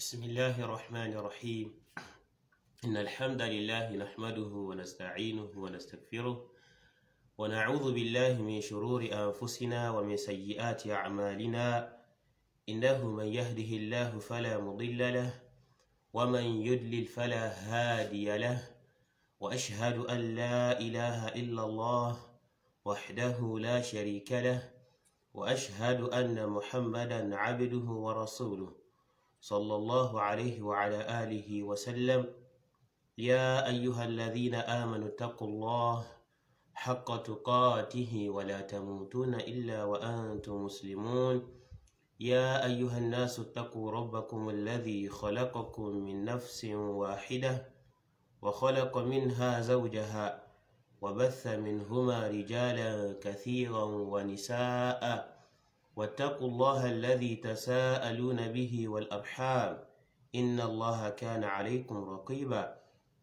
بسم الله الرحمن الرحيم إن الحمد لله نحمده ونستعينه ونستغفره ونعوذ بالله من شرور أنفسنا ومن سيئات أعمالنا إنه من يهده الله فلا مضل له ومن يدلل فلا هادي له وأشهد أن لا إله إلا الله وحده لا شريك له وأشهد أن محمدا عبده ورسوله صلى الله عليه وعلى آله وسلم يا أيها الذين آمنوا اتقوا الله حق تقاته ولا تموتون إلا وأنتم مسلمون يا أيها الناس اتقوا ربكم الذي خلقكم من نفس واحدة وخلق منها زوجها وبث منهما رجالا كثيرا ونساء واتقوا الله الذي تساءلون به والأرحام إن الله كان عليكم رقيبا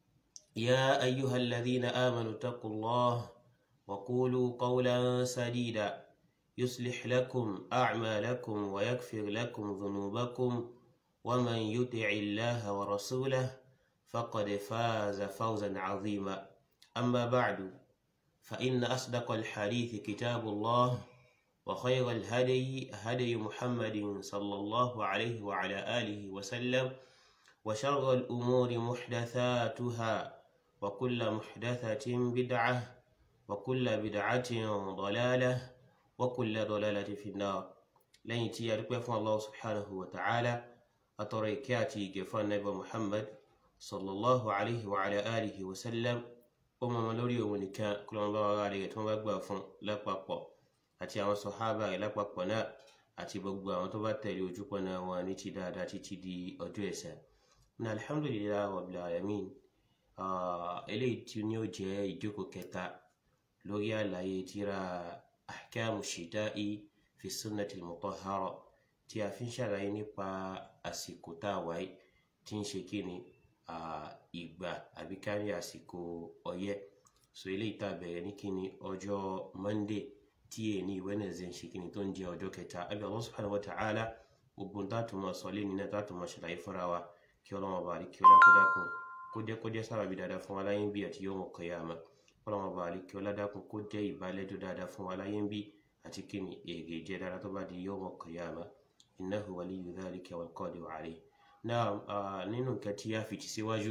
يا أيها الذين آمنوا اتقوا الله وقولوا قولا سديدا يصلح لكم أعمالكم ويغفر لكم ذنوبكم ومن يطع الله ورسوله فقد فاز فوزا عظيما أما بعد فإن أصدق الحديث كتاب الله وخير الهدي هدي محمد صلى الله عليه وعلى آله وسلم وشر الأمور محدثاتها وكل محدثة بدعة وكل بدعة ضلالة وكل ضلالة في النار لن يتيارك الله سبحانه وتعالى أتريكاتي جفان نبي محمد صلى الله عليه وعلى آله وسلم ọmọ ọmọ lórí òun nìkan kó lọ́n bá wàrà rẹ̀ tí wọ́n bá gbà fún lápapọ̀ àti àwọn sọ̀hábà rẹ̀ lápapọ̀ náà àti gbogbo àwọn tó bá tẹ̀lé ojúpọ̀nà wọn ní ti dáadáa títí di ọjọ́ ẹ̀san. ní alhamdulilayi rabbil alamin eléyìí tí ní ó jẹ́ ìjókòó kẹta lórí àlàyé tírà ahkamu shita'i fi sunnati mutahhara tí a fi ń ṣàlàyé nípa àsìkò tá a wáyé tí ń ṣe kí ni ìgbà àbí ká ní àsìkò ọyẹ́ so eléyìí tá a bẹ̀rẹ̀ ní kíni ọjọ́ monday tí èyí ní wednesday ń ṣe kíni tó ń jẹ́ ọjọ́ kẹta àbí Allah subhanahu wa ta'ala gbogbo táàtù máa sọ lé nínú táàtù máa ṣàlàyé fúnra wa kí ọlọ́wọ́n bá rí kí ọlá kó dákun kó jẹ́ kó jẹ́ sábàbí dáadáa fún wa láyé ń bí àti yawm al-qiyamah ọlọ́wọ́n bá rí kí ọlá dákun kó jẹ́ ìbálẹ́jọ́ dáadáa fún wa láyé ń bí àti kíni èrè jẹ́ dáadáa tó bá di yawm al-qiyamah innahu waliyyu dhalika wal qadiru alayh náà nínú nǹkan tí a fi ti síwájú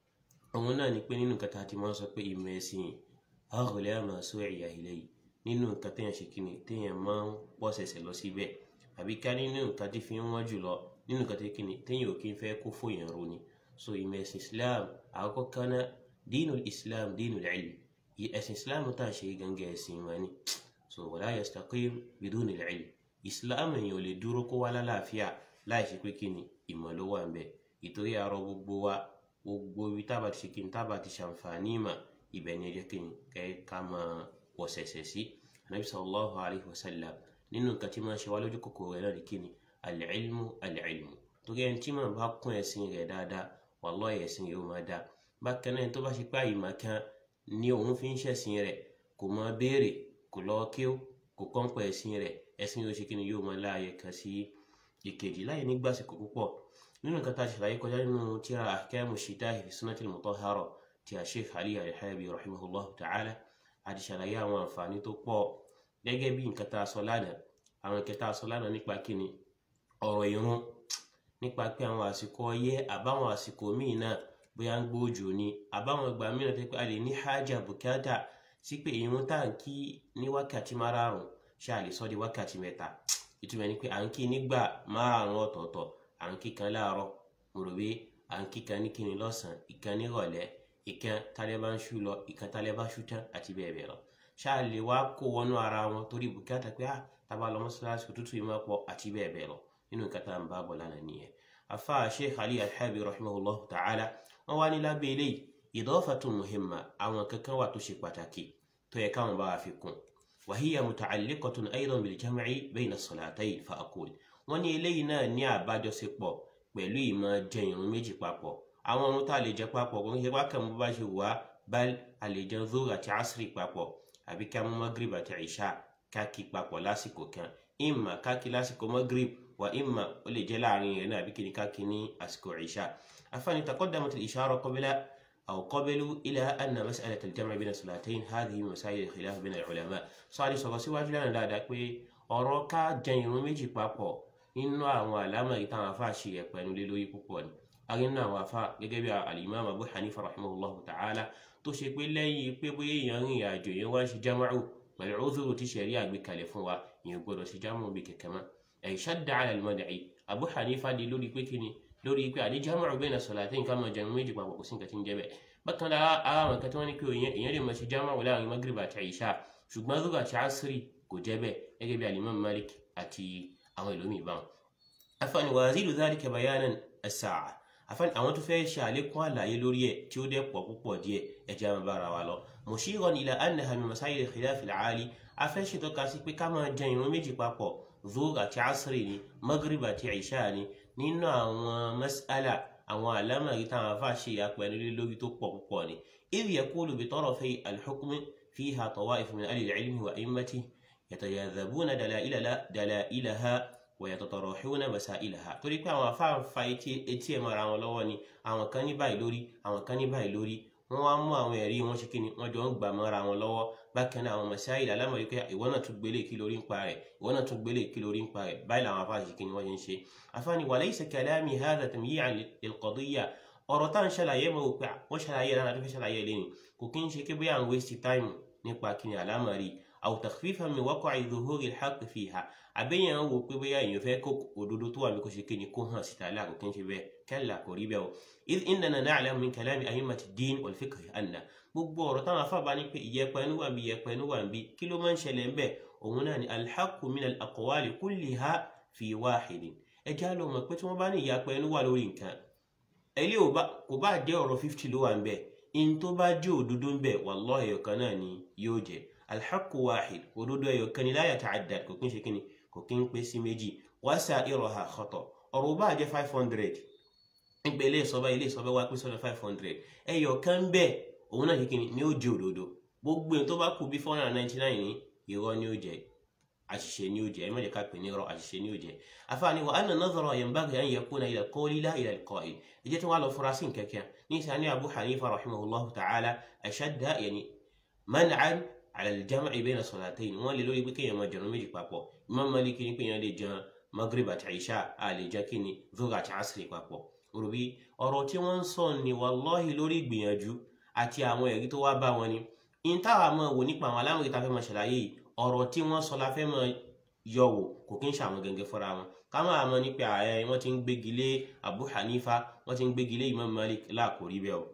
òun náà ni pé nínú nǹkan tá a ti máa ń sọ pé ìmọ̀ ẹ̀sìn àgọ̀lẹ́ àmọ́ sọ ẹ̀yà ilẹ̀ yìí nínú nǹkan téèyàn ṣe kíni téèyàn máa ń pọ̀ ṣẹ̀ṣẹ̀ lọ síbẹ̀ àbí ká nínú nǹkan tí fi ń wọ́n jù lọ nínú nǹkan tí kíni téèyàn ò kí ń fẹ́ kó fòyàn ro ni so ìmọ̀ ẹ̀sìn Islam àkọ́kọ́ kaná dínú Islam dínú ilm ẹ̀sìn Islam tá à ń ṣe gangan ẹ̀sìn wọn ni so wala yastaqim biduni ilm Islam èèyàn ò lè dúró kó wá lálàáfíà láì ṣe pé kíni ìmọ̀ ló wà ń bẹ̀ ìtorí àrọ gbogbo wa gbogbo ibi tábà ti ṣe kí ni tábà ti ṣàǹfààní ìmọ̀ ibẹ̀ ni ẹ jẹ́ kí ni kẹ́ ká máa wọ̀sẹ̀sẹ̀ sí anabi sallallahu alayhi wa sallam nínú nǹkan tí máa ń ṣe wá lójú kòkòrò rẹ̀ náà ni kí ni al-ilmu al-ilmu torí ẹni tí màá bá kún ẹ̀sìn rẹ̀ dáadáa wallahi ẹ̀sìn yóò máa dáa bákan náà tó bá ṣe pé àyìnbá kan ní òun fi ń ṣẹ̀sìn rẹ̀ kò máa béèrè kò lọ́ọ́ kí ó kò kọ́ńpọ̀ ẹ̀sìn rẹ̀ ẹ̀sìn yóò ṣe kí ni yóò máa láàyè kan sí ìkejì láyé nígbàsíkò púpọ̀ nínú nǹkan tá a ṣàlàyé kọjá nínú tíra ahkamu shita'i fi sunnatil mutahhara tí a Sheikh Ali al-Halabi rahimahullah ta'ala a ti ṣàlàyé àwọn àǹfààní tó pọ̀ gẹ́gẹ́ bí nǹkan tá a sọ lánàá àwọn nǹkan tá a sọ lánàá nípa kíni ọ̀rọ̀ ìrun nípa pé àwọn àsìkò ọyẹ́ àbáwọn àsìkò míì náà bóyá ń gbóòjò ni àbáwọn ìgbà mìíràn tó pé a lè ní hájà bùkátà sí pé ìrun tá à ń kí ní wákàtí márààrún ṣáà lè sọ di wákàtí mẹ́ta ìtumọ̀ ni pé à ń kí nígbà márùn ọ̀tọ̀ọ̀tọ̀ à ń kí kan láàárọ̀ mo rò pé à ń kí kan ní kíni lọ́sàn-án ìkan nírọ̀lẹ́ ìkan tálẹ́ bá ń ṣú lọ ìkan tálẹ́ bá ṣú tán àti bẹ́ẹ̀ bẹ́ẹ̀ lọ ṣáà lè wá kó wọnú ara wọn torí bùkátà pé ah tábà lọ mọ́ṣáláṣí òtútù yìí máa pọ̀ àti bẹ́ẹ̀ bẹ́ẹ̀ lọ nínú nǹkan tá à ń bá bọ̀ lánàá nìyẹn afa sheikh ali alhabi rahimahullah ta'ala wọn wá ní lábẹ́ eléyìí idafatun muhimma àwọn kankan wà tó ṣe pàtàkì tó yẹ káwọn bá wa fi kún وهي متعلقة أيضا بالجمع بين الصلاتين فأقول wọ́n ní eléyìí náà ní àbájọṣepọ̀ pẹ̀lú ìmọ̀ jẹ ìrun méjì papọ̀ àwọn ohun tá a lè jẹ papọ̀ kò ń ṣe wá kàn bó bá ṣe wà bal a lè jẹ zoro àti asri papọ̀ àbí ká mú magrib àti isha ká kí papọ̀ lásìkò kan ìmọ̀ ká kí lásìkò magrib wa imma ó lè jẹ́ láàrin rẹ̀ náà àbí kí ni ká kí ní àsìkò ìṣá afáàní taqaddamat al-ishara qabla أو قبلوا إلى أن مسألة الجمع بين الصلاتين هذه من مسائل الخلاف بين العلماء sọ́ọ́dí sọ̀rọ̀ síwájú lánàá dáadáa pé ọ̀rọ̀ ká jẹ irun méjì papọ̀ nínú àwọn àlámà yìí táwọn afá ṣe ẹ̀pẹ̀nu lé lórí púpọ̀ ni arínú àwọn afá gẹ́gẹ́ bí al-Imam Abu Hanifa rahimahullahu ta'ala tó ṣe pé lẹ́yìn pé bóyá èèyàn rìn àjò yẹn wá ń ṣe jámàrù pẹ̀lú udhuru tí ṣẹ̀rí àgbékalẹ̀ fún wa ìyẹn gbọ́dọ̀ ṣe jámàrù bí kẹ̀kẹ́ mọ́ ẹ̀ shadda ala al-mad'i Abu Hanifa di lórí pé kíni lórí pé àdé jámàrù bayna salatayn ká máa jẹun méjì papọ̀ kò sí nǹkan tí ń jẹ́ bẹ́ẹ̀ bákan náà ara àwọn nǹkan tí wọ́n ní pé èèyàn lè máa ṣe jámàrù láàrin magrib àti ìṣá ṣùgbọ́n zuhur àti asiri kò jẹ́ bẹ́ẹ̀ gẹ́gẹ́ bí al-Imam Malik àti àwọn ìlú mìíràn báwọn. afáàní wa yazidu dhalika bayanan as-sa'a afáàní àwọn tó fẹ́ ṣe àlékún àlàyé lórí ẹ̀ tí ó dẹ̀ pọ̀ púpọ̀ díẹ̀ ẹ̀jẹ̀ àwọn bára wa lọ. mushiran ila annaha min masáyil khilaf al-aali afẹ́ ṣètò ka sí pé ká máa jẹ ìrun méjì papọ̀ zuhur àti asiri ni magrib àti ìṣá ni nínú àwọn mas'ala àwọn àlámọ̀rí táwọn afá ṣe ìyapẹ́ nílé lórí tó pọ̀ púpọ̀ ni idh yaqulu bi tarafi al-hukmi fiha tawa'if min ahli al-ilmi wa a'immatihi yatayadhabuna dalailaha wa yatatarahuna masailaha torí pé àwọn afá ń fa etí ẹ̀ mọ́ra wọn lọ́wọ́ ni àwọn kan ní báyìí lórí àwọn kan ní báyìí lórí wọ́n wá mú àwọn ẹ̀rí wọn ṣe kí ni wọ́n jọ ń gbà mọ́ra wọn lọ́wọ́ bákan náà àwọn masáìlì alámọ̀rí pé ìwọ náà tún gbélé kí lórí ń pa rẹ̀ ìwọ náà tún gbélé kí lórí ń pa rẹ̀ báyìí làwọn afá ṣe kí ni wọ́n ṣe ń ṣe afáàní wa laysa kalami hadha tamyi'an lil-qadiyya ọ̀rọ̀ tá à ń ṣàlàyé mọ́ wò pé wọ́n ṣàlàyé rárá tó fẹ́ ṣàlàyé lẹ́nu kò kí ń ṣe kí bóyá à ń waste time nípa kí ni alámọ̀rí aw takhfifan min waqa'i dhuhuri al-haqq fiha àbẹ́yẹn wò pé bóyá èèyàn fẹ́ kó òdodo tó wà ní kó ṣe kí ni kó hàn síta láàkó kí n ṣe bẹ́ẹ̀ kalla kò rí bẹ́ẹ̀ o idh innana na'lamu min kalami a'immati ad-din wal-fiqh anna gbogbo ọ̀rọ̀ táwọn afábá ní pé ìyẹpẹ inú wà ń bí ìyẹpẹ inú wà ń bí kí ló máa ń ṣẹlẹ̀ ń bẹ̀ òun náà ni al-haqqu min al-aqwali kulliha fi wahidin ẹ já lọ mọ̀ pé tí wọ́n bá ní ìyẹpẹ inú wà lórí nǹkan ẹlẹ́ kò bá jẹ́ ọ̀rọ̀ fifty ló wà ń bẹ̀ in tó bá jẹ́ òdodo ń bẹ̀ wallahi ẹ̀yọ̀kan náà ni yóò jẹ́ al-haqqu wahid òdodo ẹ̀yọ̀kan ni la yata'addad kò kí ń ṣe kí ni kò kí ń pé sí méjì wasa'iruha khata ọ̀rọ̀ bá jẹ́ five hundred nígbà ilé ìsọba ilé ìsọba wá pín sọ́dọ̀ five hundred ẹ̀yọ̀kan bẹ́ẹ̀ òun náà kíkini ni ó jẹ́ òdodo gbogbo èyí tó bá kù bí four hundred and ninety nine ní irọ́ ni ó jẹ́ àṣìṣe ni ó jẹ́ ẹ má jẹ́ ká pè ní irọ́ àṣìṣe ni ó jẹ́ afáàní wa anna nadhara yanbaghi an yakuna ila al-qawli la ila al-qa'il ẹ jẹ́ tí wọ́n á lọ fura sí nkẹ́kẹ́ ní sani abu hanifa rahimahullah ta'ala ashadda yani man'an ala al-jam'i bayna salatayn wọ́n lè lórí pé kéèyàn máa jẹun méjì papọ̀ imam maliki ní pé èèyàn lè jẹun maghrib àti isha a lè jẹ́ kí ni dhuhr àti asri papọ̀ òrùbí ọ̀rọ̀ tí wọ́n ń sọ ni wallahi lórí ìgbìyànjú àti àwọn ẹ̀rí tó wá bá wọn ni in táwa mọ̀ wò nípa àwọn aláwọ̀ tá fẹ́ máa ṣàlàyé yìí ọ̀rọ̀ tí wọ́n sọ la fẹ́ máa yọ wò kò kí ń ṣàwọn gẹ́gẹ́ fúnra wọn ká máa mọ̀ nípa ààrẹ wọ́n ti ń gbégi lé Abu Hanifa wọ́n ti ń gbégi lé Imam Malik láàkórí bẹ́ẹ̀ o.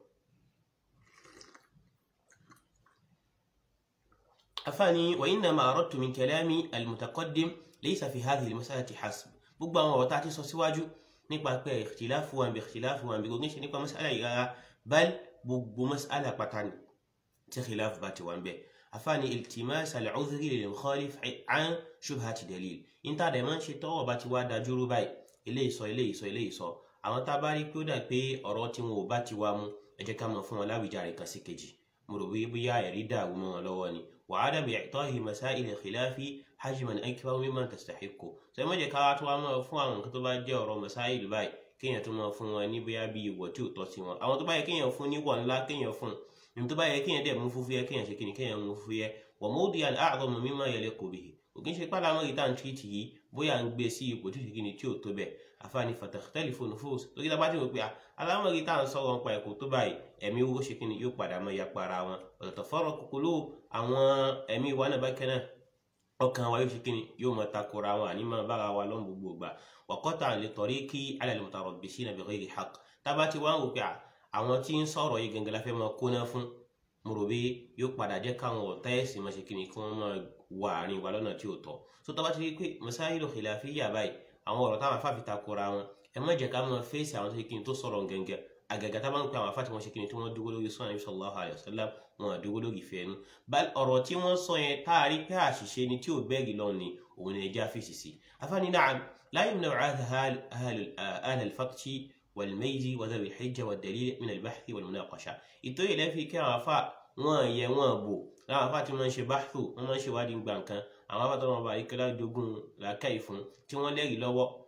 afáàní wa innama aradtu min kalami al-mutaqaddim laysa fi hadhihi al-mas'alati hasb gbogbo àwọn ọ̀rọ̀ tá a ti sọ síwájú nípa pé ikhtilafu wa bi ikhtilafu wa bi gbogbo ṣe nípa mas'ala yìí rárá bal gbogbo mas'ala pátá ni tí khilaf bá ti wà ń bẹ afáàní iltimas al-udhri lil mukhalif an shubhati dalil níta dẹ̀ máa ń ṣe tọ́wọ́ bá ti wá dajúrú báyìí eléyìí sọ eléyìí sọ eléyìí sọ àwọn tá a bá rí pé ó dà pé ọ̀rọ̀ tí wọn ò bá ti wá mú ẹ jẹ́ ká mọ̀ fún wọn láwùjáre kan sí kejì mo rò bí bóyá ẹ̀rí dàrú mọ́ wọn lọ́wọ́ ni wa adam i'tahi masail al-khilafi hajman akbar mimman tastahiqu sọ ẹ má jẹ́ ká wá tó wá mọ́ fún àwọn nǹkan tó bá jẹ́ ọ̀rọ̀ masail báyìí kéèyàn tó máa fún wọn ní bóyá bí ìwọ̀ tí ò tọ́ sí wọn àwọn tó bá yẹ kéèyàn fún níwọ̀ ńlá kéèyàn fún ní tó bá yẹ kéèyàn dẹ̀ mú fúfúyẹ́ kéèyàn ṣe kíni kéèyàn mú fúfúyẹ́ wa mawdi'an a'zama mimma yaliqu bihi òkè ṣe pàdé àwọn ìta tìrìtì yìí bóyá ń gbé sí ipò tí kìíní tí ò tó bẹ̀ àfààní fatakhtalifu nufus lórí tá a bá ti wò pé aláwọ̀ ìta ń sọ̀rọ̀ nípa ẹ̀kọ́ tó báyìí ẹ̀mí owó ṣe kíni yóò padà mọ́ yapa ara wọn ọ̀tọ̀tọ̀fọ́rọ̀ kúkúlù àwọn ẹ̀mí wa náà bá kẹ́nà ọkàn wa yóò ṣe kíni yóò máa takora wọn àní máa bára wa lọ́n gbogbo gbà waqatan li tariqi ala al-mutarabbisina bighayri haqq tá a bá ti wá ń wò pé àwọn tí ń sọ̀rọ̀ yìí gangan la fẹ́ máa kóná fún mo rò bí yóò padà jẹ́ káwọn ọ̀tá ẹ̀sìn máa ṣe kíni kí wọ́n máa wà àárín wa lọ́nà tí ò tọ́ so tó bá ti rí pé masáyìlú khilafiyya báyìí àwọn ọ̀rọ̀ táwọn afáfi takora wọn ẹ má jẹ́ ká máa fèsì àwọn tó ṣe kíni tó sọ̀rọ̀ gẹ́gẹ́ àgàgà tá bá ń pe àwọn afáti wọn ṣe kíni tí wọ́n dúró lórí sunnah sallallahu alayhi wa sallam wọn à dúró lórí ìfẹ́ ẹnu ọ̀rọ̀ tí wọ́n sọ yẹn tá a rí pé àṣìṣe ni tí ò bẹ́ẹ̀gì lọ ni òun ni ẹja fèsì sí afáni na'am la yamna'u ahla al-faqhi wal-mayzi wa dhawi al-hijja wad-dalil min al-bahthi wal-munaqasha ìtòyè lẹ́fi kí àwọn afá wọn yẹ wọn bò láwọn afá tí wọ́n ń ṣe báṣù wọ́n máa ń ṣe wádìí gbà nǹkan àwọn afá tó wọn bá ikẹ́lá dogun làákàyè fún tí wọ́n lẹ́rìí lọ́wọ́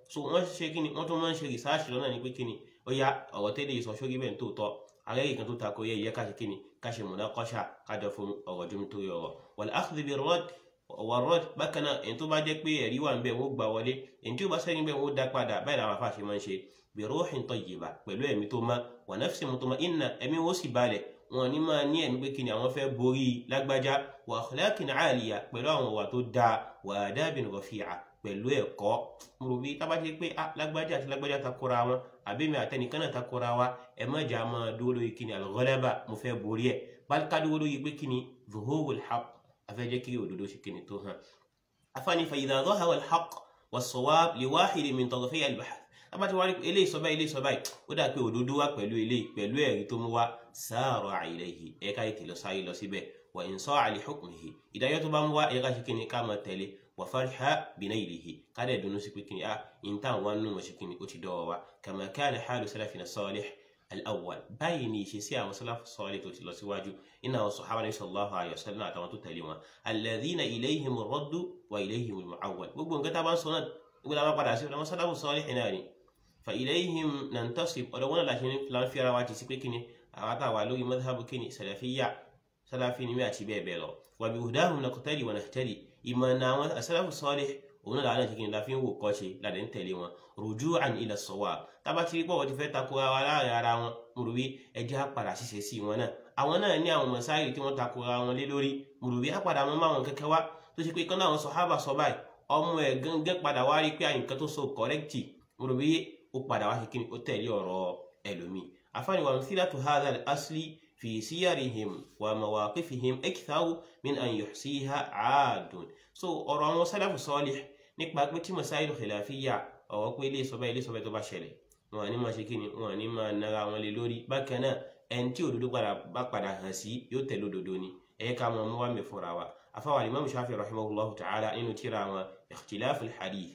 so wọ́n ṣe kí ni wọ́n tún máa ń ṣe research lọ́nà ní pé kí ni ó yá ọ̀rọ̀ tẹ́lẹ̀ sọ sórí bẹ́ẹ̀ tó tọ́ alẹ́ kan tó takò yẹ ìyẹ́ ká ṣe kí ni ká ṣe munaqasha kájọ fún ọ̀rọ̀ jùm tó yọ ọ̀rọ̀ wal akhdh bir radd wàrọ́d bákan náà èyí tó bá jẹ́ pé ẹ̀rí wà ń bẹ̀ wọ́n gbà wọlé èyí tí ó bá sẹ́yìn bẹ̀ wọ́n dá padà báyìí làwọn afáṣe máa ń ṣe bi ruhin tayyiba pẹ̀lú ẹ̀mí tó má wa nafsin mutma'inna ẹ̀mí wọ́n sì balẹ̀ wọn ní máa ní ẹ̀mí pé kíni àwọn fẹ́ borí lágbájá wa akhlaqin 'aliya pẹ̀lú àwọn wà tó dáa wa adabin rafi'a pẹ̀lú ẹ̀kọ́ mo rò bí tábà ti pé ah lágbájá àti lágbájá takora wọn àbí mi àtẹnìkan náà takora wa ẹ má jà máa dúró lórí kíni al-ghalaba mo fẹ́ borí ẹ̀ bal ká dúró lórí pé kíni zuhurul haqq afẹ́jẹ́ kí òdodo ṣe kíni tó hàn afáàní fa idha dhahara al-haqq was-sawab li wahidin min tarafay al-bahth abáti wá rí eléyìí sọ báyìí eléyìí sọ báyìí ó dà pé òdodo wá pẹ̀lú eléyìí pẹ̀lú ẹ̀rí tó mú wá sara ilayhi ẹ̀ka ètè lọ sáyé lọ síbẹ̀ wa in sa'a li hukmihi ìdájọ́ tó bá mú wá ẹ̀ka ṣe kíni ká máa tẹ̀lé wa farha binaylihi ká dẹ̀ dunu sí pé kíni ah ìntàn wá nù mọ̀ ṣe kíni ó ti dọ̀wọ́ wa kama kana halu salafina salih al-awwal báyìí ni ìṣesí àwọn sálàfù sọ́ọ̀lì tó ti lọ síwájú iná àwọn sọ̀hábà ní sallallahu alayhi wa sallam àtàwọn tó tẹ̀lé wọn alladhina ilayhim ar-raddu wa ilayhim al-mu'awwal gbogbo nǹkan tá a bá ń sọ náà gbogbo àwọn padà sí ọ̀dọ̀ sálàfù sọ́ọ̀lì náà ni fa ilayhim nantasib ọ̀dọ̀ wọn láti ní filan fi ara wa ti sí pé kíni àwọn àtàwà lórí madhhabu kíni salafiyya salafi ni mi àti bẹ́ẹ̀ bẹ́ẹ̀ lọ wa bi hudahum naqtadi wa nahtadi ìmọ̀ náà àwọn sálàfù sọ́ọ̀lì òun náà làwọn ìṣèkìní la fi ń wò kọ́ṣe ládẹ̀ ń tẹ̀lé wọn ruju'an ila as-sawab tábà tí pọ̀ wọ́n ti fẹ́ takora wa láàrin ara wọn mùrùbí ẹjẹ́ á padà ṣiṣẹ́ sí wọn náà àwọn náà ní àwọn mọ̀sáìrì tí wọ́n takora wọn lé lórí mùrùbí á padà wọn máa wọn kẹ́kẹ́ wá tó ṣe pé kán náà wọn sàhábà sọ báyìí ọmọ ẹ̀ gángan padà wá rí pé àyìnkan tó so kọ́rẹ́kìtì mùrùbí ó padà wá ṣe kí ni ó tẹ̀lé ọ̀rọ̀ ẹlòmíì afáàní wa amthilatu hadha al-asli fi siyarihim wa mawaqifihim aktharu min an yuhsiha 'adun so ọ̀rọ̀ àwọn sálàfù sọ́ọ̀lì nípa pé tí masáìlú khilafiyya ọ̀wọ́ pé ilé ìsọ̀bá ilé ìsọ̀bá tó bá ṣẹlẹ̀ wọn ní máa ṣe kí ni wọn ní máa nara wọn lé lórí bákan náà ẹni tí òdodo bá padà hàn sí yóò tẹ̀lé òdodo ni ẹ̀yẹ ká mọ̀ mú wá mi fúnra wa afáwọn Imam Shafi rahimahullahu ta'ala nínú tíra wọn ikhtilaf al-hadith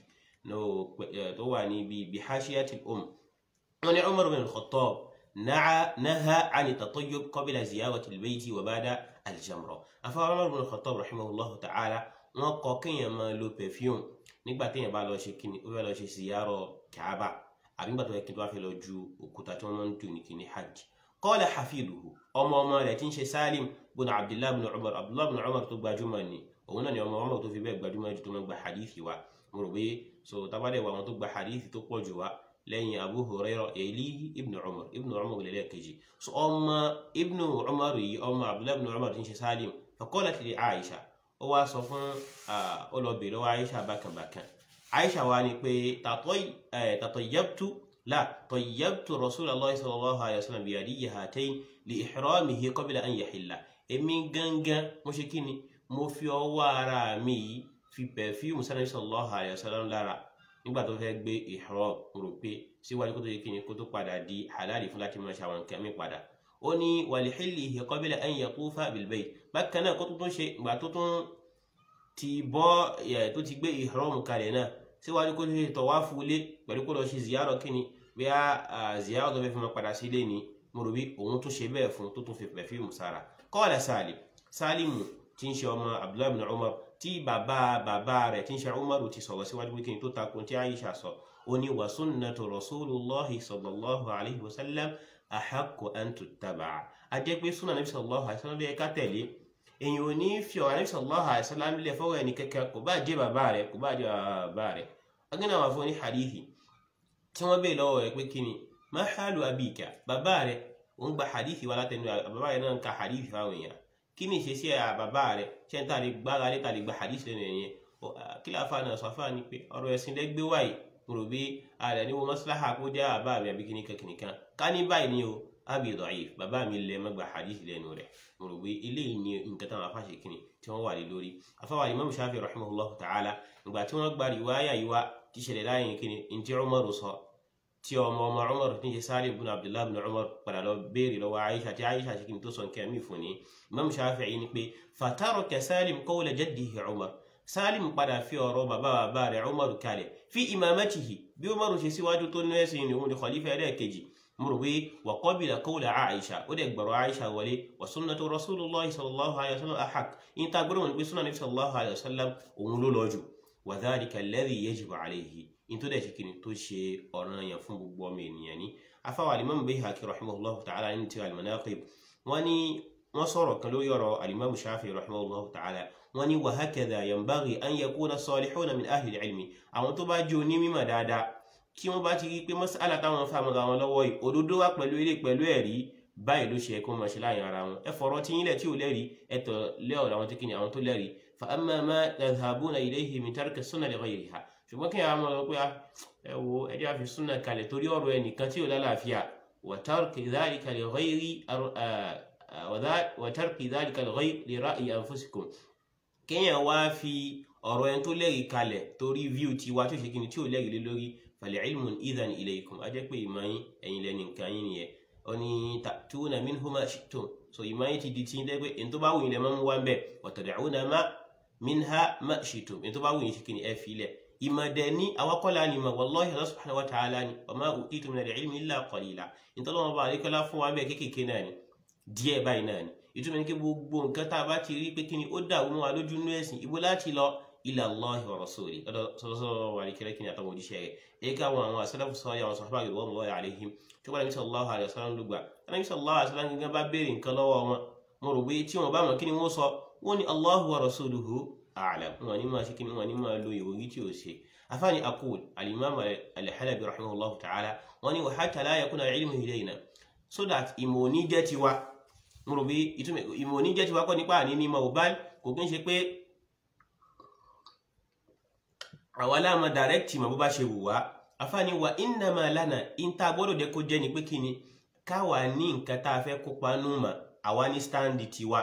tó wà ní bí hashiyatil um wọn ni Umar bin al-Khattab naha ani tatayyub qabla ziyarati al-bayti wa ba'da al-jamra afáwọn Umar bin al-Khattab rahimahullahu ta'ala wọn kọ kéèyàn máa lo perfume nígbà téèyàn bá lọ ṣe kíni ó fẹ́ lọ ṣe ziyarọ Kaaba àbí nígbà tó yẹ kí n tó bá fẹ́ lọ ju òkúta tí wọ́n máa ń dùn ní kíni hajj qala hafiduhu ọmọ ọmọ rẹ̀ tí ń ṣe Salim bin Abdullah bin Umar Abdullah bin Umar tó gbajúmọ̀ ni òun náà ni ọmọ ọmọ tó fi bẹ́ẹ̀ gbajúmọ̀ jù tó máa gba hadithi wa mo rò pé so tabadẹ wa àwọn tó gba hadithi tó pọ̀ jù wa lẹ́yìn Abu Hurairah èlí ibn Umar ibn Umar lẹ́lẹ́ kejì so ọmọ ibn Umar yìí ọmọ Abdullah bin Umar tí ń ṣe Salim faqalat li Aisha ó wá sọ fún ọlọ́bì lọ́wọ́ Aisha bákanbákan Aisha wa ni pé tatayyabtu la tayyabtu Rasulullahi sallallahu alayhi wa sallam biyadiyyi hatayn li ihramihi qabla an yahilla èmi gangan mo ṣe kí ni mo fi ọwọ́ ara mi yìí fi pẹ̀fíùmù sanabi sallallahu alayhi wa sallam lára nígbà tó fẹ́ gbé ihram rò pé síwájú kó tó yẹ kí ni kó tó padà di halali fún láti máa ṣe àwọn nǹkan mi padà ó ní walihillihi qabla an yatufa bil bayt bákan náà kó tó tún ṣe ìgbà tó tún ti bọ́ ẹ̀ tó ti gbé ihram kalẹ̀ náà síwájú kó tó ṣe tawafu ilé pẹ̀lú kó lọ ṣe ziyarọ̀ kíni bí a ziyarọ̀ tó fẹ́ fi máa padà sí ilé ni mo rò bí òun tún ṣe bẹ́ẹ̀ fún tó tún fi pẹ̀fíìmù sára qala Salim Salimu tí ń ṣe ọmọ Abdullahi ibn Umar tí bàbá bàbá rẹ̀ tí ń ṣe Umaru ti sọ̀rọ̀ síwájú pé kíni tó takun tí Aisha sọ ó ní wa sunnatu Rasulullahi sallallahu alayhi wa sallam ahaqqu an tuttaba'a a jẹ́ pé súnà Nabi sallallahu alayhi wa sallam lè ká tẹ̀lé èyàn ò ní fi ọ̀rọ̀ Nabi sallallahu alayhi wa sallam lè fọwọ́ ẹni kẹ́kẹ́ kò bá jẹ́ bàbá rẹ̀ kò bá jẹ́ bàbá rẹ̀ agínà wà fún ní hadithi tí wọ́n bèèrè lọ́wọ́ rẹ̀ pé kíni ma halu abika bàbá rẹ̀ òun gba hadithi wa látẹnu bàbá rẹ̀ náà ń ka hadithi fáwọn èèyàn kí ni ìṣesí bàbá rẹ̀ ṣe ń tàlé gbára lé tàlé gba hadithi lẹ́nu ẹ̀yẹn kí láfa náà sọ fáwọn ni pé ọ̀rọ̀ ẹ̀sìn lẹ́gbẹ́ wáyé mo rò bí ààrẹ ní wo maslaha kó jẹ́ bàbá mi àbí kíní kankan kan ká ní báyìí ni o abi da'if bàbá mi lẹ mẹgbà hadith lẹ́nu rẹ̀ mo rò pé eléyìí ni nǹkan táwọn afáṣe kìnnì tí wọ́n wà lé lórí afáwà imam shafi rahimahullah ta'ala ìgbà tí wọ́n gba riwaya yìí wá ti ṣẹlẹ̀ láyé kìnnì ntí umaru sọ tí ọmọ ọmọ umaru tí ń ṣe salim bin abdullahi bin umar padà lọ béèrè lọ́wọ́ aisha tí aisha ṣe kìnnì tó sọ nǹkan mi fún ni imam shafi yìí ni pé fataraka salim qawla jaddihi umar salim padà fi ọ̀rọ̀ bàbá bàbá rẹ̀ umaru kalẹ̀ fi imamatihi bí umaru ṣe síwájú tó ní ẹ̀sìn ni òun ni khalifa ẹlẹ́ẹ̀kejì murwi wa qabila qawla aisha ó dẹ̀ gbọ̀rọ̀ aisha wọlé wa sunnatu rasulillahi sallallahu alayhi wa sallam ahaq in ta gbọ́dọ̀ wọn pé sunnah nabi sallallahu alayhi wa sallam òun ló lọ́jù wa dhalika alladhi yajibu alayhi in tó dẹ̀ ṣe kíni tó ṣe ọ̀ranyàn fún gbogbo ọmọ ènìyàn ní afáwà alimami Bayhaqi rahimahullahu ta'ala ní ti al-Manaqib wọ́n ní wọ́n sọ̀rọ̀ kan lórí ọ̀rọ̀ alimami Shafi'i rahimahullahu ta'ala wọ́n ní wa hakadha yanbaghi an yakuna salihuna min ahli al-ilmi àwọn tó bá jẹ́ onímọ̀ dáadáa tí wọ́n bá ti rí pé mas'ala táwọn fàmọ́ra wọn lọ́wọ́ yìí òdodo wá pẹ̀lú ilé pẹ̀lú ẹ̀rí báyìí ló ṣe ẹ̀kọ́ máa ṣe láàrin ara wọn ẹ fọ̀rọ̀ tí yín lẹ̀ tí ò lẹ́rìí ẹ tọ̀ lé ọ̀rọ̀ àwọn tó kí ni àwọn tó lẹ́rìí fa amma ma tadhhabuna ilayhi min tarki sunna li ghayriha ṣùgbọ́n kí àwọn ọmọ pé ẹ wo ẹjẹ́ àfi súnà kalẹ̀ torí ọ̀rọ̀ ẹnìkan tí ò lálàáfíà wa tarki dhalika li ghayri wa tarki dhalika li ghayri li ra'yi anfusikum kéèyàn wá fi ọ̀rọ̀ ẹni tó lẹ́rìí kalẹ̀ torí view tiwa tó ṣe kí ni tí ò lẹ́rìí lé lórí fal ilmu idhan ilaykum a jẹ́ pé ìmọ̀ yín ẹ̀yin lẹ́ni nǹkan yín nìyẹn oni ta'tuna minhu ma shi'tum so ìmáyé ti di tí ń dẹ́gbẹ́ in tó bá wùyìn lẹ máa ń wá ń bẹ̀ wa tad'una ma minha ma shi'tum in tó bá wùyìn ṣe kí ni ẹ fi lẹ̀ ìmọ̀dẹ̀ ní awakọ́lá ni ma wallahi Allah subhanahu wa ta'ala ni wa ma utitu min al-ilmi illa qalila in tó lọ́wọ́ bá àríkọ́lá fún wa bẹ́ẹ̀ kéékèèké náà ni díẹ̀ báyìí náà ni ìtumọ̀ ní kí gbogbo nǹkan tá a bá ti rí pé kí ni ó dà wọ́n wa lójú nú ẹ̀sìn ibo láti lọ ila Allahi wa rasuli sọ́dọ̀ wà ní kẹ́lẹ́kì ní àtàwọn òjíṣẹ́ rẹ̀ èyí ká àwọn àwọn asalafu sọ́ọ́ àwọn sahaba ridwanullahi alaihim tí wọ́n nàbí sallallahu alaihi wasallam ló gbà nàbí sallallahu alaihi wasallam gẹ́gẹ́ bá béèrè nǹkan lọ́wọ́ wọn mo rò pé tí wọn bá mọ̀ kí ni wọ́n sọ wọ́n ní Allahu wa rasuluhu a'lam wọn ní máa ṣe kí ni wọn ní máa lo ìròyìn tí ò ṣe afáàní aqul al-imam al-halabi rahimahullahu ta'ala wọn ní wa hatta la yakuna al-ilmu ilayna so that ìmọ̀ òní jẹ́ tiwa mo rò pé ìmọ̀ òní jẹ́ tiwa kọ́ nípa àní ní ìmọ̀ òbá kò kí ń ṣe pé àwa láàmà direct mọ̀ bó bá ṣe wù wá afáàní wa innama lana ìta gbọ́dọ̀ jẹ́ kó jẹ́ ni pé kí ni káwa ní nǹkan tá a fẹ́ kópa nù mà àwa ní stáǹdì tiwa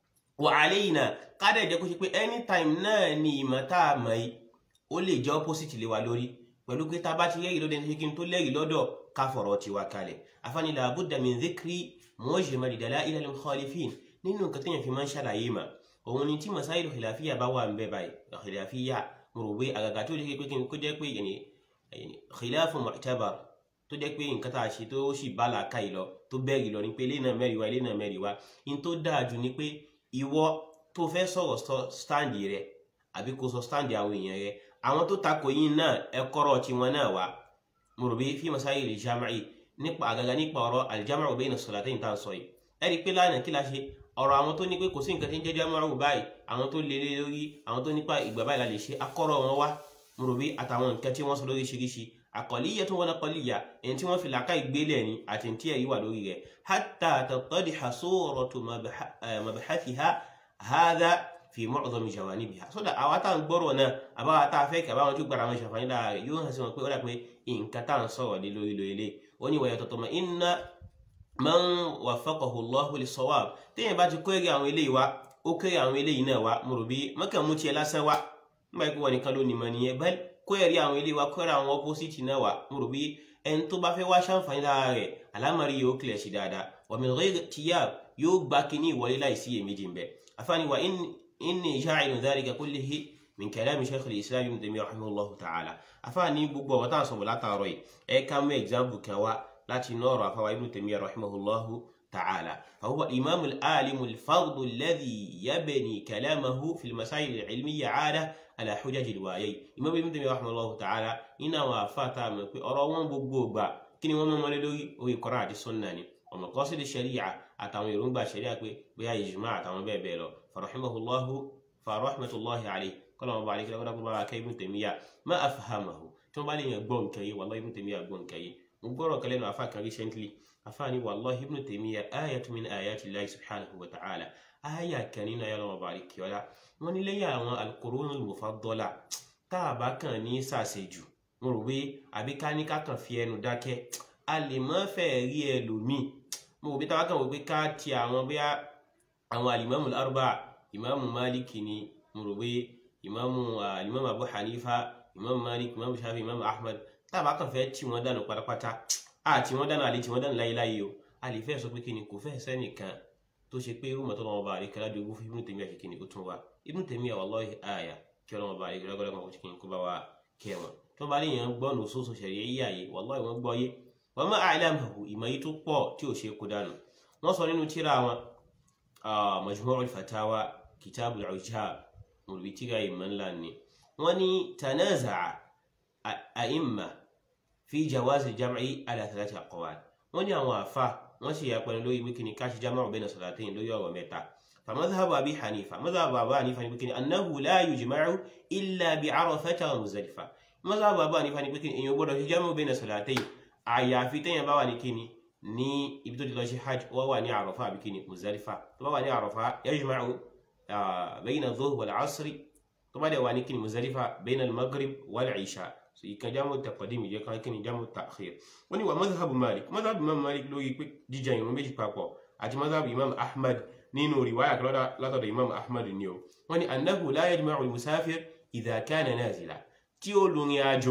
wa alayna kádà jẹ́ kó ṣe pé anytime náà ni ìmọ̀ tá a mọ̀ yìí ó lè jẹ́ opposite lé wa lórí pẹ̀lú pé tá a bá ti rẹ́rìí lọ́dọ̀ ẹni kí n tó lẹ́rìí lọ́dọ̀ ká fọ̀rọ̀ tiwa kalẹ̀ afáàní la budda min dhikri mujmal dalail al-mukhalifin nínú nǹkan tó yẹn fi máa ń ṣàlàyé mà òun ni tí masáìlú khilafiyya bá wà ń bẹ báyìí khilafiyya mo rò pé àgàgà tó jẹ́ pé kí n kó jẹ́ pé yẹn khilafu mu'tabar tó jẹ́ pé nǹkan tá a ṣe tó sì bá làákà yìí lọ tó bẹ́ẹ̀rì lọ ni pé ilé náà mẹ́rin wá ilé náà mẹ́rin wá in tó dáa jù ni pé ìwọ tó fẹ́ sọ̀rọ̀ stáǹdì rẹ àbí kó sọ stáǹdì àwọn èèyàn rẹ àwọn tó takò yín náà ẹ kọ́rọ̀ tiwọn náà wá mo rò pé fi masáyìlì jama'i nípa àgàgà nípa ọ̀rọ̀ aljama'u bayna salatayn tá à ń sọ yìí ẹ rí i pé lánàá kí la ṣe ọ̀rọ̀ àwọn tó ní pé kò sí nǹkan tí ń jẹ́ jama'u báyìí àwọn tó lélẹ̀ lórí àwọn tó nípa ìgbà báyìí la lè ṣe akọ́rọ̀ wọn wá mo rò pé àtàwọn nǹkan tí wọ́n sọ lóríṣiríṣi àkọlíyẹ tó wọn kọlíyà èyí tí wọ́n fi làákà ìgbélẹ̀ ni àti tí ẹ̀rí wà lórí rẹ̀ hatta tattadiha suratu mabahathiha hadha fi mu'dhami jawanibiha sódà àwa tá à ń gbọ́rọ̀ náà àbáwá tá a fẹ́ kí àbáwọn tó gbára wọn ṣàǹfààní lára rẹ̀ yóò hàn sí wọn pé ó dà pé nǹkan tá à ń sọ̀rọ̀ lé lórí lórí lé ó ní wa yatatuma'inna man waffaqahu Allahu lis-sawab téèyàn bá ti kó èrè àwọn eléyìí wá ó kéré àwọn eléyìí náà wá mo rò bí mọ́kàn mú tiẹ̀ lásán wá nígbà pé wọn nìkan ló ní mọ nìyẹn bẹ́ẹ̀ kó ẹ̀rí àwọn ilé wa kó ẹ̀rí àwọn opposite náà wà mo rò bí ẹni tó bá fẹ́ wá ṣàǹfààní lára rẹ̀ alámọ̀rí yóò kílẹ̀ sí dáadáa wa min ghayri tiyab yóò gba kíní ìwọlé láìsí èméjì ń bẹ afáàní wa inni ja'ilun dhalika kullihi min kalami shaykh al-islam ibn Taymiyyah rahimahullahu ta'ala afáàní gbogbo ọ̀wọ́ tá à ń sọ̀rọ̀ látàárọ̀ yìí ẹ ká mú example kan wá láti inú ọ̀rọ̀ afáwa ibn Taymiyyah rahimahullahu تعالى فهو الإمام العالم الفرد الذي يبني كلامه في المسائل العلمية عادة على حجج الوايي إمام ابن تيمية رحمه الله تعالى إنا وفاتا من في أروان بوبوبا كني وما مالدوي وي قراءة السنة ومقاصد الشريعة أتعمل يرون شريعة بها إجماع أتعمل بها بيلو فرحمه الله فرحمة الله عليه قال ما عليك لو الله كي ابن تيمية ما أفهمه ثم بالي يقول كي والله ابن تيمية يقول كي مقرأ كلمة أفاك recently afani wallahi ibnu taymiya ayatu min ayati llahi subhanahu wa ta'ala aya kan nínú ayé ọlọ́wọ́ bá rí kí ọlá wọn ní lẹ́yìn àwọn alqurunul mufaddala tá a bá kàn ní sàṣejù mo rò pé àbí ká ní ká kàn fi ẹnu dákẹ́ a lè má fẹ́ rí ẹlòmíì mo rò pé táwa kàn wò pé ká ti àwọn bí àwọn alimami arba imamu maliki ni mo rò pé imamu alimami abu hanifa imamu malik imamu shafi imamu ahmad tá a bá kàn fẹ́ tí wọn dànù pátápátá àti wọn dáná àlè tí wọn dáná láyéláyé o a lè fẹ́ sọ pé kíni kò fẹ́ sẹ́nìkan tó ṣe pé rúmọ̀ tó lọ́wọ́ bá rí kẹlá dogun fún Ibn Taymiyyah àti kíni ó tún wá Ibn Taymiyyah wallahi àyà kí ọlọ́wọ́ bá rí kẹlá gbọ́dọ̀ kan kó kíni kó bá wa kẹ́ wọn tó bá rí yẹn gbọ́ nù sóso ṣẹ̀rí yí àyè wallahi wọn gbọ́ yé wọn má a'lamahu ìmọ̀ yìí tó pọ̀ tí ò ṣe kó dànù wọ́n sọ nínú tíra wọn Majmu'ul Fatawa Kitabul Ujab olùbí tíra ìmọ̀ ńlá ni wọ́n ní tanaza'a a'imma fi jawazi jam'i ala thalathi aqwal wọ́n ní àwọn àfa wọ́n sì yà pẹ̀lú lórí wíkìní káṣí jam'u bayna salatayn lórí ọ̀rọ̀ mẹ́ta فمذهب أبي حنيفة مذهب أبي حنيفة يقول أنه لا يجمع إلا بعرفة ومزدلفة مذهب أبي حنيفة يقول إن يقول جمع بين صلاتين àyàfi téèyàn bá wà ní kíni ní ibi tó ti lọ ṣe hajj wọ́n wà ní àròfà àbí kíni Muzdalifa tó bá wà ní àròfà yajma'u bayna dhuhr wal asri tó bá dẹ̀ wà ní kíni Muzdalifa bayna al-maghrib wal isha so ìkan jámù taqdim ìjẹ́ kan kíni jámù ta'khir wọ́n ní wà madhhabu Malik madhhabu Imam Malik lórí pé jíjà ìrun méjì papọ̀ àti madhhabu Imam Ahmad nínú riwaya kan látọ̀dọ̀ Imam Ahmad ni o wọ́n ní annahu la yajma'u al-musafir idha kana nazila tí ó lórin àjò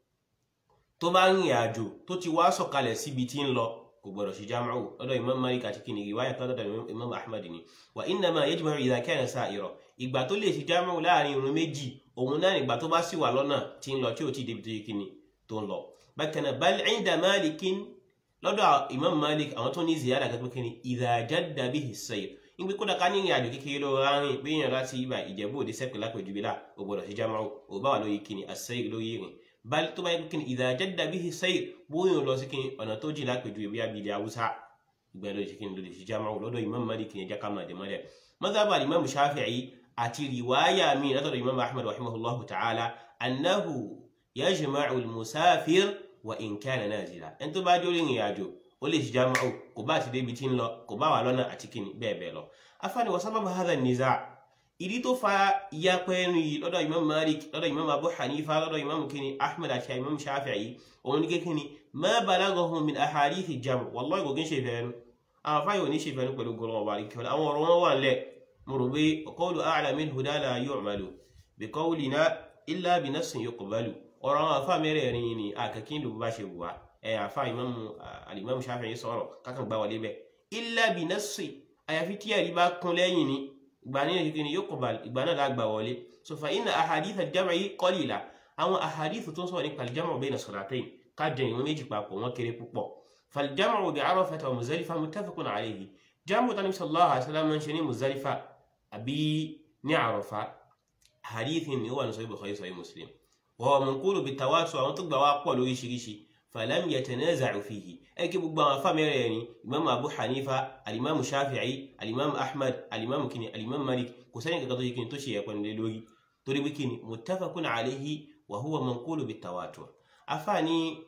tó bá ń rìn àjò tó ti wá sọ̀kalẹ̀ síbi tí ń lọ kò gbọdọ̀ ṣe jámàù lọ́dọ̀ imam malik àti kìnì riwaya kan lọ́dọ̀ imam ahmad ni wa innama yajma'u idha kana sa'ira ìgbà tó lè ṣe jámàù láàrin irun méjì òun náà ìgbà tó bá sì wà lọ́nà tí ń lọ tí ò tí débi tó yẹ kíni tó ń lọ bákan náà bal 'inda malikin lọ́dọ̀ imam malik àwọn tó ní ziyada kan pé kíni idha jadda bihi as-sayr ìgbé kódà ká ní ìrìn àjò kékeré lọ rárín pé èèyàn láti ibà ìjẹ̀bú òde sẹ́pẹ̀ lápẹ̀jùbí là ò gbọdọ̀ ṣe jámàù ò bá wà lórí kíni as-sayr lórí ìrìn bal tó bá yẹ kí ni idha jadda bihi sayr bóyá lọ sí kí ni ọ̀nà tó jìnnà pẹ̀jú ìwé abilẹ̀ haúsá ìgbà lóde sí kí ni lóde sí jámáwò lọ́dọ̀ imam malik ní ẹja kama àdèmọ́lẹ̀ madhhab imam shafi'i àti riwaya mi látọ̀dọ̀ imam ahmad rahimahullahu ta'ala annahu yajma'u al-musafir wa in kana nazila ẹni tó bá dé orí ìrìn àjò ó lè ṣe jámáwò kò bá ti débi tí ń lọ kò bá wà lọ́nà àti kí ni bẹ́ẹ̀ bẹ́ẹ̀ lọ afáàní wa sábàbù hadha an-niza' ìdí tó fa ìyapẹ́ ẹnu yìí lọ́dọ̀ imam malik lọ́dọ̀ imam abu hanifa lọ́dọ̀ imam kini ahmed àti imam shafi'i òun ní kékeré ma balaghahum min ahadith jam wallahi kò kí ń ṣe ìfẹ́ ẹnu àwọn afáyọ̀ ò ní ṣe ìfẹ́ ẹnu pẹ̀lú gọlọ́ ọba àríkẹ́ àwọn ọ̀rọ̀ wọn wà lẹ̀ mo rò pé qawlu a'la min huda la yu'malu bi qawlina illa bi nassin yuqbalu ọ̀rọ̀ àwọn afá mẹ́rẹ̀ẹ̀rin yìí ni àkàkín ló bá ṣe wù wá ẹ̀ àfá imam shafi'i sọ̀rọ̀ kákan gbá wọlé bẹ́ẹ̀ illa bi nassin àyàfi tí ẹ̀rí bá kún lẹ́yìn ni ìgbà ní ẹ̀kí ni yóò kọ̀bà ìgbà náà lágbà wọlé so fa inna ahadith al-jam'i qalila àwọn ahadith tó ń sọ̀rọ̀ nípa al-jam'u bayna salatayn ká jẹ ìwọ̀n méjì papọ̀ wọ́n kéré púpọ̀ fal-jam'u bi Arafata wa Muzdalifa muttafaqun alayhi jam'u tani sallallahu alaihi wasallam ń ṣe ní Muzdalifa àbí ní Arafa hadith ni ó wà ní sahih Bukhari sahih Muslim wa manqulu bit-tawatur àwọn tó gbà wá pọ̀ lóríṣiríṣi falam yatanaza'u fihi ẹkẹ gbogbo àwọn afá mẹ́rẹ̀ ni imam abu hanifa alimamu shafi'i alimamu ahmad alimamu kini alimamu malik kò sẹ́ni kankan tó yẹ kini tó ṣe ẹ̀pẹ́ nílé lórí torí bí kini muttafaqun alayhi wa huwa manqulu bit-tawatur afá ni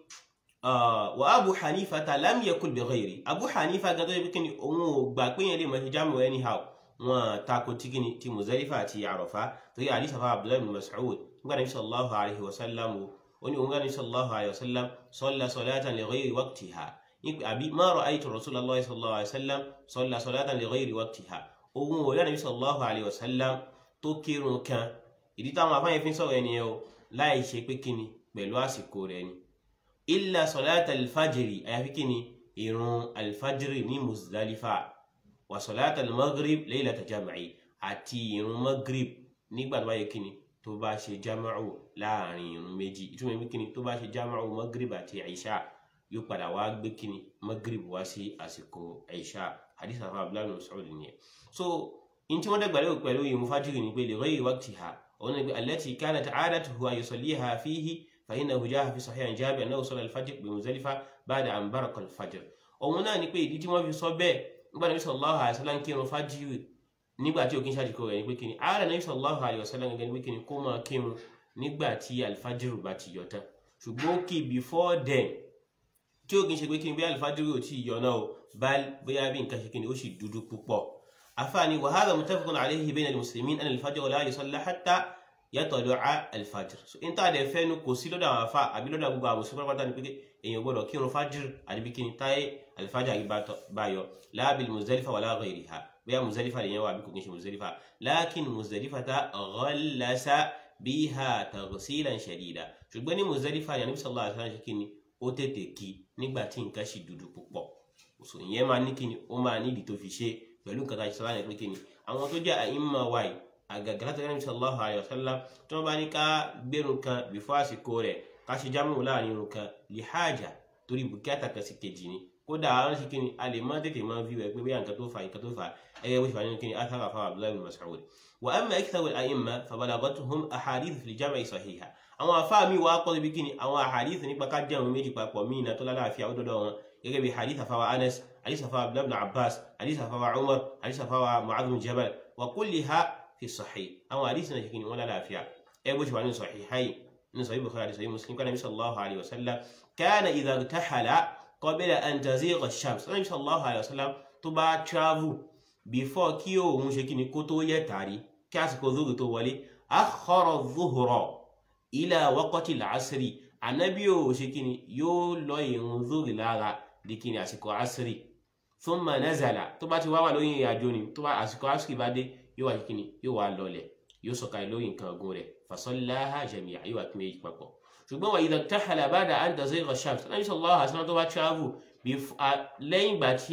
wa abu hanifa ta lam yakul bi ghayri abu hanifa gan tó yẹ kini òun ò gbà pé yẹn lè mọ̀ ṣe jámù anyhow wọn tako tí kini ti muzalifa àti àròfá torí àdìsàfà abdullahi bin mas'ud nígbà nabi sallallahu alayhi wa sallam oni ungani sallallahu alayhi wa sallam salla salatan li ghayri waqtiha àbí ma ra'aytu rasulullahi sallallahu alayhi wa sallam salla salatan li ghayri waqtiha ohun wo nabi sallallahu alayhi wa sallam tó kírun kan ìdí táwọn afáyín fi ń sọ̀rọ̀ ẹni o láì ṣe pé kíni pẹ̀lú àsìkò rẹ̀ ni illa salata alfajiri àyàfi kíni ìrun alfajiri ní muzdalifa wa salata almaghrib laylata jam'i àti ìrun maghrib nígbà tó bá yẹ kíni tó bá ṣe jámáù láàrin irun méjì ìtumọ̀ ìwé kíni tó bá ṣe jámáù magrib àti aisha yóò padà wá gbé kíni magrib wá sí àsìkò aisha hadith afa abdullahi musaud nìyẹn so in tí wọ́n dẹ́gbà lérò pẹ̀lú ìmú fájìrì ni pé li ghayri waqtiha òun ni pé allati kanat aadatuhu an yusalliha fihi fa innahu jaa fi sahih Jabir annahu salla al-fajr bi Muzdalifa ba'da an baraka al-fajr òun náà ni pé ìdí tí wọ́n fi sọ bẹ́ẹ̀ nígbà Nabi sallallahu alaihi wasallam kírun fájìrì nígbà tí òkín ṣàdìkọ rẹ̀ ní pé kíni ààrẹ Nabi sallallahu alaihi wasallam gẹ́gẹ́ ní pé kíni kó máa kírun nígbà tí alfajiru bá ti yọ tán ṣùgbọ́n ó kì before then tí òkín ṣe pé kíni bí alfajiru ò tí ì yọ náà o bá bóyá bí nǹkan ṣe kíni ó sì dúdú púpọ̀ afaani wa hadha muttafaqun alayhi bayna al-muslimin anna al-fajr la yusalla hatta yatlu'a al-fajr so in ta dẹ̀ fẹ́nu kò sí lọ́dọ̀ àwọn afa àbí lọ́dọ̀ gbogbo àwọn mùsùlùmí pátá ni pé èèyàn gbọ́dọ̀ kírun fajr àdìbí kíni táyé alfajr yìí bá yọ la bil Muzdalifa wala ghayriha bóyá Muzdalifa lè yẹn wà bí kò kí n ṣe Muzdalifa lakin Muzdalifata ghallasa biha taghsilan shadida ṣùgbọ́n ní Muzdalifa ní Ànábì sallallahu alaihi wasallam ṣe kíni ó tètè kí nígbà tí nǹkan ṣì dúdú púpọ̀ so ìyẹn máa ní kíni ó máa nídìí tó fi ṣe pẹ̀lú nǹkan tá a ṣe sọ́lá ní pé kíni àwọn tó jẹ́ àìmọ̀ wáyé àgàgà láti Ànábì sallallahu alaihi wasallam tí wọ́n bá ní ká gbérun kan bìfọ́ àsìkò rẹ̀ ká ṣe jámù láàrin irun kan li haja torí bùkátà kan sí kejì ni kódà àwọn ṣe kíni a lè má tètè máa fi wẹ̀ pé bí nǹkan tó fà nǹkan tó fà ẹyẹ wíṣọ nínú kíni athara fa abdullahi bin mas'ud wa amma aktharu al-a'imma fa balagatuhum ahadith fi al-jam'i sahiha àwọn àfáà mi wá pọ̀ síbi kíni àwọn àhàdíìsì nípa ká jẹ́ àwọn méjì papọ̀ míì náà tó lálàáfíà ó dọ́dọ̀ wọn gẹ́gẹ́ bí hadith àfáwà Anas hadith àfáwà Abdullah ibn Abbas hadith àfáwà Umar hadith àfáwà Mu'adh bin Jabal wa kulliha fi sahih àwọn àdíìsì náà ṣe kíni wọ́n lálàáfíà ẹ bó ṣe wà ní sahihayn ní sahih Bukhari sahih Muslim kana nabi sallallahu alayhi wa sallam kana idha irtahala qabla an tazigha ash-shams nabi sallallahu alayhi wa sallam tó bá travel before kí òun ṣe kíni kó tó yẹ tàrí kí àsìkò zuhur tó wọlé akhara zuhra ila waqti al-asri anabi ò ṣe kíni yóò lọ ìrun zuhur lára di kíni àsìkò asri thumma nazala tó bá ti wá wà lóyìn ìrìnàjò ni tó bá àsìkò asri bá dé yóò wá ṣe kíni yóò wá lọlẹ̀ yóò sọ̀kalẹ̀ lórí nǹkan ọ̀gùn rẹ̀ fasallaha jami'a yóò wá pín méjì papọ̀ ṣùgbọ́n wà idha irtahala ba'da an tazigha ash-shams anabi sallallahu alaihi wasallam tó bá travel lẹ́yìn ìgbà tí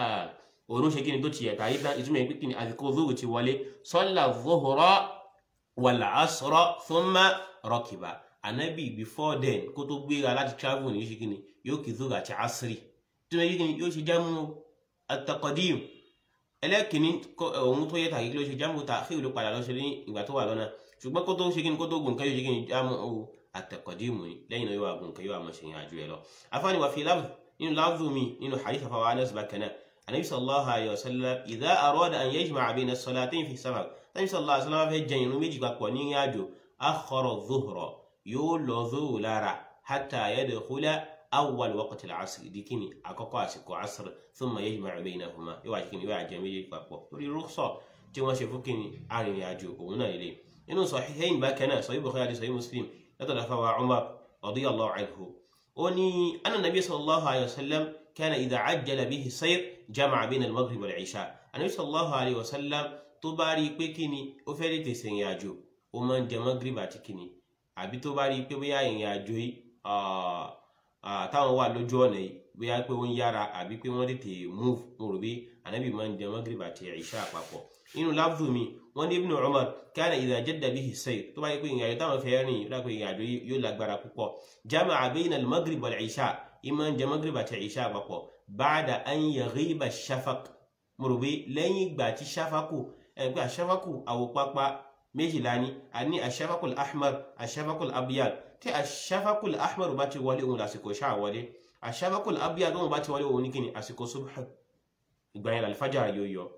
òun ṣe kíni tó ti ẹ̀ka yìí tán ìtumọ̀ ìpín kíni àsìkò zuhur ti wọlé salla zuhra wal asra thumma rakiba anabi before then kó tó gbéra láti travel ní ṣe kíni yóò kí zuhur àti asri tí wọ́n yí kíni yóò ṣe jámù at-taqdim ẹlẹ́kìnní òun tó yẹ tàkì ló ṣe jámù ta'khir ló padà lọ ṣe ní ìgbà tó wà lọ́nà ṣùgbọ́n kó tó ṣe kíni kó tó gùn kan yóò ṣe kíni jámù at-taqdim lẹ́yìn náà yóò wà gùn kan yóò wà mọ̀ ṣe yàn àjò ẹ̀ lọ afáàní wà fi láàbù nínú láàbù mi nínú hadith àfàwà Anas bákan náà النبي صلى الله عليه وسلم إذا أراد أن يجمع بين الصلاتين في السفر النبي صلى الله عليه وسلم في جن ينمج بقوني ياجو أخر الظهر يولو ذو لارا حتى يدخل أول وقت العصر ديكني أكوكو أسكو عصر ثم يجمع بينهما يواجكني يواجه ميجي بقو تولي رخصة تيما شفوكني عن ياجو ومنا إليه إنه صحيحين بكنا صحيح بخاري صحيح مسلم يتلفى عمر رضي الله عنه وني أن النبي صلى الله عليه وسلم كان إذا عجل به السير جمع بين المغرب والعشاء النبي صلى الله عليه وسلم tó bá rí i pé kí ni ó fẹ́ lè tẹ̀sẹ̀ ìrìn àjò ó máa ń jẹ mọ́gírìbà àti kí ni àbí tó bá rí i pé bóyá ìrìn àjò yìí táwọn wà lójú ọ̀nà yìí bóyá pé wọ́n yára àbí pé wọ́n tètè move mo rò bí ànábì máa ń jẹ mọ́gírìbà àti ìṣá àpapọ̀ inú lábùdù mi wọ́n ní Ibn Umar kana idha jadda bihi sayr tó bá rí i pé ìrìn àjò táwọn fẹ́ rìn lápẹ́ ìrìn àjò yóò lágbára púpọ̀ jama'a bayna al-maghrib wal-isha ìmọ̀ jẹ mọ́gírìbà àti ìṣá àpapọ̀ báàdà an yaghiba shafaq mo rò pé lẹ́yìn ìgbà tí shafaku ẹgbẹ́ àṣafaku àwòpápá méjìlá ni a ní àṣafakul ahmar àṣafakul abyad tí àṣafakul ahmar bá ti wọlé òun lásìkò ṣáà wọlé àṣafakul abyad òun bá ti wọlé òun ní kíni àsìkò subh ìgbà yẹn alifájà yóò yọ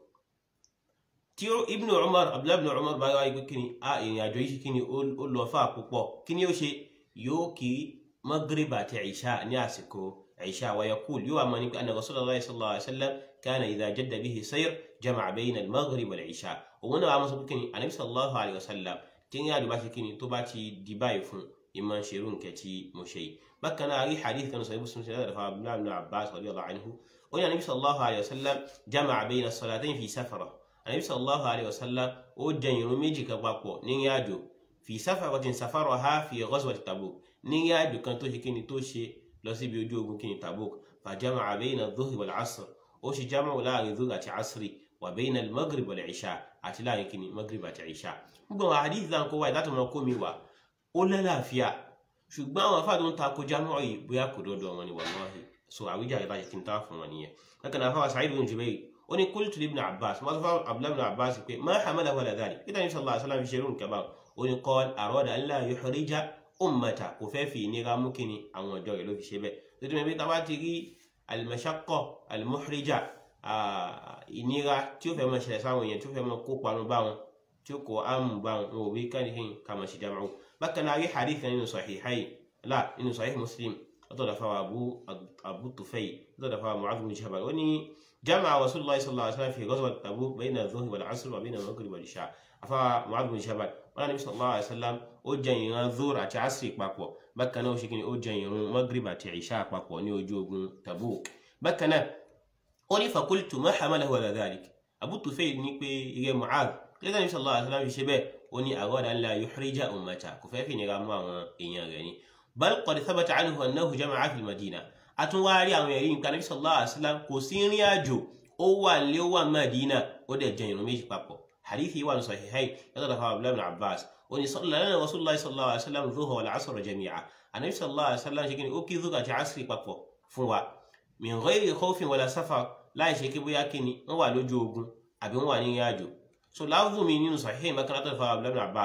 tí ibnu umar abdullahi ibnu umar bá wáyé pé kíni a ìrìn àjò yìí kíni ó lọ fà púpọ̀ kíni ó ṣe yóò kí maghrib àti ìṣá ní àsìkò عشاء ويقول يوم أن رسول الله صلى الله عليه وسلم كان إذا جد به سير جمع بين المغرب والعشاء وهنا عم سبكني النبي صلى الله عليه وسلم تنيا دبا كني تباتي دباي فون إما شيرون كتي مشي بكنا أي حديث كان صحيح مسلم سيدنا عبد الله بن عباس رضي الله عنه وأن النبي صلى الله عليه وسلم جمع بين الصلاتين في سفرة النبي صلى الله عليه وسلم وجن يرميجي كباكو نياجو في سفرة سفرها في غزوة تبوك نياجو كان توشي كني توشي lọ síbi ojú ogun kìíní tabuk fàjámà àbẹ́yìn adúhì wal asr ó ṣe jámà láàrin zuhri àti asri wà bẹ́yìn al-maghrib wal isha àti láàrin kìíní maghrib àti isha gbogbo àwọn hadith náà kó wáyé láti máa kó mi wá ó lálàáfíà ṣùgbọ́n àwọn afáàdó ń takò jámà yìí bóyá kò dọ́dọ̀ wọn ni wallahi so àwíjàre bá ṣe kí n tá fún wọn nìyẹn lẹ́kàn náà fáwọn Sa'id bin Jubayr ó ní qultu li ibn Abbas wọ́n fáwọn Abdullah ibn Abbas pé ma hamalahu ala dhalik peter ní sallallahu alaihi wasallam fi ṣe irú nǹkan báwọn ó ní qala arada an la yuhrija ummata kò fẹ́ fi ìnira mú kíni àwọn ọ̀dọ́ rẹ̀ ló fi ṣe bẹ́ẹ̀ lójú mi bí táwa ti rí al-mashaqqa al-muhrija ìnira tí ó fẹ́ máa ṣẹlẹ̀ sáwọn èèyàn tí ó fẹ́ máa kó parun bá wọn tí ó kó àmù bá wọn wọn ò bí káníhìn ká máa ṣe jama'u bákan náà rí hadith nínú sahihayn la nínú sahih muslim látọ̀dọ̀ fáwọn abu abu tufayl látọ̀dọ̀ fáwọn mu'adh bin jabal ó ní jama'a rasulullah sallallahu alaihi wasallam fi ghazwat tabuk bayna adh-dhuhri wal 'asr wa bayna al-maghrib wal isha afa mu'adh bin jabal wọn náà nabi sallallahu alaihi wasallam ó jẹ ìran zuhr àti asri papọ̀ bákan náà ó ṣe kí ni ó jẹ ìrun maghrib àti isha papọ̀ ní ojú ogun tabuk bákan náà ó ní fakultu ma hamalahu ala dhalik abu tufayl ní pé ire mu'adh kílẹ̀ nabi sallallahu alaihi wasallam fi ṣe bẹ́ẹ̀ ó ní arada an la yuhrija ummata kò fẹ́ fi nira mú àwọn èèyàn rẹ̀ ni bal qad thabata anhu annahu jama'a fil madina àtúnwárí àwọn ẹ̀rí nǹkan nabi sallallahu alaihi wasallam kò sí ìrìn àjò ó wà nílé ó wà madina ó dẹ̀ jẹ ìrun méjì papọ̀ hadithi wà ní sahihayn yàtọ̀ dafa abdullahi ibn abbas ó ní sallana rasulullah sallallahu alaihi wasallam dhuhra wal asr jami'a anabi sallallahu alaihi wasallam ṣe kí ni ó kí zuka àti asri papọ̀ fún wa min ghairi khawfin wala safar láì ṣe kí bóyá kí ni wọ́n wà lójú ogun àbí wọ́n wà ní ìrìn àjò so láwùjọ mi nínú sahihayn bákan látọ̀ dafa abdullahi ibn abbas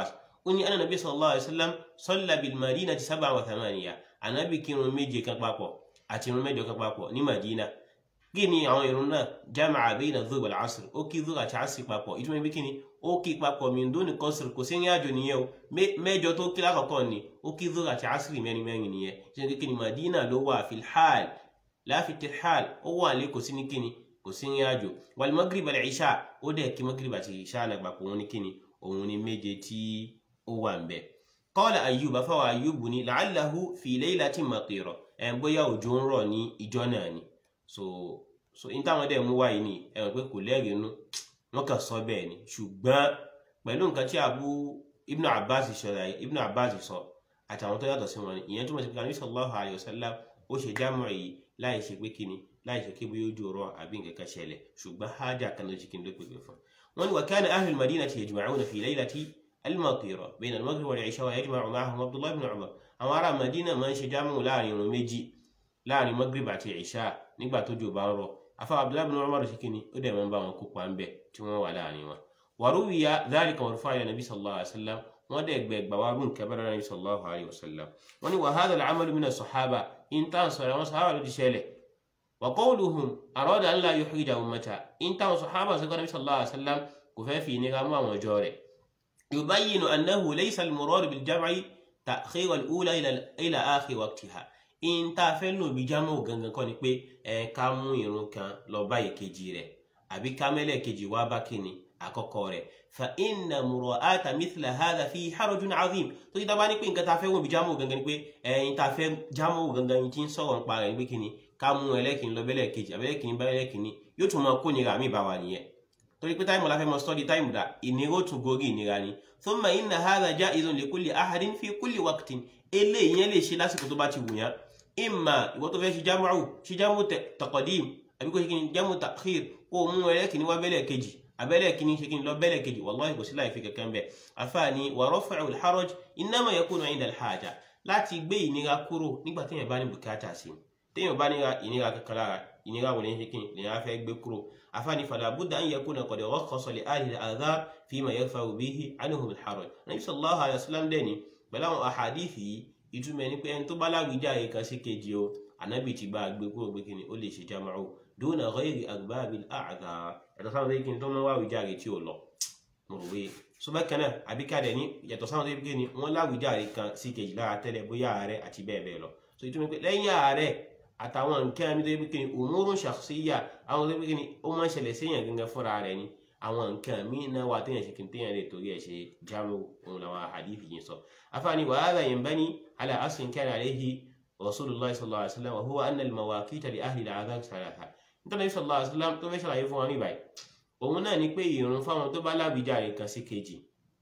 ó ní anna nabi sallallahu alayhi wa sallam salla bil madinati sab'a wa thamaniya anabi kírun méje kan papọ̀ àti irun mẹ́jọ kan papọ̀ ní madina kí ni àwọn irun náà jama'a bayna dhuhr wal asr ó kí dhuhr àti asr papọ̀ ìtumọ̀ ibi kí ni ó kí papọ̀ min duni qasr kò sí ní àjò nìyẹn o mẹ́jọ tó kí lákọ̀ọ́kọ́ ni ó kí dhuhr àti asr mẹ́rin mẹ́rin nìyẹn ṣe kí ni madina ló wà fil hal la fi tirhal ó wà lé kò sí ní kí ni kò sí ní àjò wal maghrib wal isha ó dẹ̀ kí maghrib àti isha náà papọ̀ òun ní kí ni òun ní méje tí ó wà ń bẹ̀. qala Ayyub afáwọ̀ Ayyub ní la'allahu fi laylatin matira ẹ̀ ń bóyá òjò ń rọ̀ ní ìjọ náà ni so so in táwọn dẹ̀ mú wáyé ni ẹ mọ̀ pé kò lẹ́rìí inú wọ́n kàn sọ bẹ́ẹ̀ ni ṣùgbọ́n pẹ̀lú nǹkan tí Abu Ibn Abbas ṣọlá Ibn Abbas sọ àtàwọn tó yàtọ̀ sí wọn ni ìyẹn túmọ̀ sí pé Ànábì sallallahu alayhi wa sallam ó ṣe jámọ̀ yìí láì ṣe pé kíni láì ṣe kí bóyá ojú ọ̀rọ̀ àbí nǹkan kan ṣẹlẹ̀ ṣùgbọ́n hájà kan ló ṣe kí n ló pèpè fún wọn ni wa kana ahlul madinati yajma'una fi laylati al-matira bayna al-maghrib wal-isha wa yajma'u ma'ahum Abdullah ibn Umar àwọn ará Madina máa ń ṣe jámọ̀ láàrin irun méjì láàrin maghrib àti isha nígbà tó jò bá ń rọ̀ afa abdullahi bin umar ṣe kíni ó dẹ̀ máa ń bá wọn kópa ń bẹ̀ tí wọ́n wà láàrin wọn. wàrúwìyà dhalika marfu'an ila nabi sallallahu alayhi wa sallam wọ́n dẹ̀ gbẹ gbà wá rún kẹbẹ́rẹ́ nabi sallallahu alayhi wa sallam. wọ́n ní wa hadha al-amalu min as-sahaba in tán sọ̀rọ̀ wọn sahaba ló ti ṣẹlẹ̀. wa qawluhum arada an la yuhrija ummata in tán sahaba sọ̀rọ̀ nabi sallallahu alayhi wa sallam kò fẹ́ fi ní ká mú àwọn ọjọ́ rẹ̀. yubayyinu annahu laysa al-murad bil-jam'i ta'khir al-ula ila akhir waqtiha in tá a fẹ́ lò bí jámọ́ gangan kọ́ ni pé ẹ ká mú irun kan lọ bá ìkejì rẹ̀ àbí ká mẹ́lẹ̀ kejì wá bá kíni àkọ́kọ́ rẹ̀ fa inna mura'ata mithla hadha fi harajun azim tó ti dábàá ní pé nǹkan tá a fẹ́ wò bí jámọ́ gangan ni pé ẹyin tá a fẹ́ jámọ́ gangan yìí ti ń sọ̀rọ̀ nípa rẹ̀ pé kíni ká mú ẹlẹ́kìnní lọ bẹ́lẹ̀ kejì àbí ẹlẹ́kìnní bá ẹlẹ́kìnní yóò tún máa kó nira mi bá wa nìyẹn torí pé táìmù la fẹ́ mọ sọ́ọ́dì táìmù dà ìnira ó tún gorí ìnira ni thumma inna hadha ja'izun li kulli ahadin fi kulli waqtin eléyìí yẹn lè ṣe lásìkò tó bá ti wù yán imma ìwọ tó fẹ́ ṣe jámù ṣe jámù taqdim àbí kò ṣe kí ni jámù ta'khir kó o mú ẹlẹ́kìnní wá bẹ́lẹ̀ kejì abẹ́lẹ̀ kìíní ṣe kí ni lọ bẹ́lẹ̀ kejì wallahi kò sí láì fi kankan bẹ́ẹ̀ àfààní wa raf'u al-haraj innama yakunu 'inda al-haja láti gbé ìnira kúrò nígbà téèyàn bá ní bùkátà sí téèyàn bá ní ìnira kankan lára ìnira wò ní ṣe kí ni lèyàn fẹ́ gbé kúrò àfààní fala budda an yakuna qad rakhkhasa li ahli al-adhar fima yarfa'u bihi 'anhum al-haraj nabi sallallahu alayhi wa sallam dẹ́ni pẹ̀lú àwọn àhàdíìsì yìí ìtumọ̀ ẹni pé ẹni tó bá láwùjáre kan sí kejì o ànábì ti bá a gbé kúrò pé kí ni ó lè ṣe jama'u duna ghayri agbabil a'dhar yàtọ̀ sáwọn tó yẹ kí ni tó máa wá àwùjáre tí ò lọ mo rò wé ṣùgbọ́n kan náà àbí ká dẹ̀ ní yàtọ̀ sáwọn tó yẹ kí ni wọ́n láwùjáre kan sí kejì lára tẹ́lẹ̀ bóyá ààrẹ àti bẹ́ẹ̀ bẹ́ẹ̀ lọ so ìtumọ̀ pé lẹ́yìn ààrẹ àtàwọn nǹkan mi tó yẹ kí ni umurun shakhsiyya àwọn tó yẹ kí ni ó máa ń ṣẹlẹ̀ séèyàn gangan fúnra rẹ̀ ni àwọn nǹkan míì náà wà téèyàn ṣe kí n téèyàn lè torí ẹ̀ ṣe jámù òun làwọn àdìfì yìí sọ afáàní wa hadha yanbani ala aslin kana alayhi rasulullah sallallahu alayhi wa sallam wa huwa anna al-mawaqita li ahli al-adhan thalatha nítorí sallallahu alayhi wa sallam tó fẹ́ ṣàlàyé fún wa ní báyìí òun náà ni pé ìrun fáwọn tó bá lábìjáre kan sí kejì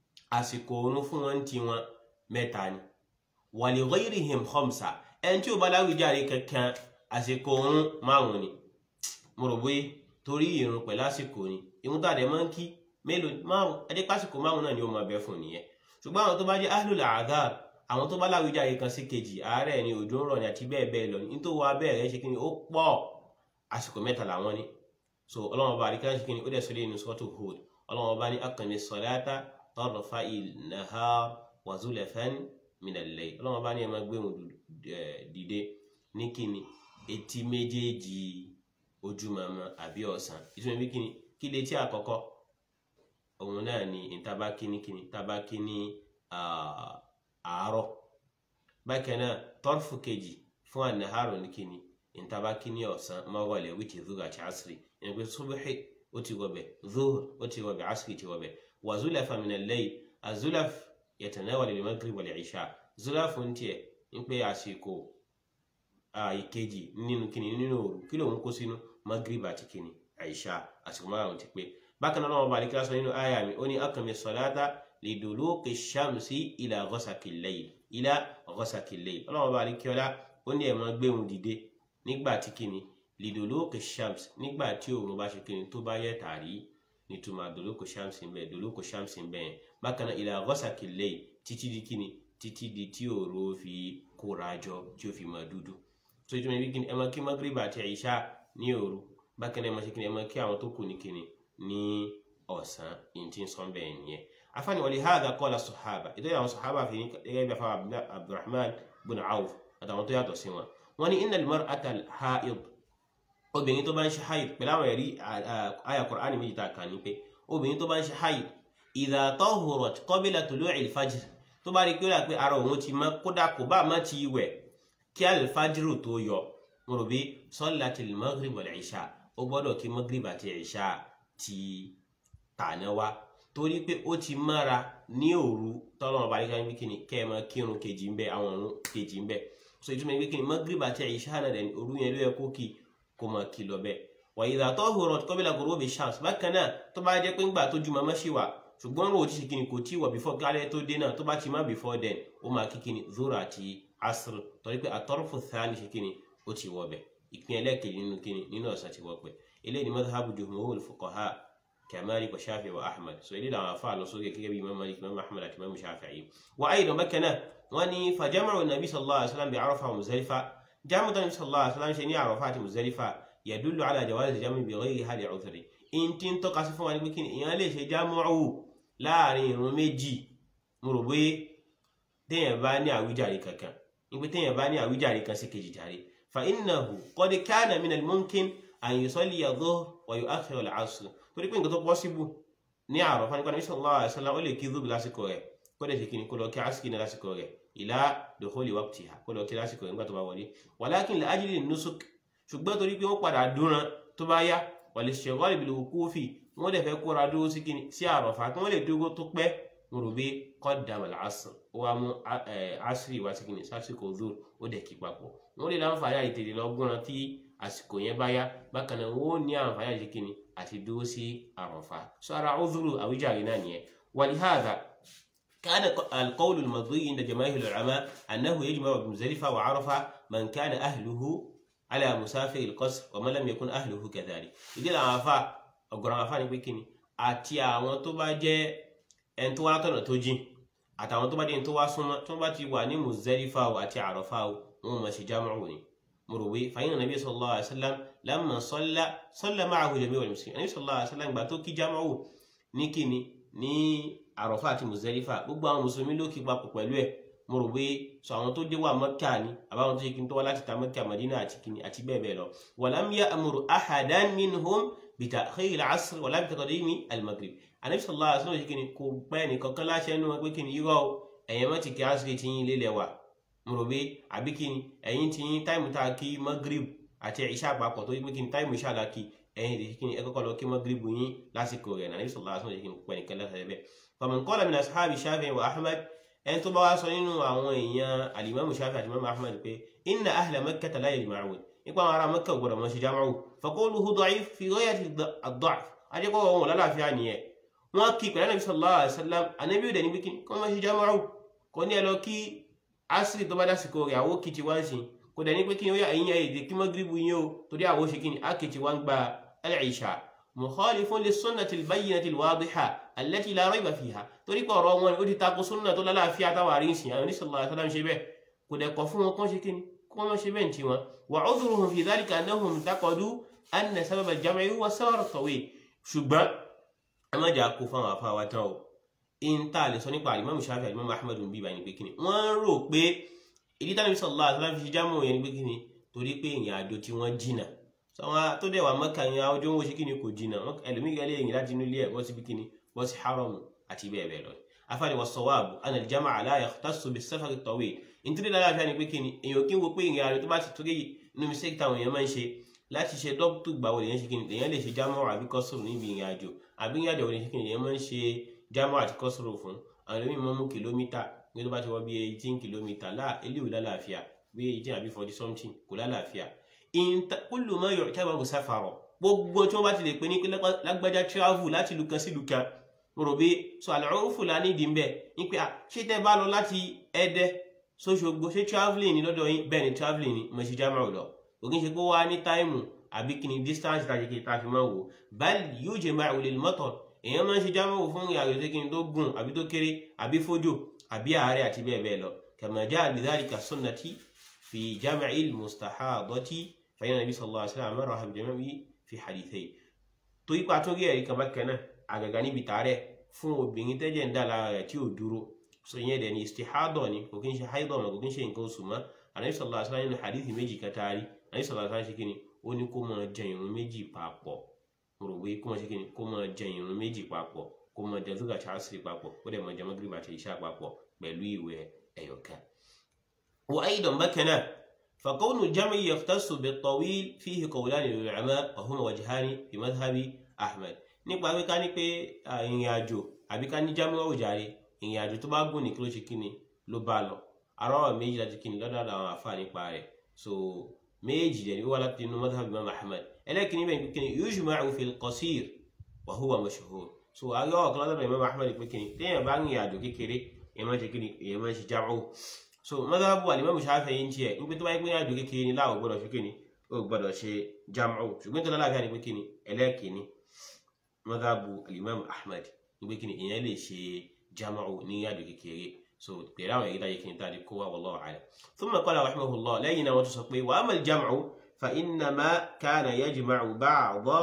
àsìkò òun fún wọn ti wọn mẹ́ta ni wa li ghayrihim khamsa ẹni tí ò bá lábìjáre kankan àsìkò òun márùn ni mo rò bóyá torí ìrun pẹ̀lú àsìkò ni ìrun tó àdẹ máa ń kí mélòó márùn ẹdí pásìkò márùn náà ni ó máa bẹ fún nìyẹn ṣùgbọ́n àwọn tó bá jẹ́ ahlul adhar àwọn tó bá láwùjáre kan sí kejì àárẹ̀ ni òjò ń rọ̀ ní àti bẹ́ẹ̀ bẹ́ẹ̀ lọ ní tó wá bẹ́ẹ̀ rẹ̀ ṣe kí ni ó pọ̀ àsìkò mẹ́ta làwọn ni so ọlọ́wọ́n bá àríkà ṣe kí ni ó dẹ̀ sọ lé ní sọ́tò Hud ọlọ́wọ́n bá ní aqimi salata tarfa'il nahar wa zulafan minal layl ọlọ́wọ́n bá ní ẹ máa gbé wọn dìde ní kíni etí méjèèjì ojúmọmọ àbí ọ̀sán ìtumọ̀ bí kíni kí lè tí àkọ́kọ́ òun náà ni ìtabákí ní kíni tabákí ní àárọ̀ bákan náà tọ́rfù kejì fún ànàhárò ní kíni ìtabákí ní ọ̀sán mọ́wọ́lẹ̀ wíjì zuhur àti asiri ẹni pé subuhi ó ti wọbẹ̀ zuhur ó ti wọbẹ̀ asiri ti wọbẹ̀ wà zulafa min al-layl azulaf yatanawal al-maghrib wal-isha zulaf ń tiẹ̀ ń pé àsìkò ìkejì nínú kíni nínú òru kí lòun kó sínú maghrib àti kíni àìṣà àsìkò márùn ti pé bákan náà wọn bá àdìkíra sọ nínú àyà mi ó ní akami sọláta liduluki shamsi ila ghasaki layl ila ghasaki layl ọlọ́wọ́n bá àdìkíọ́lá ó ní ẹ̀mọ́ gbéhùn dìde nígbà tí kíni liduluki shams nígbà tí òun bá ṣe kíni tó bá yẹ tàrí nítumọ̀ duluku shamsi ń bẹ duluku shamsi ń bẹ yẹn bákan náà ila ghasaki layl títí di kíni títí di tí òru fi kóra jọ tí ó fi máa dúdú so ìtumọ̀ ibi kíni ẹ máa kí maghrib àti àìṣà ní òru bákan náà ẹ máa ṣe kíni ẹ máa kí àwọn tó kù ní kíni ní ọ̀sán yìí tí ń sọ bẹ́ẹ̀ nìyẹn afáàní wọlé hadha qala sahaba ìtọ́jú àwọn sahaba fi ní gẹ́gẹ́ bí afáà abdulrahman bin awf àtàwọn tó yàtọ̀ sí wọn wọ́n ní innal mar'ata al-ha'id obìnrin tó bá ń ṣe haid pẹ̀lú àwọn ẹ̀rí àyà Qur'ani méjì tá a kà ní pé obìnrin tó bá ń ṣe haid idha tahurat qabla tulu'il fajr tó bá rí pé ó rà pé ara òun ti mọ́ kódà kò bá má ti wẹ̀ kí alfajiru tó yọ mo rò bí sallatil maghrib wal isha ó gbọ́dọ̀ kí maghrib àti isha ti tàná wá torí pé ó ti mára ní òru tọ́lọ́mọ bá yíká níbi kíni kẹ́ ẹ máa kírun kejì ń bẹ àwọn ọ̀run kejì ń bẹ so ìtumọ̀ ìgbé kíni maghrib àti isha náà dẹ̀ òru yẹn ló yẹ kó kí kó máa kí lọ bẹ́ẹ̀ wa idha tahurat qabla ghurubi shams bákan náà tó bá jẹ́ pé ńgbà tó ju màmá ṣì wà ṣùgbọ́n rò ó ti ṣe kíni kò tí wọ̀ before kálẹ̀ tó dé náà tó bá ti má before then ó máa kí kíni zoro àti asr torí pé àtọ́rọ̀fù thani ṣe kíni ó ti wọ̀ bẹ̀ ìpín ẹlẹ́ẹ̀kejì nínú kíni nínú ọ̀sán ti wọ̀ pẹ̀ eléyìí ni madhhabu jumhurul fuqaha كمالك وشافعي وأحمد سؤالي لما فعل صوغي كي إمام مالك إمام أحمد إمام الشافعي وأيضا مكنا واني فجمع النبي صلى الله عليه وسلم بعرفة ومزدلفة جمع النبي صلى الله عليه وسلم شنيع عرفات مزدلفة يدل على جواز الجمع بغيرها لعذر إن تنتو قصفوا عن بكين إيان ليش جمعوا láàrin ìrun méjì mo rò bóyá téèyàn bá ní àwíjàre kankan nígbà téèyàn bá ní àwíjàre kan sí kejì jàre fa innahu qad kana min al-mumkin an yusalli adh-dhuhr wa yu'akhkhir al-'asr torí pé nǹkan tó pọ́síbù ní Àrafá nípa Nabi sallallahu alaihi wasallam ó lè kí dhuhr lásìkò rẹ̀ kó lè ṣe kí ni kó lọ kí asìkì ní lásìkò rẹ̀ ila dukhuli waqtiha kó lọ kí lásìkò rẹ̀ nígbà tó bá wọlé walakin li ajli an-nusuk ṣùgbọ́n torí pé wọ́n padà dúran tó bá yá wal-ishtighal bil-wuqufi wọ́n dẹ̀ fẹ́ kóra dúró sí kíni sí àròfà kí wọ́n lè dúró tó pẹ́ mo rò bí qaddama al-asr ó wá mú asiri wá sí kíni sásìkò dhuhr ó dẹ̀ kí papọ̀ wọ́n lè láǹfààní àti tètè lọ gbọ́nà tí àsìkò yẹn bá yá bákan náà wọ́n ní àǹfààní àti kíni àti dúró sí àròfà sọ ara udhuru àwíjàre náà nìyẹn walihadha كان القول المرضي عند جماهير العلماء أنه يجمع بمزدلفة وعرفة من كان أهله على مسافر القصر ومن لم يكن أهله كذلك إذا العفا ọ̀gọ̀rọ̀ àwọn afáàní pé kíni àti àwọn tó bá jẹ́ ẹni tó wá látọ̀nà tó jìn àtàwọn tó bá jẹ́ ẹni tó wá súnmọ́ tó bá ti wà ní Muzdalifa o àti Àrafá o wọn máa ṣe jámù ní mo rò wé fàyínà nàbí sallallahu alaihi wasallam lamma salla salla ma'ahu jami'ul muslimin nàbí sallallahu alaihi wasallam gbà tó kí jámù ní kíni ní Àrafá àti Muzdalifa gbogbo àwọn mùsùlùmí ló kí papọ̀ pẹ̀lú ẹ̀ mo rò pé sọ àwọn tó dé wà Mẹ́kà ni àbáwọn tó ṣe kí n tó wá láti ta Mẹ́kà Madina àti kíni àti bẹ́ẹ̀ bẹ́ẹ̀ lọ walam ya'muru ahadan minhum بتأخير العصر ولا بتقديم المغرب النبي صلى الله عليه وسلم kini kò pẹ́ nìkankan láṣẹ ẹnu pé kíni irọ́ o ẹ̀yin má ti kí asiri ti yín lélẹ̀ wà mo rò pé àbí kíni ẹ̀yin ti yín táìmù tá a kí magrib àti ìṣá àpapọ̀ tó yí pé kíni táìmù ìṣá la kí ẹ̀yin ti kíni ẹ kọ́kọ́ lọ kí magrib yín lásìkò rẹ̀ nàbí sallallahu alaihi wasallam kíni kò pẹ́ nìkan láṣẹ bẹ́ẹ̀ faman qala min ashabi Shafi'i wa Ahmad ẹni tó bá wá sọ nínú àwọn èèyàn alimamu Shafi'i àti imamu Ahmad pé inna ahla Makkah la yajma'un nípa àwọn ará Mẹ́kà gbọ́dọ̀ mọ́ ṣe jámáwò faqawluhu da'if fi ghayati ad-da'f ajẹ́kọ́ wọn lálàáfíà nìyẹn wọ́n kí pẹ̀lú Ànábì sallallahu alaihi wasallam Ànábì òdẹ̀ níbi kíni kọ́ mọ́ ṣe jámáwò kò ní ẹ lọ kí asiri tó bá dásìkò rẹ̀ àwọ̀ kì ti wá ń sìn kò dẹ̀ ní pé kíni ó yà ẹ̀yìn èdè kí magribu yín o torí àwọ̀ ṣe kíni á kì ti wá ń gba al-isha mukhalifun lis-sunnati al-bayyinati al-wadiha allati la rayba fiha torí pé ọ̀rọ̀ wọn ó ti tako sunna tó lálàáfíà táwà rí sìn Ànábì sallallahu alaihi wasallam ṣe bẹ́ẹ̀ kò dẹ̀ kọ̀ fún wọn kọ́ ṣe kíni kọ́ mọ́ ṣe bẹ́ẹ̀ tí wọn وعذرهم في ذلك أنهم اعتقدوا أن سبب الجمع هو السفر الطويل ṣùgbọ́n ẹ má jà kó fáwọn afáwa tán o in tá a lè sọ nípa Imam Shafi'i Imam Ahmad ń bí ibà ní pé kíni wọ́n rò pé ìdí tánàbí sallallahu alaihi wasallam fi ṣe jámọ̀ yẹn ní pé kíni torí pé ìrìn àjò tí wọ́n jìnà sọ́wọ́n tó dẹ̀ wà Mẹ́kà yẹn àwọn ojú wọn ṣe kíni kò jìnà ẹlòmíì gẹ́lẹ́ yìí láti inú ilé ẹ̀ bọ́ síbi kíni bọ́ sí haram àti bẹ́ẹ̀ bẹ́ẹ̀ lọ afáàní was-sawabu anna al-jam'a la yakhtassu bis-safar at-tawil nítorí láàfíà ni pé kíni èèyàn kí n wo pé ìrìn àjò tó bá ti torí inú mistake táwọn èèyàn máa ń ṣe láti ṣe dọ́kítù gbàwó lèyàn ṣe kíni lèyàn lè ṣe jámọ́ àbí kọ́sùrù níbi ìrìn àjò àbí ìrìn àjò lèyàn ṣe kíni lèyàn máa ń ṣe jámọ́ àti kọ́sùrù fún àwọn ẹlòmíì máa ń mú kìlómítà ní tó bá ti wọ bí eighteen kìlómítà láà eléwì lálàáfíà bí eighteen àbí forty something kò lálàáfíà kullu ma yu'tabaru safara gbogbo tí wọ́n bá ti lè pè ní pé lágbájá travel láti ìlú kan sí ìlú kan mo rò bí so al-urfu la nídìí ń bẹ̀ ní pé ṣé tẹ́ bá lọ láti Ẹdẹ sóṣogbo ṣé travelling ni lọ́dọ̀ yín bẹ́ẹ̀ ni travelling ni mo ṣe jámọ́ lọ òkè ṣe pé wá ní táìmù àbí kí ni distance tàbí kí ta fi máa wò bal yujma'u lil matar èèyàn máa ń ṣe jámọ́ fún ìrìnàjò tó kí ni tó gùn àbí tó kéré àbí fójò àbí àárẹ̀ àti bẹ́ẹ̀ bẹ́ẹ̀ lọ kama ja'a lidhalika sunnati fi jam'il mustahadati fa inna nabi sallallahu alaihi wasallam amara bi jam'i fi hadithayn tó ipa tó rí ẹ̀rí kan bákan náà àgàgà níbi tààrẹ̀ fún obìnrin tẹ́jẹ̀ ń dà lára rẹ̀ tí ò dúró so ìyẹn dẹ̀ ni istihadọ̀ ni kò kí ń ṣe haidọ̀ mọ̀ kò kí ń ṣe nǹkan oṣù mọ́ anabi sallallahu alaihi wasallam nínú hadithi méjì kẹtaari anabi sallallahu alaihi wasallam ṣe kíni ó ní kó máa jẹ ìrun méjì papọ̀ mo rò wí kó máa ṣe kíni kó máa jẹ ìrun méjì papọ̀ kó máa jẹ zuga chasiri papọ̀ kó dẹ̀ máa jẹ magriba àti isha papọ̀ pẹ̀lú ìwẹ̀ ẹ̀yọ̀kan. وأيضا بكنا فكون الجمع يختص بالطويل فيه قولان للعلماء وهما وجهان في مذهب أحمد nípa pé ká ní pé ìrìn àjò àbí ká ní jámọ́ òjàre ìrìn àjò tó bá gùn ní kí ló ṣe kíni ló bá lọ arọ́wọ̀ méjì láti kíni lọ́dọ̀ àwọn àfáà nípa rẹ̀ so méjì dẹ̀ ni ó wá láti inú madhhab imam ahmed ẹlẹ́kìnní bẹ́ẹ̀ pé kíni yujma'u fil qasir wa huwa mashhur so ayọ́ ọ̀kan lọ́dọ̀ imam ahmed pé kíni téèyàn bá ń rìn àjò kékeré èèyàn máa ṣe kíni èèyàn máa ṣe jámọ́ so madhhab al-imam shafi'i ń tiẹ̀ ń pé tó bá yẹ pé àjò kékeré ni láwọn gbọ́dọ̀ ṣe kíni ó gbọ́dọ̀ ṣe jámọ́ ṣùgbọ́n tó lálàáfíà ni pé kíni ẹlẹ́kìnní madhhab al-imam ahmed ń pé kíni èèyàn lè ṣe jámọ́ ní àjò kékeré so pẹ̀lú àwọn èyí láyé kí n tàbí kó wá wallahu a'lam thumma qala rahimahullah lẹ́yìn náà wọ́n tún sọ pé wa amma al-jam'u fa innama kana yajma'u ba'da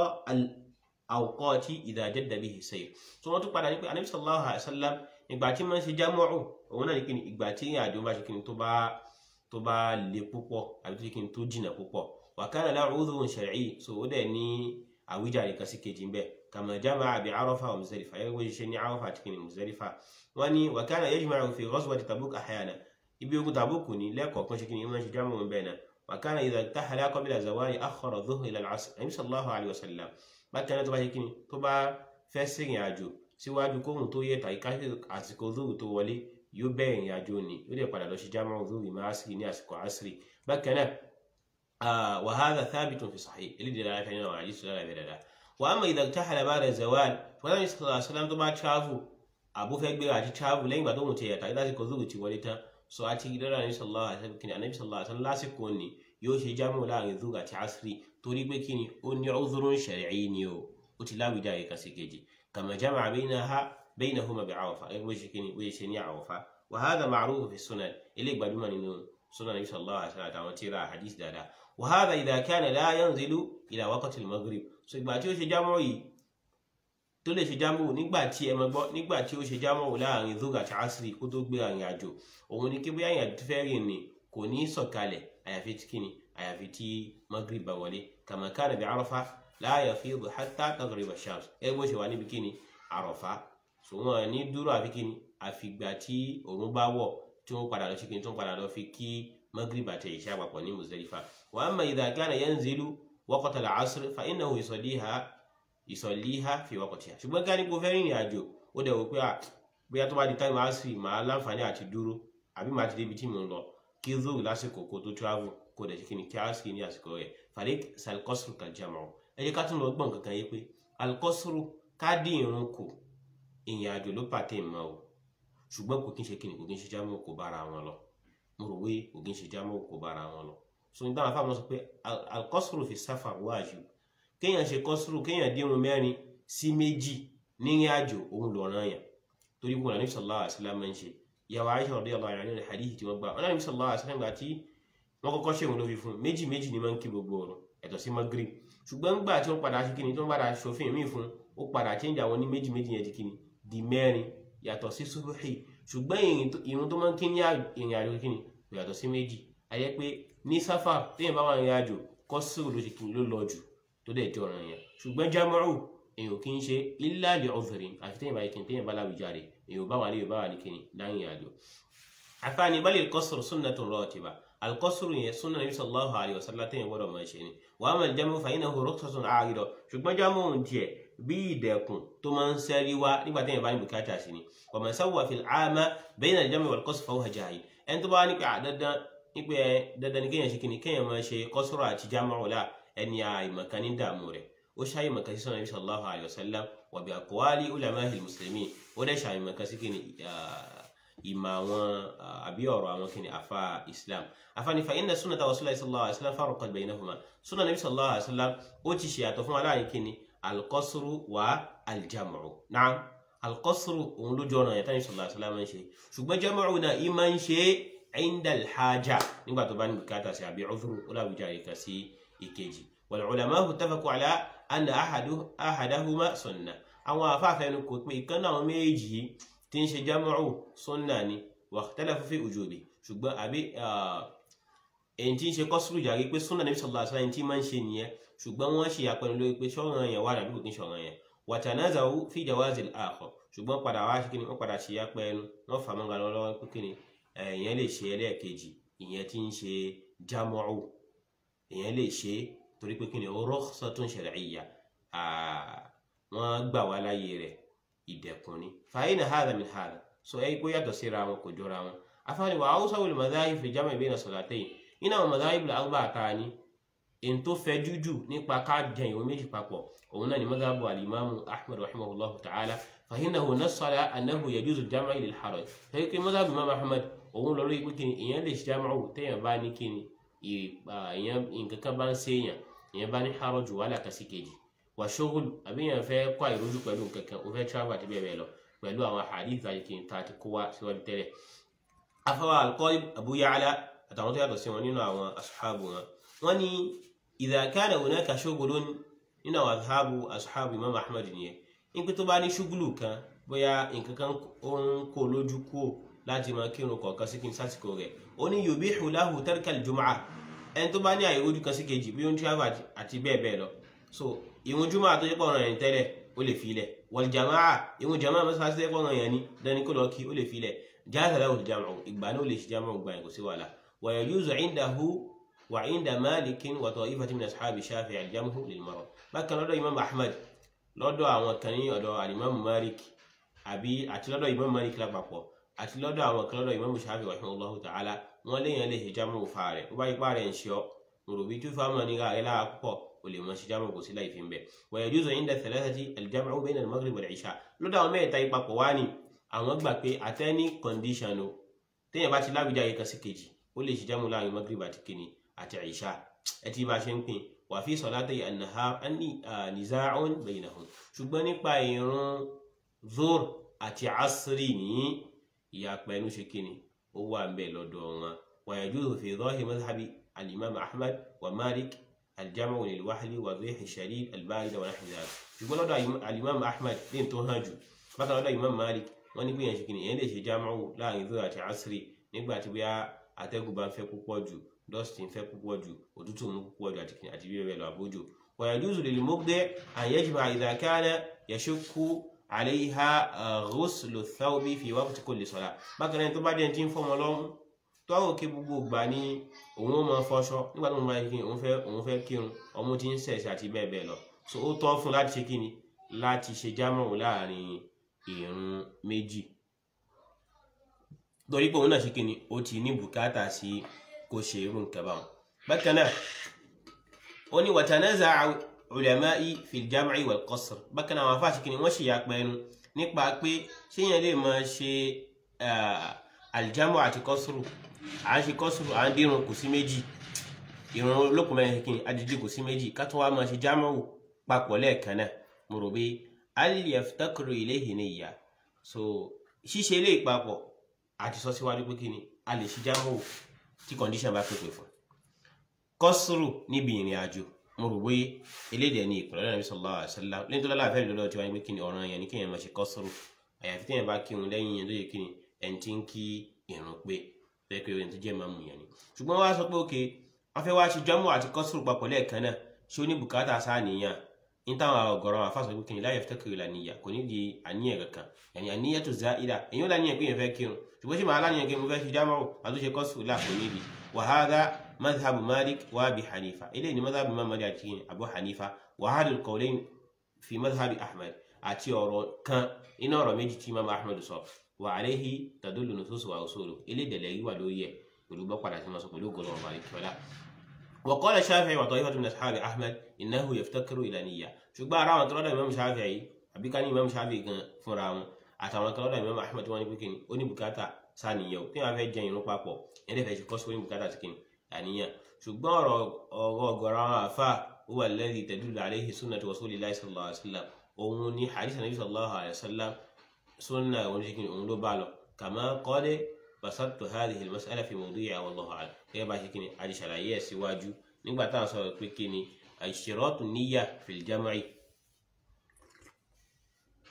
al-awqati idha jadda bihi sayr so wọ́n tún padà ní pé anabi sallallahu alayhi wa sallam ìgbà tí wọ́n ṣe jámọ́rù òun náà ní kí ni ìgbà tí àjò bá ṣe kí ni tó bá tó bá le púpọ̀ àbí tó ṣe kí ni tó jìnà púpọ̀ wa kana lahu 'udhrun shar'i so ó dẹ̀ ní àwíjàre kan sí kejì ń bẹ̀ kama jama'a bi Arafa wa Muzdalifa yẹ́n wọ́n ṣe ní Arafa àti kí ni Muzdalifa wọ́n ní wa kana yajma'u fi ghazwati Tabuk ahyana ibi ogun Tabuk ní lẹ́kọ̀ọ̀kan ṣe kí ni wọ́n ṣe jámọ́ bẹ́ẹ̀ náà wa kana idha irtahala qabla zawali akhkhara adh-dhuhr ila al-'asr Nabi sallallahu alayhi wa sallam bákan náà tó bá ṣe kí ni tó bá fẹ́ sìrìn àjò síwájú kóhùn tó yẹ tàbí káṣí àsìkò zuhur tó wọlé yóò bẹ̀rẹ̀ ìrìn àjò ni yóò dẹ̀ padà lọ sí jámọ́ zuhur ìmọ̀ asiri ní àsìkò asiri bákan náà wa hadha thabitun fi sahih eléyìí dára fẹ́ nínú àwọn àdìsí lára bẹ̀ dáadáa wa amma idha irtahala ba'da zawal fọlá ní sallallahu alaihi wasallam tó bá travel àbúfẹ́ gbéra àti travel lẹ́yìn ìgbà tó hùn ti yẹ tàbí lásìkò zuhur ti wọlé tán so àti dára ní sallallahu alaihi wasallam kìnìún anabi sallallahu alaihi wasallam lásìkò ni yóò ṣe jámọ́ láàrin zuhur àti asiri torí pé kíni ó ní udhrun shar'i ni o ó ti láwùjá yẹ kan sí kejì kama jama'a bainaha بينهما بعرفة أي وجه كني وجه شني عرفة وهذا معروف في السنن اللي بعد ما ننو سنن النبي صلى الله عليه وسلم وتيرا حديث دادا وهذا إذا كان لا ينزل إلى وقت المغرب so ìgbà tí ó ṣe jámọ́ yìí tó lè ṣe jámọ́ nígbà tí ẹ máa gbọ́ nígbà tí ó ṣe jámọ́ láàrin zoga àti asiri kó tó gbé àrìn àjò òun ni kí bóyá ìrìn àjò tó fẹ́ rìn ni kò ní sọ̀kalẹ̀ àyàfi tí kíni àyàfi tí maghrib bá wọlé kama kana bi Arafa la yafidu hatta taghrib ash-shams ẹ bó ṣe wà níbi kíni Arafa so wọn ní dúró àfi kíni àfìgbà tí òun bá wọ̀ tí wọn padà lọ sí kíni tí wọn padà lọ fi kí magrib àti ìṣá papọ̀ ní Muzdalifa wa amma idha kana yanzilu waqt al-asr fa innahu yusalliha yusalliha fi waqtiha ṣùgbọ́n ká ní kó fẹ́ rìnrìn àjò ó dẹ̀ wò pé bóyá tó bá di táìmù asiri màá láǹfààní àti dúró àbí màá ti débi tí mò ń lọ kí zoro lásìkò kó tó travel kó dẹ̀ sí kíni kí asiri ní àsìkò rẹ̀ fàlẹ́ salkosru kal-jam'u ẹ jẹ́ ká tún lọ gbọ́n kankan yé pé alkosru ká dín irun kù ìrìn àjò ló pàtẹ́ ìmọ̀ o ṣùgbọ́n kò kí n ṣe kíni kò kí n ṣe jámọ́ kò bára wọn lọ mo rò wé kò kí n ṣe jámọ́ kò bára wọn lọ so ní táwọn afáàmọ́ sọ pé alkọ́sùrù fi sáfà wájú kéèyàn ṣe kọ́sùrù kéèyàn dírun mẹ́rin sí méjì nírìn àjò òun lọ́ràn yàn torí wọn àníbi sallallahu alaihi wasallam ń ṣe ìyàwó Aisha radiyallahu anha nínú hadith tí wọ́n gbà wọn àníbi sallallahu alaihi wasallam gbà tí wọ́n kọ́kọ́ ṣe òun ló fi fún méjì méjì ni máa ń kí gbogbo ọ̀rọ̀ ẹ̀tọ́ sí magrib ṣùgbọ́n gbà tí wọ́n padà ṣe kíni tí wọ́n padà ṣòfin míì fún ó padà change àwọn ní méjì méjì yẹn di kíni di mẹ́rin yàtọ̀ sí subuhi ṣùgbọ́n ìrun tó máa ń kí ní ìrìn àjò kíni kò yàtọ̀ sí méjì ayé pé ní sáfà téèyàn bá wà ní àjò kọ́sùrù ló ṣe kíni ló lọ jù tó dẹ̀ jọ ọ̀ràn yẹn ṣùgbọ́n jámọ́rù èèyàn kì í ṣe illa li udhrin àfi téèyàn bá yẹ kíni téèyàn bá láwùjáre èèyàn bá wà ní yorùbá wà ní kíni láyìn àjò. àfààní bal al-qasru sunnatun ratiba alkọ́sùrù yẹn súnà nabi sallallahu alayhi wa sallam téèyàn gbọ́dọ̀ máa ṣe ni wa amma al-jamu fa innahu rukhsatun 'arida ṣùgbọ́n jámọ́ òun tiẹ̀ bí ìdẹ̀kùn tó máa ń sẹ́rí wá nígbà téèyàn bá ní bùkátà sí ni wa man sawwa fil 'ama bayna al-jam'i wal qasr fa huwa jahil ẹni tó bá ní pé dandan ní pé dandan ní kéèyàn ṣe kíni kéèyàn máa ṣe kọ́sùrù àti jámọ́ ọ̀la ẹni àìmọ̀kan ní dààmú rẹ̀ ó ṣáyé mọ̀kan sí sọ́nà nabi sallallahu alayhi wa sallam wa bi aqwali ulama'il muslimin ó dẹ̀ ṣàyè mọ̀kan sí kíni ìmọ̀ àwọn àbí ọ̀rọ̀ àwọn kìnnì afa islam afa ní fa inna sunnata rasulillah sallallahu alaihi wasallam farqat baynahuma sunna nabi sallallahu alaihi wasallam ó ti ṣe àtọ̀ fún wa láàrin kìnnì alqasru wa aljamu naam alqasru òun lójú ọ̀nà yẹn tani sallallahu alaihi wasallam ń ṣe ṣùgbọ́n jamu náà ìmọ̀ ń ṣe inda alhaja nígbà tó bá ní bùkátà sí àbí udhru ó láwùjá rẹ̀ kà sí ìkejì wal ulama'u ittafaqu ala anna ahadahuma sunnah àwọn àfáàfẹnu kò pé ìkan náà méjì yìí tí ń ṣe jámọ́rù sunna ni wàhtalafu fi ujubi ṣùgbọ́n àbí èyí tí ń ṣe kọ́sùrù jàre pé sunna Nabi sallallahu alaihi wasallam tí máa ń ṣe nìyẹn ṣùgbọ́n wọ́n ṣe àpẹnu lórí pé ṣọ́ran yẹn wà dàbí kò kí ń ṣọ̀ran yẹn watanazawu fi jawazil akhar ṣùgbọ́n padà wá ṣe kí ni wọ́n padà ṣe àpẹnu wọ́n fà mọ́ga lọ́wọ́ pé kí ni ìyẹn lè ṣe ẹlẹ́ẹ̀kejì ìyẹn tí ń ṣe jámọ́rù ìyẹn lè ṣe torí pé kí ni rukhsatun shar'iyya wọ́n gbà wá láyé rẹ̀ ìdẹ̀kùn ni fàáyínà hàdà min hàdà so ẹ kó yàtọ̀ síra wọn kò jọra wọn afáàní wà áwùsá wòlé madhahib fi jam'i bayna salatayn iná àwọn madhahib la arba'a àtàní in tó fẹ́ jújù nípa ká jẹ ìwé méjì papọ̀ òun náà ni madhabu alimamu ahmed rahimahullahu ta'ala fahinahu nasala annahu yajuzu jam'i lil haraj fẹ́ kí madhabu imam ahmed òun lọ lórí pé kí ni ìyẹn lè ṣe jam'u téèyàn bá ní kí ni ìyẹn nǹkan kan bá ń séèyàn ìyẹn bá ní haraj wàhálà kásìkejì wà ṣógùl àbí yẹn fẹ́ kọ́ àìrójú pẹ̀lú kankan ó fẹ́ travel àti bẹ́ẹ̀ bẹ́ẹ̀ lọ pẹ̀lú àwọn hadith àti kí n ta ti kó wá síwájú tẹ́lẹ̀ afọwọ́ al-Qalib Abu Ya'la àtàwọn tó yàtọ̀ sí wọn nínú àwọn ashabu wọn wọn ni idha kana hunaka shughulun nínú àwọn ashabu ashabu Imam Ahmad nìyẹn ní pé tó bá ní ṣúgùlù kan bóyá nǹkan kan ó ń kó lójú kúò láti máa kírun kọ̀ọ̀kan sí kí n sásìkò rẹ̀ ó ní yubihu lahu tarka al-jumu'ah ẹni tó bá ní àìrójú kan sí kejì bí ó ń travel àti bẹ́ẹ̀ bẹ́ẹ̀ lọ so ìwọn jùmọ̀ àtọ́jú pọ̀ ọ̀ràn yẹn tẹ́lẹ̀ ó lè filẹ̀ wal jamaa ìwọn jamaa mọ́sálásí tẹ́lẹ̀ pọ̀ ọ̀ràn yẹn ni dání kó lọ kí ó lè filẹ̀ jaza lahu al-jam'u ìgbà náà ó lè ṣe jam'u gbà yẹn kò sí wàhálà wa yajuzu indahu wa inda malikin wa ta'ifatin min ashabi shafi'i al-jam'u lil marad bákan lọ́dọ̀ imam ahmad lọ́dọ̀ àwọn kan ní ọ̀dọ̀ alimam malik àbí àti lọ́dọ̀ imam malik lápapọ̀ àti lọ́dọ̀ àwọn kan lọ́dọ̀ imam shafi'i rahimahullahu ta'ala wọ́n léyìn lè ṣe jam'u fa rẹ̀ ó bá ipá rẹ̀ ń ṣe ọ́ mùrùbí tó fáwọn ní ra ẹ̀ lára púpọ̀ ولي ماشي جامع وسيلا يفهم به ويجوز عند الثلاثة الجمع بين المغرب والعشاء لو داو مي تاي papọ̀ wá ní àwọn gbà pé at any condition o téèyàn bá ti láwùjá yìí kan sí kejì ó lè ṣe jámù láàrin maghrib àti kìíní àti ìṣá ẹ ti bá ṣe ń pín wà fi salatay an-nahar anni niza'un baynahum ṣùgbọ́n nípa ìrun zor àti asri ní ìyàpẹ̀ ẹnu ṣe kìíní ó wà ń bẹ lọ́dọ̀ wọn wa yajuzu fi dhahir madhhabi al-imam ahmad wa malik الجمع للوحل والريح الشديد البارد ونحو ذلك يقول هذا الإمام أحمد بن توهاجو بقى هذا الإمام مالك wọ́n ní gbìyànjú kí ni èyàn lè ṣe jámáwò láàrin zoro àti asiri nígbà tí bóyá atẹ́gùn bá ń fẹ́ púpọ̀ jù dust ń fẹ́ púpọ̀ jù òtútù ń púpọ̀ jù àti bí bẹ́ẹ̀ lọ àbójò ويجوز للمبدع أن يجمع إذا كان يشك عليها غسل الثوب في وقت كل صلاة bákan náà tó bá dẹ̀ ti ń fọmọ lọ́mú tó àwọn òkè gbogbo gbà ní òun ó máa fọṣọ nígbà tó ń bá yẹ kí òun fẹ́ òun fẹ́ kírun ọmú tí ń ṣẹ̀ṣẹ̀ àti bẹ́ẹ̀ bẹ́ẹ̀ lọ so ó tọ́ fún láti ṣe kíni láti ṣe jámọ̀wò láàrin ìrun méjì torí pé òun náà ṣe kíni ó ti ní bùkátà sí kó ṣe irú nǹkan báwọn bákan náà ó ní watanaza ulama'i fil jam'i wal qasr bákan náà àwọn afáàṣì kíni wọ́n ṣe yàpẹ́ ẹnu nípa pé ṣéyàn lè máa ṣe aljamu àti kọ́sùrù à ń ṣe kọ́sùrù à ń dírun kò sí méjì ìrun olókùn mẹ́rin kí ni adìdí kò sí méjì ká tó wá máa ṣe jámọ́wò papọ̀ lẹ́ẹ̀kan náà mo rò pé aliyaftakiru ilayhi niyya so ṣíṣe ilé ìpapọ̀ àti sọ síwájú pé kí ni a lè ṣe jámọ́wò tí condition bá pèpè fún kọ́sùrù níbi ìrìn àjò mo rò pé elédè ní ìpínlẹ̀ Nabi sallallahu alaihi wasallam lẹ́yìn tó lọ́la àfẹ́ lọ́dọ̀ tí wọ́n ní pé kí ni ọ̀ràn yẹn ni kéèyàn máa ṣe kọ́sùrù àyàfi téèyàn bá kírun lẹ́yìn yẹn tó yẹ kí ni ẹni tí ń kí ìrun pé bẹ́ẹ̀ pé ẹni tó jẹ́ máa mú yẹn ni ṣùgbọ́n wọ́n á sọ pé òkè wọ́n fẹ́ wá ṣe jámọ́ àti kọ́sùrù papọ̀ lẹ́ẹ̀kan náà ṣé ó ní bùkátà sáà nìyàn ní táwọn ọ̀gọ̀rọ̀ àwọn afáṣọ pé kìnìún láyẹ̀ fẹ́kẹ̀rẹ̀ lànìyà kò ní di àníyàn kankan yàní àníyàn tó zá ìdá èyí ó láníyàn pé yẹn fẹ́ kírun ṣùgbọ́n ṣé màá láníyàn pé mo fẹ́ ṣe jámọ́ àtúnṣe kọ́sùrù là kò níbi wa hadha madhhabu malik wa abi hanifa eléyìí ni madhhabu imam malik àti abu hanifa wa hadha al-qawlayn fi madhhabi ahmed àti ọ̀rọ̀ kan iná ọ̀rọ̀ méjì tí imam ahmed sọ wa alayhi tadullu nusus wa usulu eléyìí dẹ̀lẹ̀ yìí wà lórí ẹ̀ pẹ̀lú bọ́ padà sí ma sọ pẹ̀lú ògùn ọ̀rọ̀ àríkíọ́lá وقال الشافعي وطائفة من أصحاب أحمد إنه يفتكر إلى نية ṣùgbọ́n ara àwọn tọ́lọ́dọ̀ Imam Shafi'i àbí ká ní Imam Shafi'i gan fúnra wọn àtàwọn tọ́lọ́dọ̀ Imam Ahmad wọn ní pé kíni ó ní bùkátà sáníyàn tí wọn fẹ́ jẹ irun papọ̀ ẹni fẹ́ ṣe kọ́ sórí bùkátà sí kíni àníyàn ṣùgbọ́n ọ̀rọ̀ ọ̀rọ̀ ọ̀gọ̀rọ̀ àwọn àfa huwa alladhi tadullu alayhi sunnatu rasulillahi sallallahu alayhi wa sallam òun ní hadith Nabi sallallahu alayhi wa sallam sunna òun ṣe kíni òun ló bá lọ kama qad basattu hadhihi al-mas'ala fi mawdi'iha wallahu a'lam gẹ́gẹ́ bá ṣe kíni àti ṣàlàyé ẹ̀ síwájú nígbà tá à ń sọ̀rọ̀ pé kíni àìṣèrọ́tù níyà fil jam'i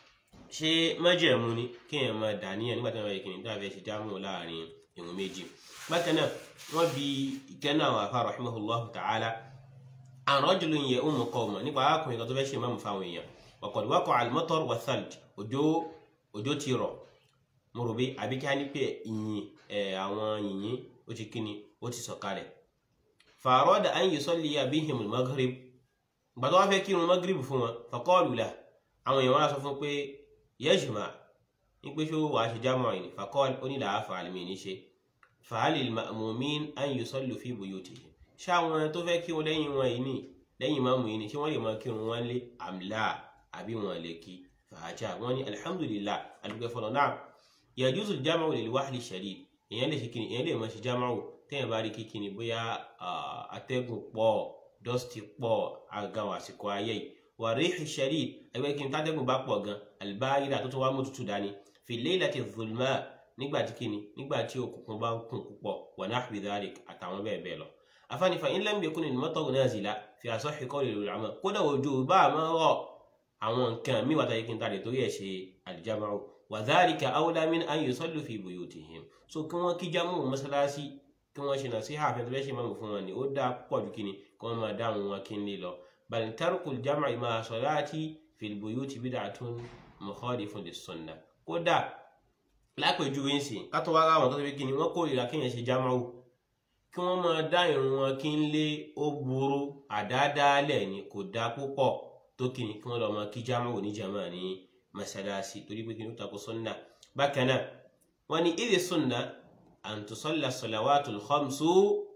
ṣé májẹ̀mú ni kéèyàn máa dà níyàn nígbà tí wọ́n bá yẹ kìnnìún tí wọ́n fẹ́ ṣe jámù láàrin ìrun méjì bákan náà wọ́n bi ìkẹ́nà àwọn afa rahimahullah ta'ala an rajulin ya'ummu qawman nípa arákùnrin kan tó fẹ́ ṣe máàmù fáwọn èèyàn wa qad waqa'a al-matar wa thalj òjò òjò ti rọ̀ mo rò bí àbí kí á ní pé ìyìn àwọn yìnyín ó ti kíni ó ti sọ̀kalẹ̀ fa arada an yusalliya bihim al-maghrib gbàtọ́ wá fẹ́ kírun maghrib fún wọn fa qalu lahu àwọn èèyàn wá sọ fún pé yẹ́jùmá ní pé ṣó wàá ṣe jámọ̀ ìní faqal onílàá fàálìmì ní ṣe fàálì ma'mumin an yusallu fi buyutihim ṣáwọn tó fẹ́ kírun lẹ́yìn wọn yìí ní lẹ́yìn máàmù yìí ní ṣé wọ́n lè máa kírun wọn lé àmìlà àbí wọn lè kí fàájà wọn ní alhamdulillah adúgbò fọlọ náà yajuzu jámọ̀ lil wahli shadid èèyàn lè ṣe kíni èèyàn lè máa ṣe jámọ̀ tẹ́yìn bá rí kíkíni bóyá atẹ́gùn pọ̀ dọ́stì pọ̀ àgàwọ̀ àsìkò ayé yìí wà ríhì shadid ẹgbẹ́ kí n tátẹ́gùn bá pọ̀ gan albayira tó tún wá mú tutù dání fi laylati dhulma nígbà tí kíni nígbà tí òkùnkùn bá ń kùn púpọ̀ wa nahwi dhalik àtàwọn bẹ́ẹ̀ bẹ́ẹ̀ lọ. afáàní fa in lam yakun al-mataru nazila fi asahhi qawli al-ulama kódà òjò bá a máa rọ̀ àwọn nǹkan mí wàtá yìí tàdé torí ẹ̀ ṣe al-jam'u wa dhalika awla min an yusallu fi buyutihim so kí wọ́n kí jámù mọ́sálásí kí wọ́n ṣe nasiha àfẹ́ntẹ́fẹ́ ṣe máa fún wọn ni ó dáa pọ̀ ju kíni kí wọ́n máa dáhùn wọn kí n lè lọ بل ترك الجمع مع صلاة في البيوت بدعة مخالف للسنة kódà lápèjúwe ń sìn ká tó wá ráwọn tó ti fi kí ni wọn kórìíra kéèyàn ṣe jámáwò kí wọn máa dá irun wọn kí n lé ó burú àdáadáalẹ̀ ni kò dá púpọ̀ tó kí ni kí wọn lọ máa kí jámáwò ní jàmá ní masalasi torí pé kí ni ó takò sunna bákan náà wọn ní ìdí sunna an tusalla salawatul khamsu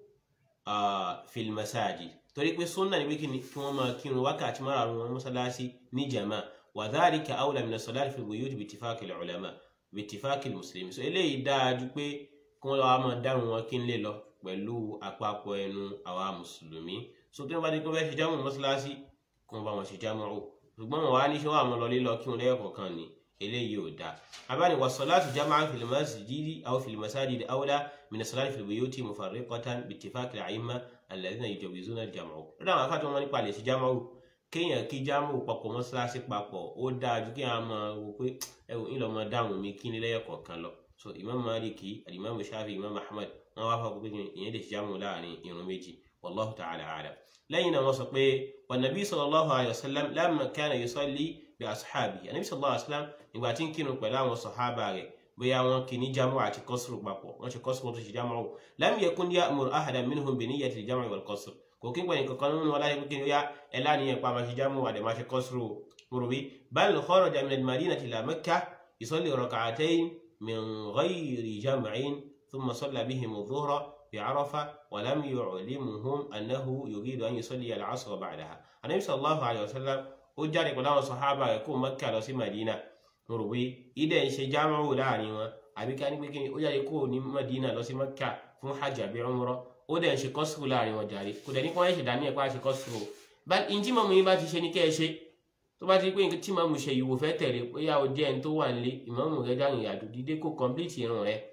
fil masajid torí pé sunna ni pé kí ni kí wọn máa kírun wákàtí márùn wọn mọ́sálásí ní jama wa dhalika awla min as-salati fil buyut bi ittifaqi al-ulama bi ittifaqi al-muslimin so eléyìí dáadu pé kí wọn lọ́wọ́ máa dárun wọn kí n lè lọ pẹ̀lú àpapọ̀ ẹnu àwa mùsùlùmí so tí wọn bá ti kí wọn fẹ́ ṣe jámù mọ́sálásí kí wọn bá wọn ṣe jámù o ṣùgbọ́n wọn wá ní ṣé wọn àmọ́ lọ lílọ kí wọn lẹ́yọ̀ kọ̀ọ̀kan ni eléyìí ò dáa abáni wa salatu jama'an fil masjidi aw fil masajidi awla min as-salati fil buyuti mufarriqatan bi ittifaqi al-a'imma alladhina yujawizuna al-jam'u lọ́dọ̀ àwọn afáàtì wọn nípa lè ṣe jámáwò kéèyàn kí jámáwò papọ̀ mọ́ṣáláṣí papọ̀ ó dáa ju kí àwọn máa wò pé ẹwù ńlọ máa dáhùn mi kí ní lẹ́yọ̀ kọ̀ọ̀kan lọ so imam maliki alimam shafi imam ahmad wọn wá fọwọ́ pé ìyẹn lè ṣe jámáwò láàrin irun méjì wallahu ta'ala a'lam lẹ́yìn náà wọ́n sọ pé wa nabi sallallahu alayhi wa sallam lamma kana yusalli bi ashabi anabi sallallahu alayhi wa sallam ìgbà tí ń kírun pẹ̀lú àwọn sọ̀hábà rẹ̀ bóyá wọn kì ní jámù àti kọ́sùrù papọ̀ wọ́n ṣe kọ́sùrù tó ṣe jámù ọ̀hún lam yakun ya'muru ahadan minhum bi niyyati al-jam'i wal qasr kò kí n pẹ̀lú kankan nínú wọn láyé pé yá ẹ láníyàn pa máa ṣe jámù àdè máa ṣe kọ́sùrù mùrùbí bal kharaja min al-madinati ila makkah yusalli rak'atayn min ghayri jam'in thumma salla bihim adh-dhuhra bi arafa wa lam yu'limuhum annahu yuridu an yusalli al-'asra ba'daha anabi sallallahu alayhi wa sallam ó jáde pẹ̀lú àwọn sàhábà rẹ̀ kó Makkah lọ sí Madina mo rò pé ilẹ̀ ń ṣe jámáwò láàrin wọn àbí ká ní pé kíni ó jáde kó ní Madina lọ sí Mẹ́kà fún hajj àbí umrah ó dẹ̀ ń ṣe kọ́sùrù láàrin wọn jàre kò dẹ̀ ní kí wọ́n ṣe dání ẹ̀pá ṣe kọ́sùrù bá ìjì mọ̀mú yín bá ti ṣe ní kẹ́ ẹ ṣe tó bá ti pé tí mọ̀mú ṣe ìwò fẹ́ tẹ̀lé bóyá o jẹ́ ẹni tó wà nílé ìmọ̀mú rẹ dáhùn ìyàdù dídé kó kọ́mplìtì irun rẹ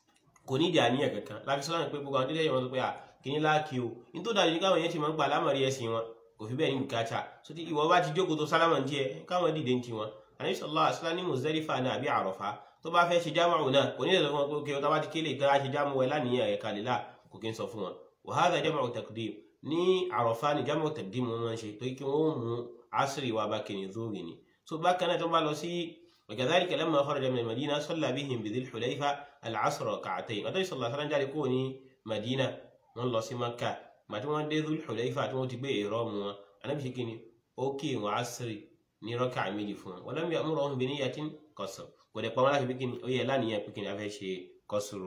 kò ní ìdí àníyàn kankan láfi sọ́nà pé gbogbo àwọn dídé yẹn wọ́n sọ pé à kíní láàkì o ní tó dájú káwọn yẹn ti máa ń gbà lámọ̀rí ẹ̀sìn wọn kò fi bẹ́ẹ̀ ní bùkátà so tí ìwọ bá ti jókòó tó sálámà ń tiẹ̀ káwọn dìde ń tiwọn anabi sallallahu alaihi wasallam ní Muzdalifa náà àbí Àrafá tó bá fẹ́ ṣe jámàrù náà kò ní lè sọ fún wọn pé kí ọtá bá ti kéle ìtara ṣe jámù ẹ láníyàn ẹ̀ka lílà kò kí ń sọ fún wọn wa hadha jam'u taqdim ní Àrafá ní jam'u taqdim wọn máa ń ṣe tó kí wọn mú asiri wa bá kìnnì zóòrì ni so bákan náà tó bá lọ sí وكذلك لما خرج من المدينة صلى بهم بذي الحليفة العصر ركعتين النبي صلى الله عليه وسلم جاري كوني مدينة من الله سي مكة ما تمون دي ذو الحليفة تمون تبي إرام النبي شكيني أوكي وعصري ní rọ́kà méjì fún wọn wọ́n lẹ́mìí àmúrò ọ̀hún bí níyà tí ń kọ̀sọ̀ kò dẹ̀ pamọ́ láti pínpín ó yẹ láníyàn pínpín afẹ́ ṣe kọ́sùrù.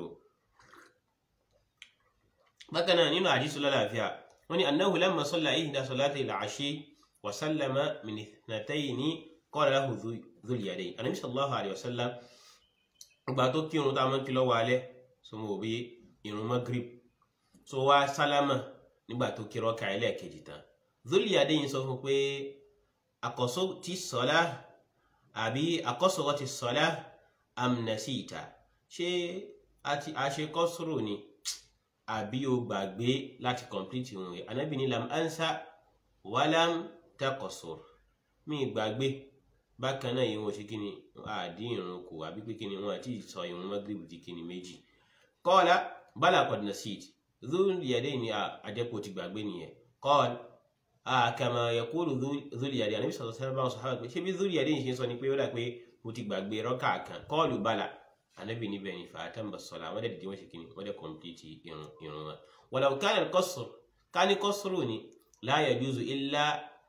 bákan náà nínú àdísù lọ́láàfíà wọ́n ní annahu lamma salla ihda salati al-ashi wa sallama min ithnatayni qala lahu dhul yadayn anabi sallallahu alayhi wa sallam ìgbà tó kírun tá a máa ń kí lọ́wọ́ alẹ́ so mo bí irun magrib so wá sálámà nígbà tó kí rọ́kà ẹlẹ́ẹ̀kejì tán dhul yadayn sọ fún pé akọsọ ti sọlá àbí akọsọrọ ti sọlá amnasita ṣé a ṣe kọsùrù ni àbí o gbàgbé láti complete ìrun rẹ̀ anabi ní lam ansa walam takọsùr mi gbàgbé bákan náà ìrun ṣe kíni àdí ìrun kù àbí pé kíni wọn àti ìsọ ìrun magrib di kíni méjì qala bala qad nasit dhul yadaini àjẹpọ̀ ti gbàgbé nìyẹn qala kama yaqulu dhul yadaini àníbi sọ̀rọ̀ sẹ́lẹ̀ báwọn sọ̀rọ̀ pé ṣé bí dhul yadaini ṣe sọ ni pé ó dà pé mo ti gbàgbé rọ́kà kan qalu bala ànábì níbẹ̀ ni fa atamma as-salat wọ́n dẹ̀ dìde wọ́n ṣe kíni wọ́n dẹ̀ kọ̀m̀pìtì ìrun ìrun wọn walau kana al-qasr ká ní kọ́sùrù ni la yajuzu illa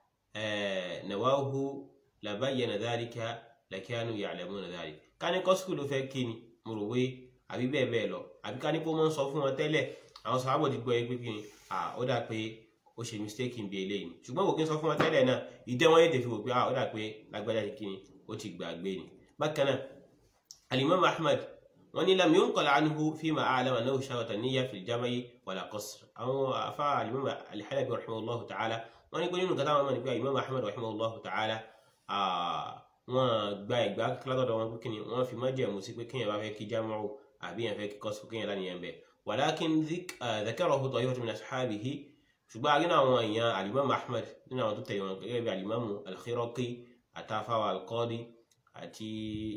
nawahu labayyana dhalika lakanu ya'lamuna dhalika ká ní kọ́sùrù ló fẹ́ kí ni mo rò wé àbí bẹ́ẹ̀ bẹ́ẹ̀ lọ àbí ká ní kó máa ń sọ fún wọn tẹ́lẹ̀ àwọn sàábọ̀ ti gbọ́ ẹ pé kí ni ó dà pé ó ṣe mistake bí eléyìí ṣùgbọ́n kò kí n sọ fún wọn tẹ́lẹ̀ náà ìdẹ́ wọn yé tèfi wò pé ó dà pé lágbájá ti kí ni ó ti gbàgbé ni bákan náà alimami ahmad wọn ní lam yunqal anhu fima a'lama annahu sharata niyya fil jam'i wala qasr àwọn afa alimami alihalabi rahimahullahu ta'ala wọn ní pé nínú kata wọn mọ̀ ní pé alimami ahmad rahimahullahu ta'ala wọn gba ìgbà kílátọ̀dọ̀ wọn pé kíni wọn fi májẹ̀mú sí pé kíyàn bá fẹ́ kí jámọ́ àbí yàn fẹ́ kí qasr kíyàn lánìyàn bẹ̀ walakin dhakarahu ta'ifatu min ashabihi ṣùgbọ́n àgbẹ̀ náà àwọn èèyàn alimami ahmad nínú àwọn tó tẹ̀lé wọn gẹ́gẹ́ bí alimami al-khiraqi àtàfàwà al-qadi àti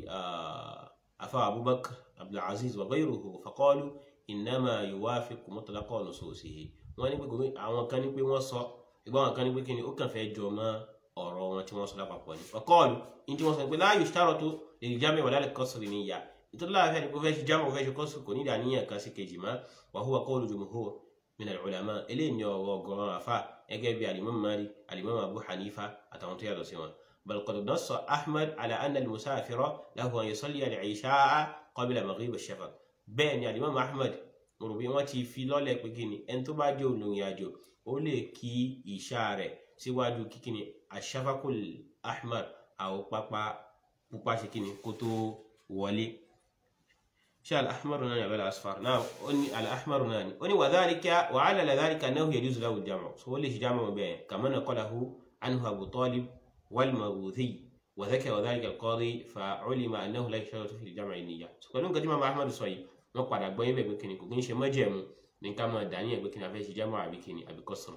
afa abubakar abdulaziz wa ghayruhu faqalu innama yuwafiqu mutlaqa nususihi wọ́n ní pé àwọn kan ní pé wọ́n sọ ìgbà àwọn kan ní pé kíni ó kàn fẹ́ jọ mọ́ ọ̀rọ̀ wọn tí wọ́n sọ lápapọ̀ ní faqalu ní tí wọ́n sọ pé la yushtaratu lil jam'i wala lil qasri niyya nítorí láàfẹ́ ni pé fẹ́ ṣe jámọ̀ fẹ́ ṣe qasr kò ní ìdàníyàn kan sí kejì mọ́ wa huwa qawlu jumhur min al-ulama eléyìí ni ọ̀rọ̀ ọ̀gọ̀rọ̀ àfa gẹ́gẹ́ bí alimam malik alimam abu hanifa àtàwọn tó yàtọ̀ sí wọn بل قد نص أحمد على أن المسافر له أن يصلي العشاء قبل مغيب الشفق بين يعني الإمام أحمد mọ̀rọ̀bí wọ́n ti fi lọ́lẹ̀ pé kíni ẹni tó bá jẹ́ olórin àjò ó lè kí ìṣá rẹ̀ síwájú kíkíni aṣáfákùl ahmar àwọn pápá pupa ṣe kíni kó tó wọlé ṣe al-ahmaru náà ni àbẹ́lẹ̀ asfar náà ó ní al-ahmaru náà ni ó ní wàdálíkà wàhálà làdálíkà náà yajuzu lahu al-jam'u so ó lè ṣe jámọ̀ bẹ́ẹ̀ kama naqalahu anhu Abu Talib والمغوثي وذكر ذلك القاضي فعلم انه لا يشترط في الجمع النية سكون كجمع مع احمد سوي wọn padà gbọ́ yín bẹ́ẹ̀ pé kìnnì kò kí ń ṣe májẹ̀mú ní ká máa dání ẹ̀ pé kìnnì afẹ́ ṣe jámọ́ àbí kìnnì àbí qasr.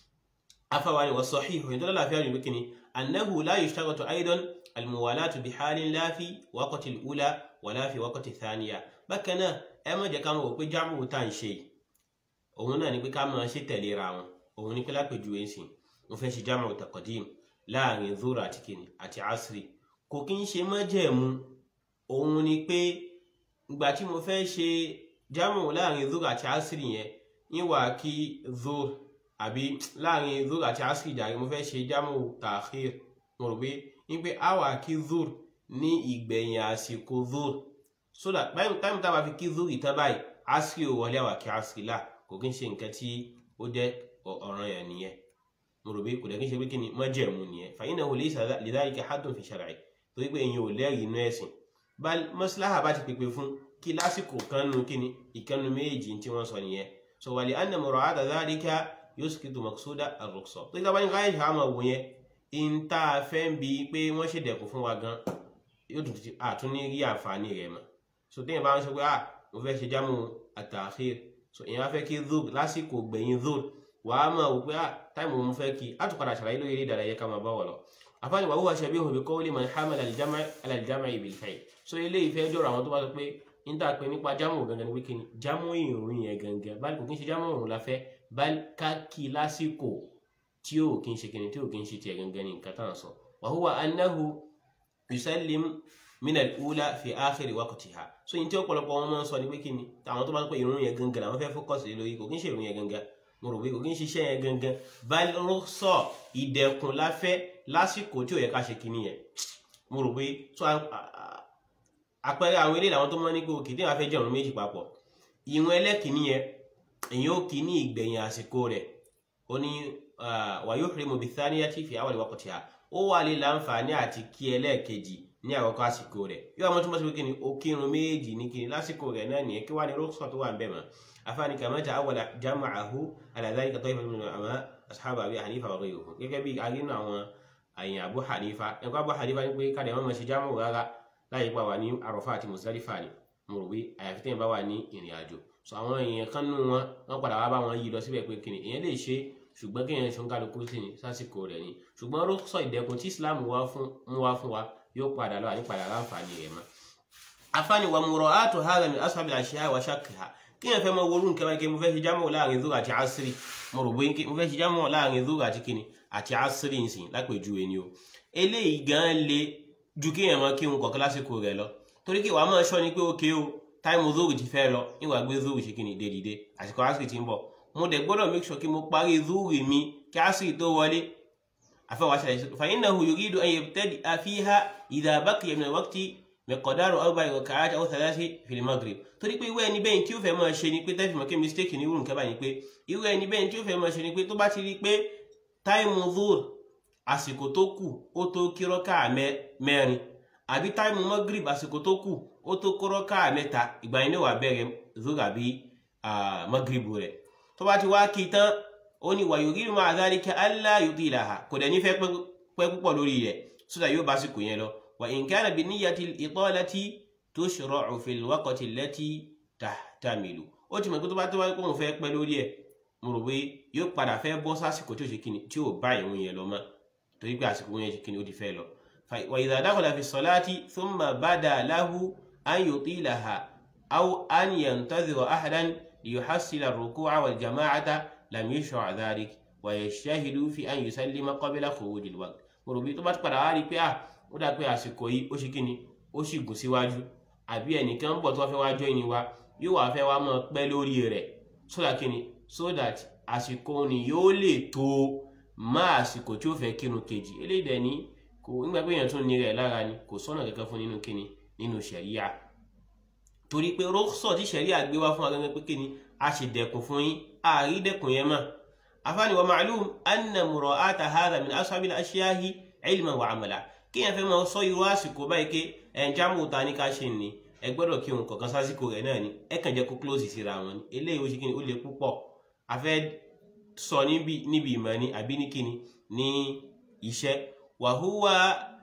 afáwa ni wọ́n sọ hí ìhòyìn tó lọ́la àfihàn ní pé kìnnì annahu la yushtaratu aidan almuwalatu bi halin la fi waqti al-ula wala fi waqti thaniya bákan náà ẹ má jẹ́ ká mọ̀ pé jámọ́ tá à ń ṣe òun náà ni pé ká máa ṣe tẹ̀léra wọn òun ni pé lápèjúwe ń sìn mo fẹ́ ṣe jámọ́ taqdim láàrin zura àti kìnnì àti asri kò kí ń ṣe májẹ̀mú òun ni pé ìgbà tí mo fẹ́ ṣe jámù láàrin zura àti asri yẹn ìwà kí zur àbí láàrin zura àti asri jàre mo fẹ́ ṣe jámù ta'khir mo rò pé ní pé a wà kí zur ní ìgbẹ̀yìn àsìkò zur so that báyìí táìmù tá a bá fi kí zur ìtàn báyìí asri ò wọlé àwà kí asri là kò kí ń ṣe nǹkan tí ó jẹ́ ọ̀ràn yẹn nìyẹn mo rò pé kò dẹ̀ kí ń ṣe pé kí ni májẹ̀mú nìyẹn fa innahu laysa lidhalika haddun fi shar'i torí pé èyàn ò lẹ́rìí inú ẹ̀sìn bal maslaha bá ti pèpè fún kí lásìkò kanu kíni ìkanu méjì tí wọ́n sọ nìyẹn so wali anna mura'ata dhalika yusqitu maqsuda ar-rukhsa tó yíká bá ní káyọ̀ ṣe àmọ̀ wò yẹn in tá a fẹ́ ń bi pé wọ́n ṣe dẹ̀kun fún wa gan yóò tún ti àtún ní rí àǹfààní rẹ̀ mọ́ so téèyàn bá ń sọ pé ah mo fẹ́ ṣe jámù at-ta'khir so èèyàn á fẹ́ kí dhul lásìkò gbẹ̀yìn dhul wàá mọ̀ wò pé ah táìmù mo fẹ́ kí á tún padà ṣàlàyé lórí eré ìdárayá ká máa bá wọ̀ lọ afáàní wà wúwa ṣẹbí òhun bí kọ́wọ́lì man hamala al-jam'a bil fa'il so eléyìí fẹ́ jọ̀rọ̀ àwọn tó bá sọ pé ń tà pé nípa jámù gangan ni wíkì ni jámù ìrùn yẹn gangan báyìí kò kí ń ṣe jámù ìrùn la fẹ́ báyìí ká kí lásìkò tí ò kí ń ṣe kìnnì tí ò kí ń ṣe tiẹ̀ gangan ni nǹkan tán sọ wa huwa annahu yusallim min al-ula fi akhiri waqtiha so yìí tí ọ̀pọ̀lọpọ̀ wọn máa ń sọ ni wíkì ni àwọn tó bá sọ pé ìrùn yẹn gangan làwọn fẹ́ fókọ̀sì lórí kò kí ń ṣe ìrùn yẹn gangan mo rò pé kò kí ń ṣiṣẹ́ yẹn gangan báyìí ló sọ ìdẹ̀kùn láfẹ́ lásìkò tí ò yẹ ká ṣe kinní yẹn mo rò pé tó àpẹẹrẹ àwọn eléyìí làwọn tó mọ ní pé òkè tí wọn fẹ́ jẹun méjì papọ̀ ìwọn ẹlẹ́kìnní yẹn èyàn ó kì í ní ìgbẹ̀yìn àsìkò rẹ̀ ó ní wàyó hirimu bithaniya tí fi àwọn ìwakọ̀ tí a ó wà lè láǹfààní àti kí ẹlẹ́ẹ̀kejì ní àkọ́kọ́ àsìkò rẹ̀ yóò àwọn tó mọ̀ sí pé kíni ó kírun méjì ní kíni lásìkò rẹ̀ náà nìyẹn kí wàá ní rọ́ọ̀sọ̀ tó wà ń bẹ̀ mọ́ afáàní kàmáta awàlà jama'ahu ala dhalika ta'ifatun min al-ulama ashab abi hanifa wa ghayruhum gẹ́gẹ́ bí arínú àwọn àyìn abu hanifa ẹ̀kọ́ abu hanifa ní pé káde wọn máa ṣe jámù rárá láyé pa wà ní àròfà àti muzdalifa ni mo rò pé àyàfi tẹ́yìn bá wà ní ìrìn àjò so àwọn èèyàn kan nù wọn wọn padà wá bá wọn yí lọ síbẹ̀ pé kíni èèyàn lè ṣe ṣùgbọ́n kéèyàn ṣe ń kálukú sí ni sásìkò rẹ̀ ni ṣùgbọ́n rọ́sọ̀ ìdẹ́kun tí islam wá fún mú wá fún wa yóò padà lọ àní padà láǹfààní rẹ̀ mọ́. afáàní wa mura'atu hadha min ashabil ashiya wa shakkiha kí yẹn fẹ́ mọ worú nǹkan báyìí kí mo fẹ́ ṣe jámọ̀ láàrin zuhur àti asiri mo rò bóyá mo fẹ́ ṣe jámọ̀ láàrin zuhur àti kíni àti asiri nsìn lápèjúwe ni o eléyìí gan le ju kí yẹn mọ kí n kọ̀ọ̀kan lásìkò rẹ̀ lọ torí kí wàá máa ṣọ́ ni pé ókè o táìmù zuhur ti fẹ́ lọ ìwà gbé zuhur ṣe kíni dédìde àsìkò asiri ti ń bọ̀ mo dẹ̀ gbọ́dọ̀ make sure kí mo parí zuhur mi kí asiri tó wọlé àfẹwà ṣẹlẹ̀ fa innahu yuridu an yabtadi'a fiha idha baqiya min al-waqti miqdaru arba'i rak'at aw thalathi fil maghrib torí pé irú ẹni bẹ́ẹ̀ tí ó fẹ́ máa ṣe ni pé tẹ́fì mọ́ kí mistake ní irú nǹkan báyìí pé irú ẹni bẹ́ẹ̀ tí ó fẹ́ máa ṣe ni pé tó bá ti rí pé táìmù zuhur àsìkò tó kù ó tó kí rọ́kà mẹ́rin àbí táìmù maghrib àsìkò tó kù ó tó kó rọ́kà mẹ́ta ìgbà yẹn ní wàá bẹ̀rẹ̀ zuhur àbí maghrib rẹ̀ tó bá ti wá kí tán ó ní wa yuridu ma'a dhalika alla yutilaha kò dẹ̀ nífẹ̀ẹ́ pẹ́ púpọ̀ lórí rẹ̀ sódà yóò bá àsìkò yẹn lọ wa in kana bi niyyati al-italati tushra'u fil waqti allati tahtamilu ó ti mọ̀ pé tó bá tó wáyé pé òun fẹ́ pẹ́ lórí ẹ̀ mo rò pé yóò padà fẹ́ bọ́ sásìkò tí ò ṣe kíni tí ò bá ìrun yẹn lọ mọ́ torí pé àsìkò yẹn ṣe kíni ó ti fẹ́ lọ. wa idha dakhala fi salati thumma bada lahu an yutilaha aw an yantazira ahadan liyuhassila ar-ruku'a wal jama'ata lam yushra' dhalik wa yajtahidu fi an yusallima qabla khuruj al-waqt mo rò pé tó bá padà wá rí pé à ó dà pé àsìkò yìí ó ṣe kíni ó sì gùn síwájú àbí ẹnìkan ń bọ̀ tó wá fẹ́ wá jọ ìní wa yóò wá fẹ́ wá mọ́ pẹ́ lórí rẹ̀ so that kíni so that àsìkò ni yóò lè tó má àsìkò tí ó fẹ́ kírun kejì eléyìí dẹ̀ ní kò nígbà pé èèyàn tún ní rẹ̀ lára ni kò sọ́nà kankan fún nínú kíni nínú ṣẹ̀ríà torí pé rọ́ṣọ̀ tí ṣẹ̀ríà gbé wá fún agẹ́gẹ́ pé kíni a sì dẹ̀kun fún yín àárí dẹ̀kun yẹn mọ́ afáàní wa ma'lum anna mura'ata hadha min ashabil ashiyahi ilman wa amala kíyàn fẹ́ máa sọ irú àsìkò báyìí pé ẹ̀ǹjámù ta ní ká ṣe ni ẹ gbọ́dọ̀ kí òun kọ̀ọ̀kan sásìkò rẹ̀ náà ni ẹ kàn jẹ́ kó close síra wọn ni eléyìí ó ṣe kíni ó le púpọ̀ a fẹ́ sọ níbi níbi ìmọ̀ ni àbí ní kíni ní iṣẹ́ wàhúwà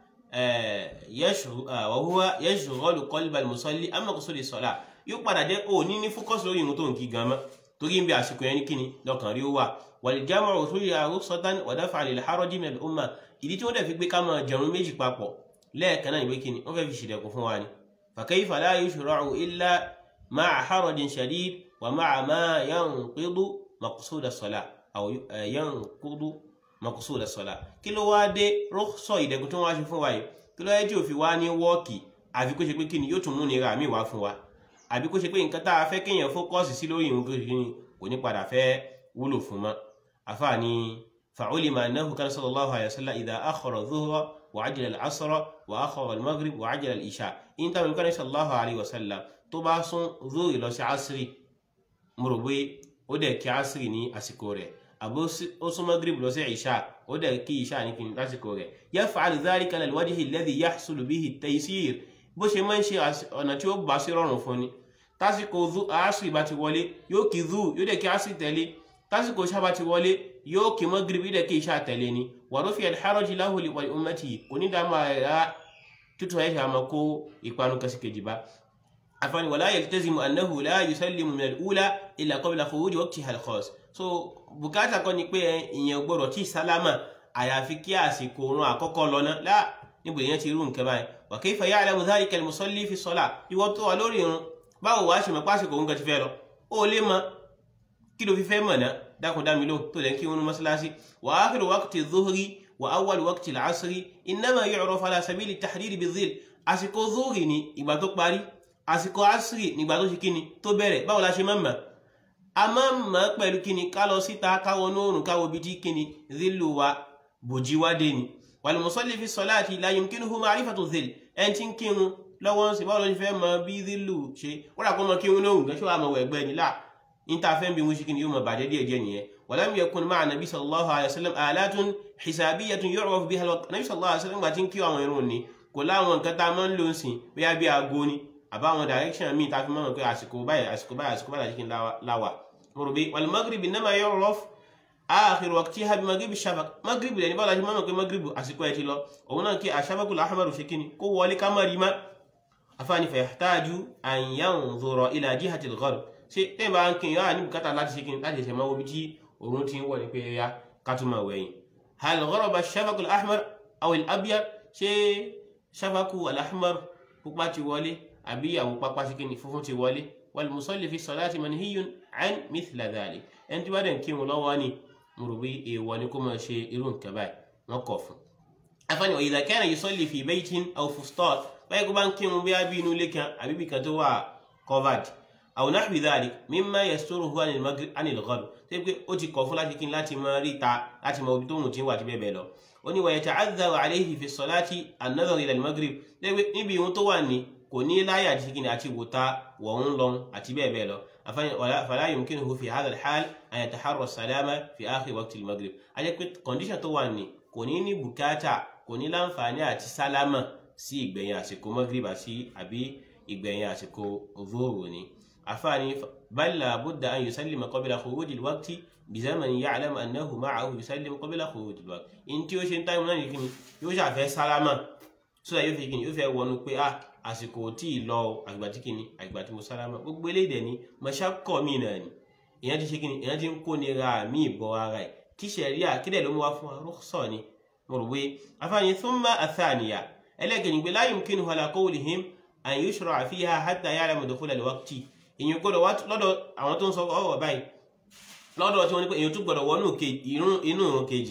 wàhúwà yashghalu qalbal musalli amma qusuri salat yóò padà jẹ́ ó ní ní fókọ́sì lórí ìrun tó ń kí gan mọ́ torí ń bẹ àsìkò yẹn ní kíni lọ́kàn rí ó wà wal jam'u usuliha rukhsatan wa daf'an lil haraji min al umma ìdí tí wọ́n dẹ̀ fi gbé ká máa jẹun méjì papọ̀ lẹ́ẹ̀kan náà ìwé kíni wọ́n fẹ́ fi ṣìdẹ̀kùn fún wa ni فكيف لا يشرع إلا مع حرج شديد ومع ما ينقض مقصود الصلاة أو ينقض مقصود الصلاة kí ló wá dé rọ́ṣọ̀ ìdẹ̀kùn tó wá ṣe fún wa yìí kí ló yẹ tí ò fi wá ní wọ́ọ̀kì àfi kó ṣe pé kíni yóò tún mú nira mi wá fún wa àbí kó ṣe pé nǹkan tá a fẹ́ kéèyàn fókọ́sì sí lórí ìrun kí kò ní padà fẹ́ wúlò fún mọ́ àfààní فعلم أنه كان صلى الله عليه وسلم إذا أخر الظهر وعجل العصر وأخر المغرب وعجل الإشاء إن تم كان صلى الله عليه وسلم تبا سون ظهر لو سي عصري مربي ودي كي عصري ني أسيكوري أبو سون مغرب لو سي عشاء ودي كي عشاء ني كي أسيكوري يفعل ذلك على الوجه الذي يحصل به التيسير bó ṣe máa ń ṣe ọ̀nà tí ó bá sí rọrùn fún ni tásìkò àásìrì bá ti wọlé yóò kí zu yóò dẹ̀ kí àásìrì tẹ̀lé tásìkò ṣábà ti wọlé yóò kí magribi da ke sha tale ni wa rufi alharaji lahu li wal ummati kuni da ma ya tutu ya shama ko ikwanu kasi ke jiba afani wala yaltazimu annahu la yusallimu min al-ula illa qabla khuruj waqtiha al-khas so bùkátà kọ́ ni pé ìyẹn gbọ́dọ̀ tí sálámà àyàfi kí àsìkò òun àkọ́kọ́ lọ ná lá níbo èèyàn ti rú nǹkan báyìí wa kayfa ya'lamu dhalika al-musalli fi salat ìwọ tó wà lórí irun báwo wàá ṣe mọ̀ pásìkò òun kan ti fẹ́ lọ ó lè mọ̀ kí ló fi fẹ́ mọ̀ náà dákun dá mi lóhùn tó lẹ́ kí wọn mọ́sálásí wa akhiru waqti dhuhri wa awwal waqti al-asri innama yu'rafu ala sabili tahdidi bizil àsìkò dhuhri ni ìgbà tó parí àsìkò asri nígbà tó ṣe kíni tó bẹ̀rẹ̀ báwo la ṣe máa ń mọ̀ a máa ń mọ̀ pẹ̀lú kíni ká lọ síta káwọ nóòrùn káwọ bí tí kíni zilu wa bòjí wá dé ni wal musalli fi salati la yumkinuhu ma'rifatu zil ẹni tí ń kírun lọ́wọ́ ń sè báwo ló ṣe fẹ́ mọ̀ bí zilu ṣe wọ́n rà kó mọ kírun lóhùn gẹ́ṣọ́ àmọ̀ wẹ̀gbẹ́ ni láà انت فهم بمشكل يوم بعد دي جنيه ولم يكن مع النبي صلى الله عليه وسلم آلات حسابية يعرف بها الوقت النبي صلى الله عليه وسلم باتين كيو àwọn ìrun ni kò láwọn nǹkan tá a máa ń lò sí bóyá bí aago ni àbáwọn direction míì tá a fi máa ń pè àsìkò báyìí àsìkò báyìí àsìkò báyìí àsìkò láwà mo rò bí والمغرب إنما يعرف آخر وقتها بمغرب الشفق مغرب lẹni báwo la ṣe máa ń pè مغرب àsìkò ẹ ti lọ òun náà kí الشفق الأحمر ṣe kíni kó wọlé ká má rí má afáàní فيحتاج أن ينظر إلى جهة الغرب ṣe tẹ́yìn bá ń kí yọ́ ní bùkátà láti ṣe kí ní láti ṣe máa wo bí tí òun ti ń wọ̀ ní pé ya kátùmọ̀ wẹ̀yìn hal gharaba shafaq al-ahmar aw al-abyad ṣe shafaku al-ahmar pupa ti wọlé àbí àwọ̀ pápá sí kíni funfun ti wọlé wal musalli fi salati manhiyun an mithla dhalik ẹni tí wọ́n dẹ̀ ń kírun lọ́wọ́ ni mo rò bí èèwọ̀ ni kó máa ṣe irú nǹkan báyìí wọ́n kọ̀ fún. afáàní wa idha kana yusalli fi baytin aw fustat báyìí kó bá ń kírun bí abí inú ilé kan àbí bí kan tó wà covered aw nahwi dhalik mimma yasturuhu anil gharb tó yẹ pé ó ti kọ̀ fún láti kí láti máa rí ta láti mọ ibi tó ń tí wà ti bẹ́ẹ̀ bẹ́ẹ̀ lọ. ó ní wa yata'adhdharu alayhi fi salati an-nadhar ila al-maghrib níbi ìhun tó wà ní kò ní láyà àti kíni àti wòta wọ̀hún lọ àti bẹ́ẹ̀ bẹ́ẹ̀ lọ fala yumkinuhu fi hadha al-hal an yataharra as-salama fi akhir waqti al-maghrib a jẹ́ pé condition tó wà ní kò ní ní bùkátà kò ní láǹfààní àti sálámà sí ìgbẹ̀yìn àsìkò maghrib àti àbí ìgbẹ̀yìn àsìkò zuhur ni àfààní bal la budda an yusallima qabla khuruj al-waqti bizamani ya'lam annahu ma'ahu yusallim qabla khuruj al-waqti in tí ó ṣe ń táìmù náà ní kíni yóò ṣàfẹ́ sálámà sódà yóò fi kíni yóò fẹ́ wọnú pé ah àsìkò tí ì lọ àgbà tí kìíní àgbà tí mo sálámà gbogbo eléyìí dẹ̀ ni mọ̀ṣákọ̀ mi náà ni èèyàn ti ṣe kíni èèyàn ti ń kó nira mí ìbọ̀ ara ẹ̀ kí sẹ̀ríà kílẹ̀ ló mú wá fún arúgbó ni mo rò pé afáàní thumma athaniya ẹlẹ́gẹ̀ẹ́ni pé la yumkinuhu ala qawlihim an yushra'a fiha hatta ya'lama dukhula al-waqti èèyàn gbọ́dọ̀ wá lọ́dọ̀ àwọn tó ń sọ ọ̀rọ̀ báyìí lọ́dọ̀ tí wọ́n ní pé èèyàn tún gbọ́dọ̀ wọnú inú ìrun kejì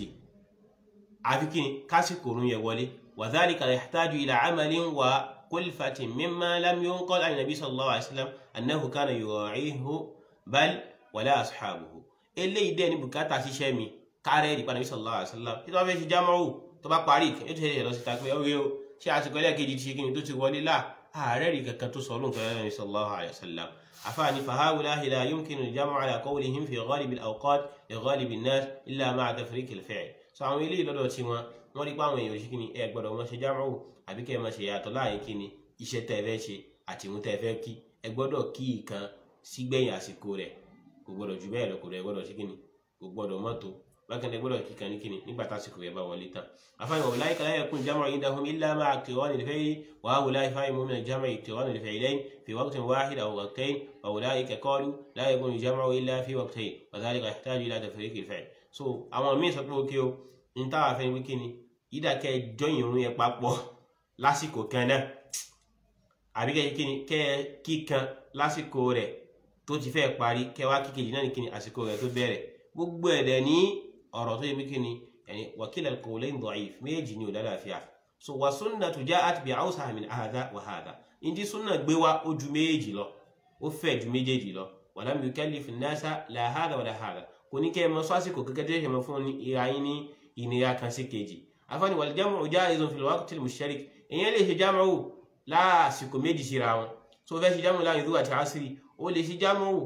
àfi kíni kásìkò òrùn yẹ wọlé wa dhalika yahtaju ila amalin wa كلفة مما لم ينقل عن النبي صلى الله عليه وسلم أنه كان يراعيه بل ولا أصحابه eléyìí dẹ́ ní bùkátà ṣiṣẹ́ mi kárẹ́ ìdìpá nàbí sallallahu alaihi wasallam tí tó bá fẹ́ ṣe jámọ́rù tó bá parí yóò ti ṣe lọ síta pé ọ̀rẹ́ o ṣé àsìkò ẹlẹ́ẹ̀kejì ti ṣe kí ni tó ti wọlé là ààrẹ rí kankan tó sọ ọlọ́run kan nàbí sallallahu alaihi wasallam àfààní فهؤلاء لا يمكن الجمع على قولهم في غالب الأوقات لغالب الناس إلا مع تفريق الفعل sọ àwọn eléyìí lọ́dọ̀ tí wọn wọ́n rí pé àwọn èèyàn ṣe kí ni ẹ gbọ́dọ̀ wọn ṣe jámọ́rù àbí kẹ́ ẹ máa ṣe yàtọ̀ láàyè kí ni iṣẹ́ tẹ́ ẹ fẹ́ ṣe àti ìmú tẹ́ ẹ fẹ́ kí ẹ gbọ́dọ̀ kí ìkan sígbẹ̀yìn àsìkò rẹ̀ kò gbọ́dọ̀ jù bẹ́ẹ̀ lọ kò rẹ̀ gbọ́dọ̀ ṣe kí ni kò gbọ́dọ̀ mọ́tò bákan ẹ gbọ́dọ̀ kí kan ní kí ni nígbà tásìkò rẹ̀ bá wọlé tán. àfáàní wọ̀ láyé kan yẹkùn jámọ̀ indahum illa ma'a qiran al-fayl wa ha'ula'i fahimu min al-jam'i qiran al-faylayn fi waqtin wahid aw waqtayn wa ulaika qalu la yakunu al-jam'u illa fi waqtayn wa dhalika yahtaju ila tafriq al-fi'l. so àwọn míì sọ pé ó kí o ní táwọn afẹ́ wí kí ni ìdàkẹ́ jọyìn irun yẹn papọ̀ lásìkò kan náà àbí kẹ́ kí ni kẹ́ kíkan lásìkò rẹ̀ tó ti fẹ́ parí kẹ́ wá kíkejì náà ní kí ni àsìkò rẹ̀ tó bẹ̀rẹ̀ gbogbo ẹ̀dẹ̀ ní ọ̀rọ̀ tó yẹ bí kí ni yani wakila al-qawlayn da'if méjì ni ò lálàáfíà so wa sunnatu ja'at bi awsa min hadha wa hadha indi sunna gbé wá ó ju méjì lọ ó fẹ̀ ju méjèèjì lọ wa lam yukallif an-nasa la hadha wa la hadha kò ní kẹ́ ẹ mọ sọ àsìkò kẹ́kẹ́ tó yẹ mọ fún ìhà yín ní ìnira kan sí kejì afáàní wal jam'u ja'izun fil waqti al-mushtarik èèyàn lè ṣe jámọ́wò lásìkò méjì síra wọn tó fẹ́ ṣe jámọ́wò láàrin zuwa àti asiri ó lè ṣe jámọ́wò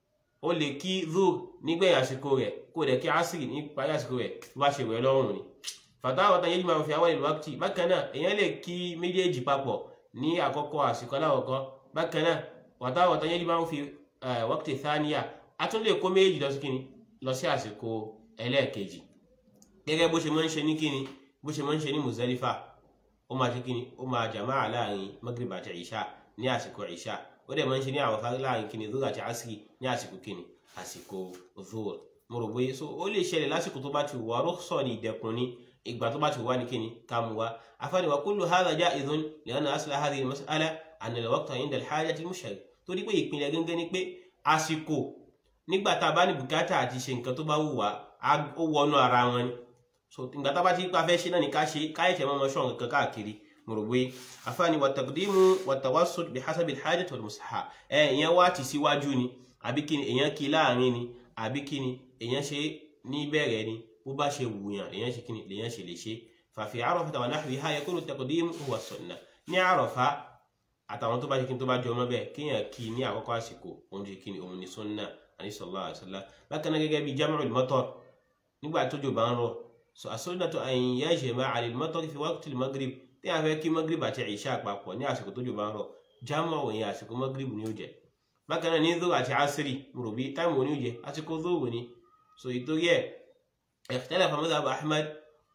ó lè kí zuwa nígbẹ̀yìn àsìkò rẹ̀ kó dẹ̀ kí asiri ní parí àsìkò rẹ̀ tó bá ṣe wẹ̀ lọ́rùn ni fatawa tan yajma'u fi awwal al-waqti bákan náà èèyàn lè kí méjèèjì papọ̀ ní àkọ́kọ́ àsìkò aláwọ̀kọ́ bákan náà fatawa tan yajma'u fi waqti thaniya a tún lè kó méjèèjì lọ sí kíni lọ sí àsìkò ẹlẹ́ẹ̀kejì gẹ́gẹ́ bó ṣe máa ń ṣe ní kíni bó ṣe máa ń ṣe ní Muzdalifa ó máa ṣe kíni ó máa jàmáà láàrin Maghrib àti Isha ní àsìkò Isha ó dẹ̀ máa ń ṣe ní àwọn fárí láàrin kíni Dhuhr àti Asri ní àsìkò kíni àsìkò Dhuhr mo rò bóyá so ó lè ṣẹlẹ̀ lásìkò tó bá ti wà rukhsa ní ìdẹ̀kùn ní ìgbà tó bá ti wà ní kíni ká mú wa afáàní wa kullu hadha ja'izun li'anna asla hadhihi al-mas'ala anna al-waqta 'inda al-hajati al-mushtarik torí pé ìpìlẹ̀ gẹ́gẹ́ ni pé àsìkò nígbà tá a bá ní bùkátà àti ṣe nǹkan tó bá wù wá ó wọnú ara wọn ni so ìgbà tá a bá ti pa fẹ́ ṣe náà ni ká ṣe káyẹ̀tẹ̀ mọ́ ọmọ ṣọ́ọ̀n kankan káàkiri mo rò pé afáàní wa taqdimu wa tawassut bi hasabi al-hajati wal-maslaha ẹ ìyẹn wá ti síwájú ni àbí kí ni èèyàn kí láàrin ni àbí kí ni èèyàn ṣe ní bẹ̀rẹ̀ ni bó bá ṣe wùyàn èèyàn ṣe kí ni lèèyàn ṣe lè ṣe fàfi Arafata wa nahwiha yakunu taqdimu huwa sunnah ní Àrafá àtàwọn tó bá ṣe kí ni tó bá jọ ọmọ bẹ́ẹ̀ kéèyàn kí ní àkọ́kọ́ àsìkò òun ṣe kí ni òun ni sunnah àní sallallahu alaihi wasallam bákan náà gẹ́gẹ́ bí jam'ul matar nígbà tójò bá ń rọ̀ so as-sunnatu an yajma'a al-matar fi waqti al-maghrib tí a fẹ́ kí maghrib àti ìṣá àpapọ̀ ní àsìkò tójò bá ń rọ̀ jámọ̀ òyìn àsìkò maghrib ni ó jẹ́ bákan náà ní zuhr àti asiri mo rò bí táìmù òní ó jẹ́ àsìkò zuhr ni so ìtorí ẹ̀ ikhtalafa madhhab ahmad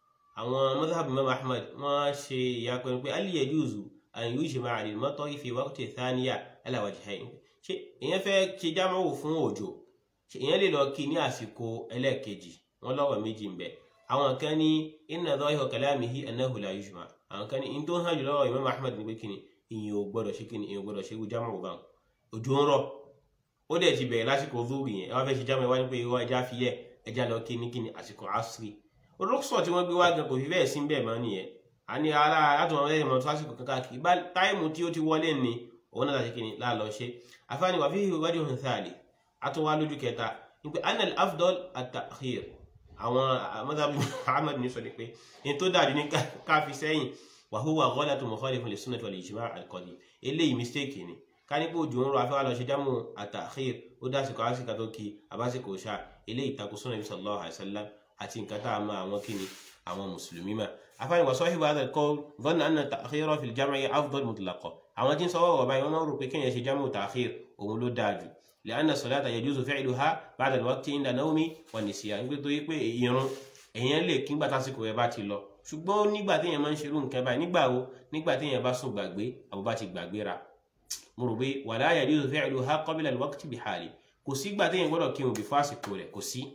àwọn madhhab imam ahmad wọ́n ṣe ìyapẹ́ pé hal yajuzu an yujma'a al-matar fi waqti thaniya ala wajhayn ṣe èèyàn fẹ́ ṣe jámọ̀ fún òjò ṣe èèyàn lè lọ kí ní àsìkò ẹlẹ́ẹ̀kejì wọ́n lọ́wọ́ méjì ń bẹ àwọn kan ní inna dhahira kalamihi annahu la yujma àwọn kan ní in tó hàn jùlọ Imam Ahmad ní pé kíni ìyẹn ò gbọdọ̀ ṣe kíni ìyẹn ò gbọdọ̀ ṣe irú jámù bá òjò ń rọ̀ ó dẹ̀ ti bẹ̀rẹ̀ lásìkò zúrì yẹn ẹ wá fẹ́ ṣe jámù ẹ wá ní pé irọ́ ẹja fi yẹ ẹja lọ kí ní kíni àsìkò asiri olóksọ̀ tí wọ́n gbé wá gan kò fi bẹ́ẹ̀ sí bẹ́ẹ̀ mọ́ nìyẹn a ní ara látọ̀ wọn lẹ́yìn mọ́ tó lásìkò kankan kì í bá táìmù tí ó ti wọlé ni òun náà láti kíni láàlọ́ ṣe afáàní wà fífi ìwádìí òhun sáàlì àtúwá lójú kẹta ní pé anal afdol at-ta'khir àwọn madhab Ahmad ní sọ ni pé ní tó dájú ní ká fi sẹ́yìn wa huwa ghalatu mukhalifun lis-sunnati wal-ijma' al-qadim eléyìí mistake ni ká ní pé òjò ń rọ afẹ́wà lọ ṣe jámù at-ta'khir ó dásìkò àsìkò tó kí abásìkò ṣá eléyìí takò sunnah Nabi sallallahu alaihi wasallam àti nǹkan tá a mọ àwọn kíni àwọn mùsùlùmí mà afáàní wa sahibu hadha al-qawl dhanna anna at-ta'khira fi al-jam'i afdal mutlaqa àwọn tí ń sọ wọ́wọ́ báyìí wọ́n máa ń rò pé kéèyàn ṣe jámù ta'khir òun ló dáa jù لأن الصلاة يجوز فعلها بعد الوقت عند النوم والنسيان nígbà tó yẹ pé ìrun èèyàn lè kí nígbà tásìkò rẹ̀ bá ti lọ ṣùgbọ́n nígbà téèyàn máa ń ṣerú nǹkan báyìí nígbà wo nígbà téèyàn bá sùn gbàgbé àbò bá ti gbàgbéra mo rò pé ولا يجوز فعلها قبل الوقت بحال kò sígbà téèyàn gbọ́dọ̀ kírun bí fásìkò rẹ̀ kò sí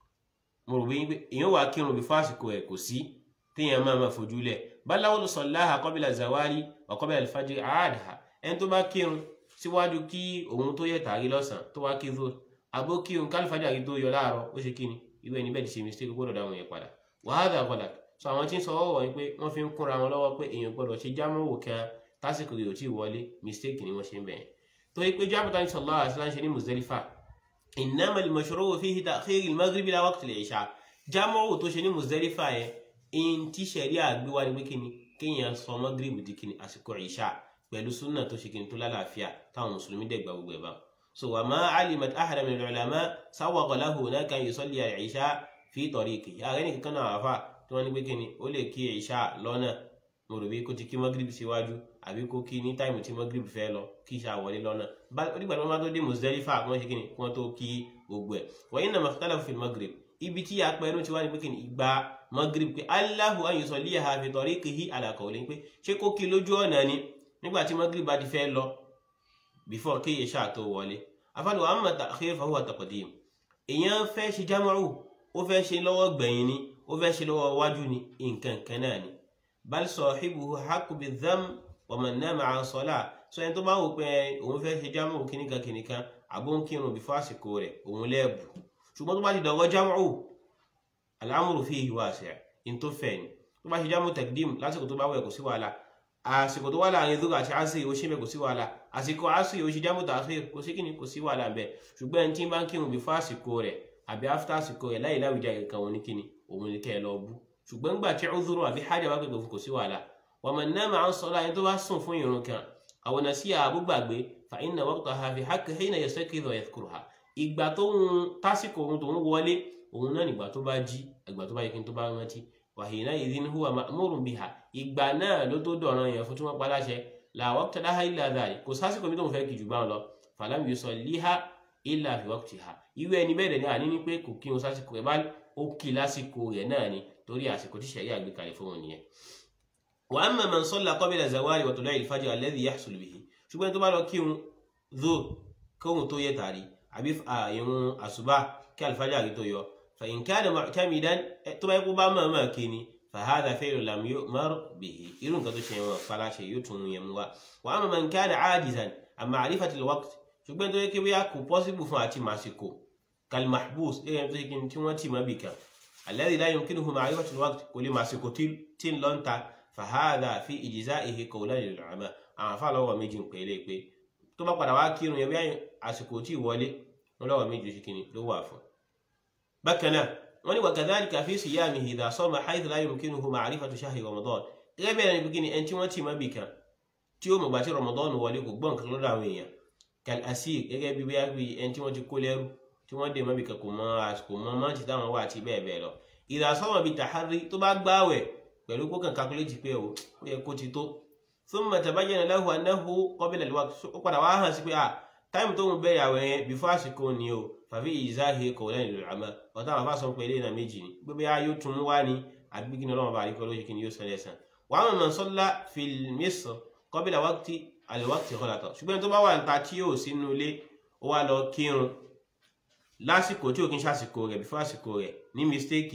mo rò pé èèyàn wà kírun bí fásìkò rẹ̀ kò sí téèyàn máa máa fojú lẹ̀ بل لو صلاها قبل الزوال وقبل الفجر عادها ẹni tó bá kírun síwájú kí òun tó yẹ tàrí lọ́sàn tó wá kí zoro àbó kí òun kálífàjà kí tó yọ láàárọ̀ ó ṣe kíni irú ẹni bẹ́ẹ̀ ti ṣe mistake gbọ́dọ̀ dáhùn yẹn padà wàhálà gbọ́dà so àwọn tí ń sọ ọwọ́ yìí pé wọ́n fi ń kúnra wọn lọ́wọ́ pé èèyàn gbọ́dọ̀ ṣe jámọ́wò kan tásìkò rẹ̀ ò tí ì wọlé mistake ni wọ́n ṣe ń bẹ̀yẹn torí pé jámọ́ tani sallallahu alaihi wasallam ṣe ní Muzdalifa innama al-mashru'u fihi ta'khir al-maghrib ila waqt al-isha jámọ́wò tó ṣe ní Muzdalifa yẹn in tí sẹ̀rí àgbéwá ni pé kíni kéèyàn sọ maghrib di kíni àsìkò ìṣá pẹ̀lú súnà tó ṣe kí n tó lálàáfíà táwọn mùsùlùmí dẹ̀gbà gbogbo ẹ̀ bá so wà má alimat ahada min al-ulama sawwaqa lahu hunaka yusalli al-isha fi tariqi ààrẹ ní kankan náà àfà tí wọ́n ní pé kíni ó lè kí ìṣá lọ́nà mo rò bí kó ti kí magrib síwájú àbí kó kí ní táìmù tí magrib fẹ́ lọ kí ìṣá wọlé lọ́nà onígbà tí wọ́n bá tó dé Muzdalifa kí wọ́n ṣe kíni kí wọ́n tó kí gbogbo ẹ̀ wa innama ikhtalafu fi magrib ibi tí apẹ̀rún ti wá ní pé kíni ìgbà magrib pé Allahu an yusalliha fi tariqihi ala qawlin pé ṣé kó kí lójú ọ̀nà ni nígbà tí magrib bá ti fẹ́ lọ before kí ìṣá tó wọlé afáàlù amma ta'khir fa huwa taqdim èèyàn fẹ́ ṣe jámọ́rù ó fẹ́ ṣe lọ́wọ́ gbẹ̀yìn ni ó fẹ́ ṣe lọ́wọ́ wájú ni nǹkan kan náà ni bal sahibuhu haqqu bidh-dhamm wa man nama 'an salah sọ ẹni tó bá wò pé òun fẹ́ ṣe jámọ́rù kìnìkan kìnìkan àbó ń kírun before àsìkò rẹ̀ òun lẹ́ẹ̀bù ṣùgbọ́n tó bá ti dọ̀wọ́ jámọ́rù al-amru fihi wasi' in tó fẹ́ ni tó bá ṣe jámọ́rù taqdim lásìkò tó bá wẹ̀ kò sí wàhálà àsìkò tó wà láàrin zúrà àti asiri ó ṣe bẹ kò sí wàhálà àsìkò asiri ó ṣe jámù tààfíì kò sí kíni kò sí wàhálà bẹ ṣùgbọ́n ẹni tí ń bá ń kírun bí fún àsìkò rẹ̀ àbí áfítà àsìkò rẹ̀ láyé láwùjá kankan wọn ní kíni òun ní kẹ́ ẹ lọ bú ṣùgbọ́n gbà tí ó zúrò àbí hájà bá pèpè fún kò sí wàhálà wà mọ̀ náà máa ń sọ láyé tó bá sùn fún ìrun kan àwọn náà sí àbú gbàgbé fa inna waqtaha fi haqqi hina yastaqizu wa yadhkuruha ìgbà tó ń tásìkò ohun tó ń wọlé òun náà nígbà tó bá jí ìgbà tó bá yẹ kí n tó bá rántí wàhíná ìdín huwa ma'murun biha ìgbà náà ló tó dọ̀ràn yẹn fún tí wọ́n pa láṣẹ la waqta laha illa dhalik kò sásìkò mi tó ń fẹ́ kì jù bá wọn lọ falam yusalliha illa fi waqtiha irú ẹni bẹ́ẹ̀ ni àní ní pé kò kí wọn sásìkò rẹ̀ bá ó kí lásìkò rẹ̀ náà ni torí àsìkò tí sẹ̀rí àgbékalẹ̀ fún wọn nìyẹn. wa amma man salla qabla zawali wa tulu'i al-fajr alladhi yahsul bihi ṣùgbọ́n tó bá lọ kírun dho kóhun tó yẹ tàrí àbí ìrun àṣùbà kí al-fajr tó yọ فإن كان معتمدا تبا يقول ما ما كيني فهذا فعل لم يؤمر به يرون كذا شيء فلا شيء يتون يموا وأما من كان عاجزا عن معرفة الوقت ṣùgbọ́n tó yẹ kí wíyá kò pọ́sibù fún àti màsìkò kalmahbus gẹ́gẹ́ tó yẹ kí tí wọ́n tì mọ́ bì kan alladhi la yumkinuhu ma'rifatu al-waqt kò lè màsìkò tí ń lọ ń ta fahadha fi ijza'ihi qawlan lil-ulama àwọn afá lọ́wọ́ méjì ń pèlè pé tó bá padà wá kírun yẹn bí àsìkò tí ì wọlé wọn lọ́wọ́ méjì ṣe kíni ló wà fún bákan náà wọ́n ní wakadhalika fi siyamihi idha sama haythu la yumkinuhu ma'rifatu shahri ramadan gẹ́gẹ́ bẹ́ẹ̀ ni bikini ẹni tí wọ́n ti má bì kan tí ó mọ̀gbà tí ramadan wọlé kò gbọ́n kan lọ́dọ̀ àwọn èèyàn kal asir gẹ́gẹ́ bí bóyá bí ẹni tí wọ́n ti kó lẹ́rú tí wọ́n dé má bì kan kò mọ àsìkò mọ má ti táwọn wà àti bẹ́ẹ̀ bẹ́ẹ̀ lọ idha sama bi tahari tó bá gbáwẹ̀ pẹ̀lú kó kàn calculate pé o ó yẹ kó ti tó thumma tabayyana lahu annahu qabla al-waqt ó padà wá hàn sí pé ah táìmù tó ń bẹ̀rẹ̀ àwẹ̀ yẹn before àsìkò ni o fàfi ìzáhe qawlan lil ulama ọ̀tá àwọn afáṣọ pé eléyìí náà méjì ni gbogbo yá yóò tún wá ní àbí kí ni ọlọ́run bá àríkọ́ lóṣù kí ni yóò sọ lẹ́sàn wa amma man salla fil misr qabla waqti al-waqti ghalata ṣùgbọ́n tó bá wà níta tí yóò sínú ilé ó wá lọ kírun lásìkò tí ò kí ń ṣàsìkò rẹ̀ before àsìkò rẹ̀ ní mistake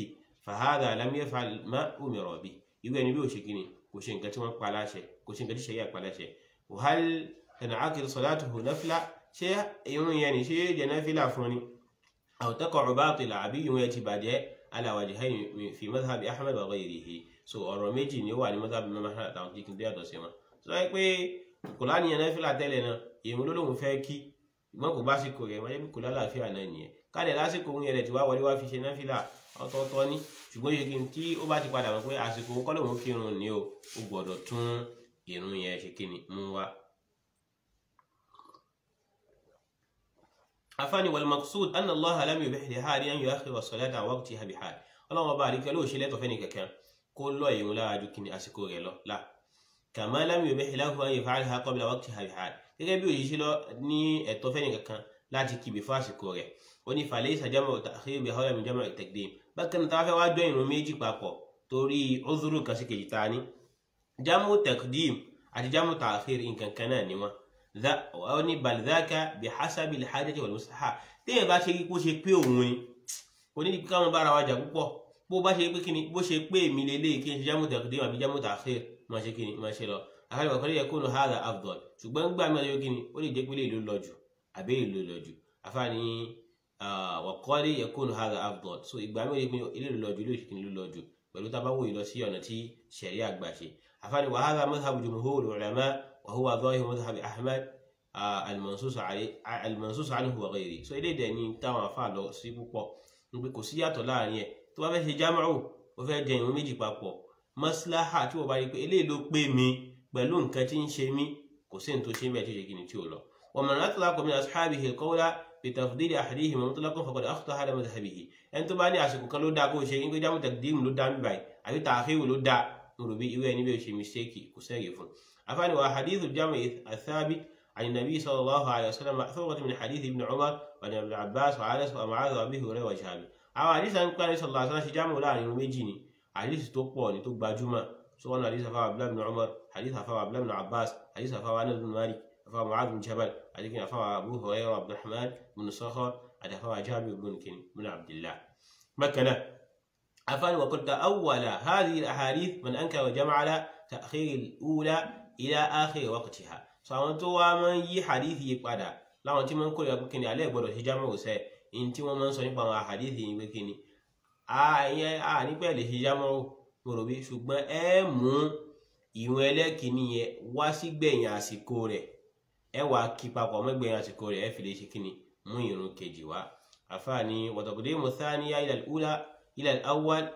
fahadha lam yaf'al ma umira bi irú ẹni bí ó ṣe kíni kò ṣe nǹkan tí wọ́n pa láṣẹ kò ṣe nǹkan tí ṣẹ̀ríà pa láṣẹ wàhálà tan'aqid salatuhu nafla ṣé irun yẹn ni ṣé yóò jẹ náfìlà fún ni aw taqa'u batila àbí irun yẹn ti bàjẹ́ ala wajhayn fi madhhabi ahmad wa ghayrihi so ọ̀rọ̀ méjì ni ó wà ní madhhabi Imam Ahmad àtàwọn kìkì tó yàtọ̀ sí wọn sọ pé kò láníyàn náfìlà tẹ́lẹ̀ náà irun ló lóun fẹ́ kí ìgbọ́n kò bá sìkò rẹ̀ wáyé kò lálàáfíà náà nìyẹn káàdẹ̀ lásìkò òun yẹn rẹ̀ tí wá wọlé wá fi ṣe náfìlà ọ̀tọ̀ọ̀tọ̀ ní ṣùgbọ́n yẹ kí n tí ó bá ti padà mọ̀ pé àsìkò òun kọ́ lóun kírun ni o ó gbọ́dọ̀ tún irun yẹn ṣe kí ni mú wá. afáàní wal maqsud anna Allaha lam yubih li hali an yu'akhkhira as-salata an waqtiha bi hal ọlọ́run ọba àríkẹ́ ló ṣe lẹ́tọ̀ fẹ́ni kankan kó lọ ìrun lára ju kí ni àsìkò rẹ̀ lọ là kama lam yubih lahu an yaf'alaha qabla waqtiha bi hal gẹ́gẹ́ bí òṣìṣẹ́ lọ ní ẹ̀tọ́ fẹ́ni kankan láti kìbì fún àsìkò rẹ̀ ó ní falaysa jam'u ta'khir bi hawla min jam'i taqdim bákan náà táwọn fẹ́ wá jọ ìrun méjì papọ̀ torí uzuru kan sí kejì ta ni jam'u taqdim àti jam'u ta'khir nǹkan kan náà ni wọn ó ní bal dhaka bi hasabi al-hajati wal maslaha téèyàn bá ṣe kí kó ṣe pé òun ni kò ní kí káwọn bára wa jà púpọ̀ bó bá ṣe pé kíni bó ṣe pé èmi lélẹ́yìí kí n ṣe jam'u taqdim àbí jam'u ta'khir máa ṣe kíni máa ṣe lọ àkàlẹ̀ wà kọ́lé yakunu hadha afdal ṣùgbọ́n gbà mí ọjọ́ kíni ó lè jẹ́ pé lè ló lọ jù àbí èlò lọ jù àfààní wà kọ́lé yakunu hadha afdal so ìgbà mí ọjọ́ kíni ilé ló lọ jù ilé ìṣèkíni ló lọ jù pẹ̀lú tá a bá wòye lọ sí ọ̀nà tí ṣẹ̀rí àgbà ṣe àfààní wa hadha madhhabu jumhur ulama wa huwa dhahir madhhab ahmad al-mansus anhu wa ghayri so ilé ìdẹ̀ ni táwọn afá lọ sí púpọ̀ nígbè kò sí yàtọ̀ láàrin ẹ̀ tó bá fẹ́ ṣe jámàrù ó fẹ́ jẹ ìwọ̀n méjì papọ̀ maslaha tí wọ́n bá rí pé eléyìí ló pé mi pẹ̀lú nǹkan tí ń ṣe mí kò sí nǹkan tó ṣe mí àti ìṣègì tí ó lọ. ومن أطلق من أصحابه القول بتفضيل أحدهما مطلقا فقد أخطأ على مذهبه ẹni tó bá ní àsìkò kan ló dáa kó ṣe nígbà jáwé taqdim ló dáa bíbáyìí àbí tààkìrù ló dáa nùrù bí irú ẹni bí ó ṣe mistake kò sẹ́yìn fún. afáàní wa hadithu jami athabit عن النبي صلى الله عليه وسلم مأثورة من حديث ابن عمر وعن ابن عباس وعنس ومعاذ وابي هريرة وجابر. àwọn àdìsá ń pẹ́ ní sallallahu alaihi wasallam ṣe jámù láàrin méjì ni àdìsí tó pọ̀ ni tó gbajúmọ̀ سواء حديث أفا عبد الله بن عمر حديث أفا عبد الله بن عباس حديث أفا أنس بن مالك أفا معاذ بن جبل حديث أفا أبو هريرة عبد الرحمن بن صخر حديث أفا جابر بن كن بن عبد الله مكنة أفا وقد تأول هذه الأحاديث من أنكر وجمع على تأخير الأولى إلى آخر وقتها سواء تو من يي حديث يقعد لا أنت من كل يقول عليه بدو هجامة وسه أنت من صنع بما حديث يقول آه آه نقبل هجامة mo rò bí ṣùgbọ́n ẹ mú ìwọn ẹlẹ́kìíní yẹn wá sí gbẹ̀yìn àsìkò rẹ̀ ẹ wà kí papọ̀ mọ́ gbẹ̀yìn àsìkò rẹ̀ ẹ fi lè ṣe kíni mú ìrun kejì wá àfààní wàtàkùdé mùsáníyà ilà ùlà ilà awwal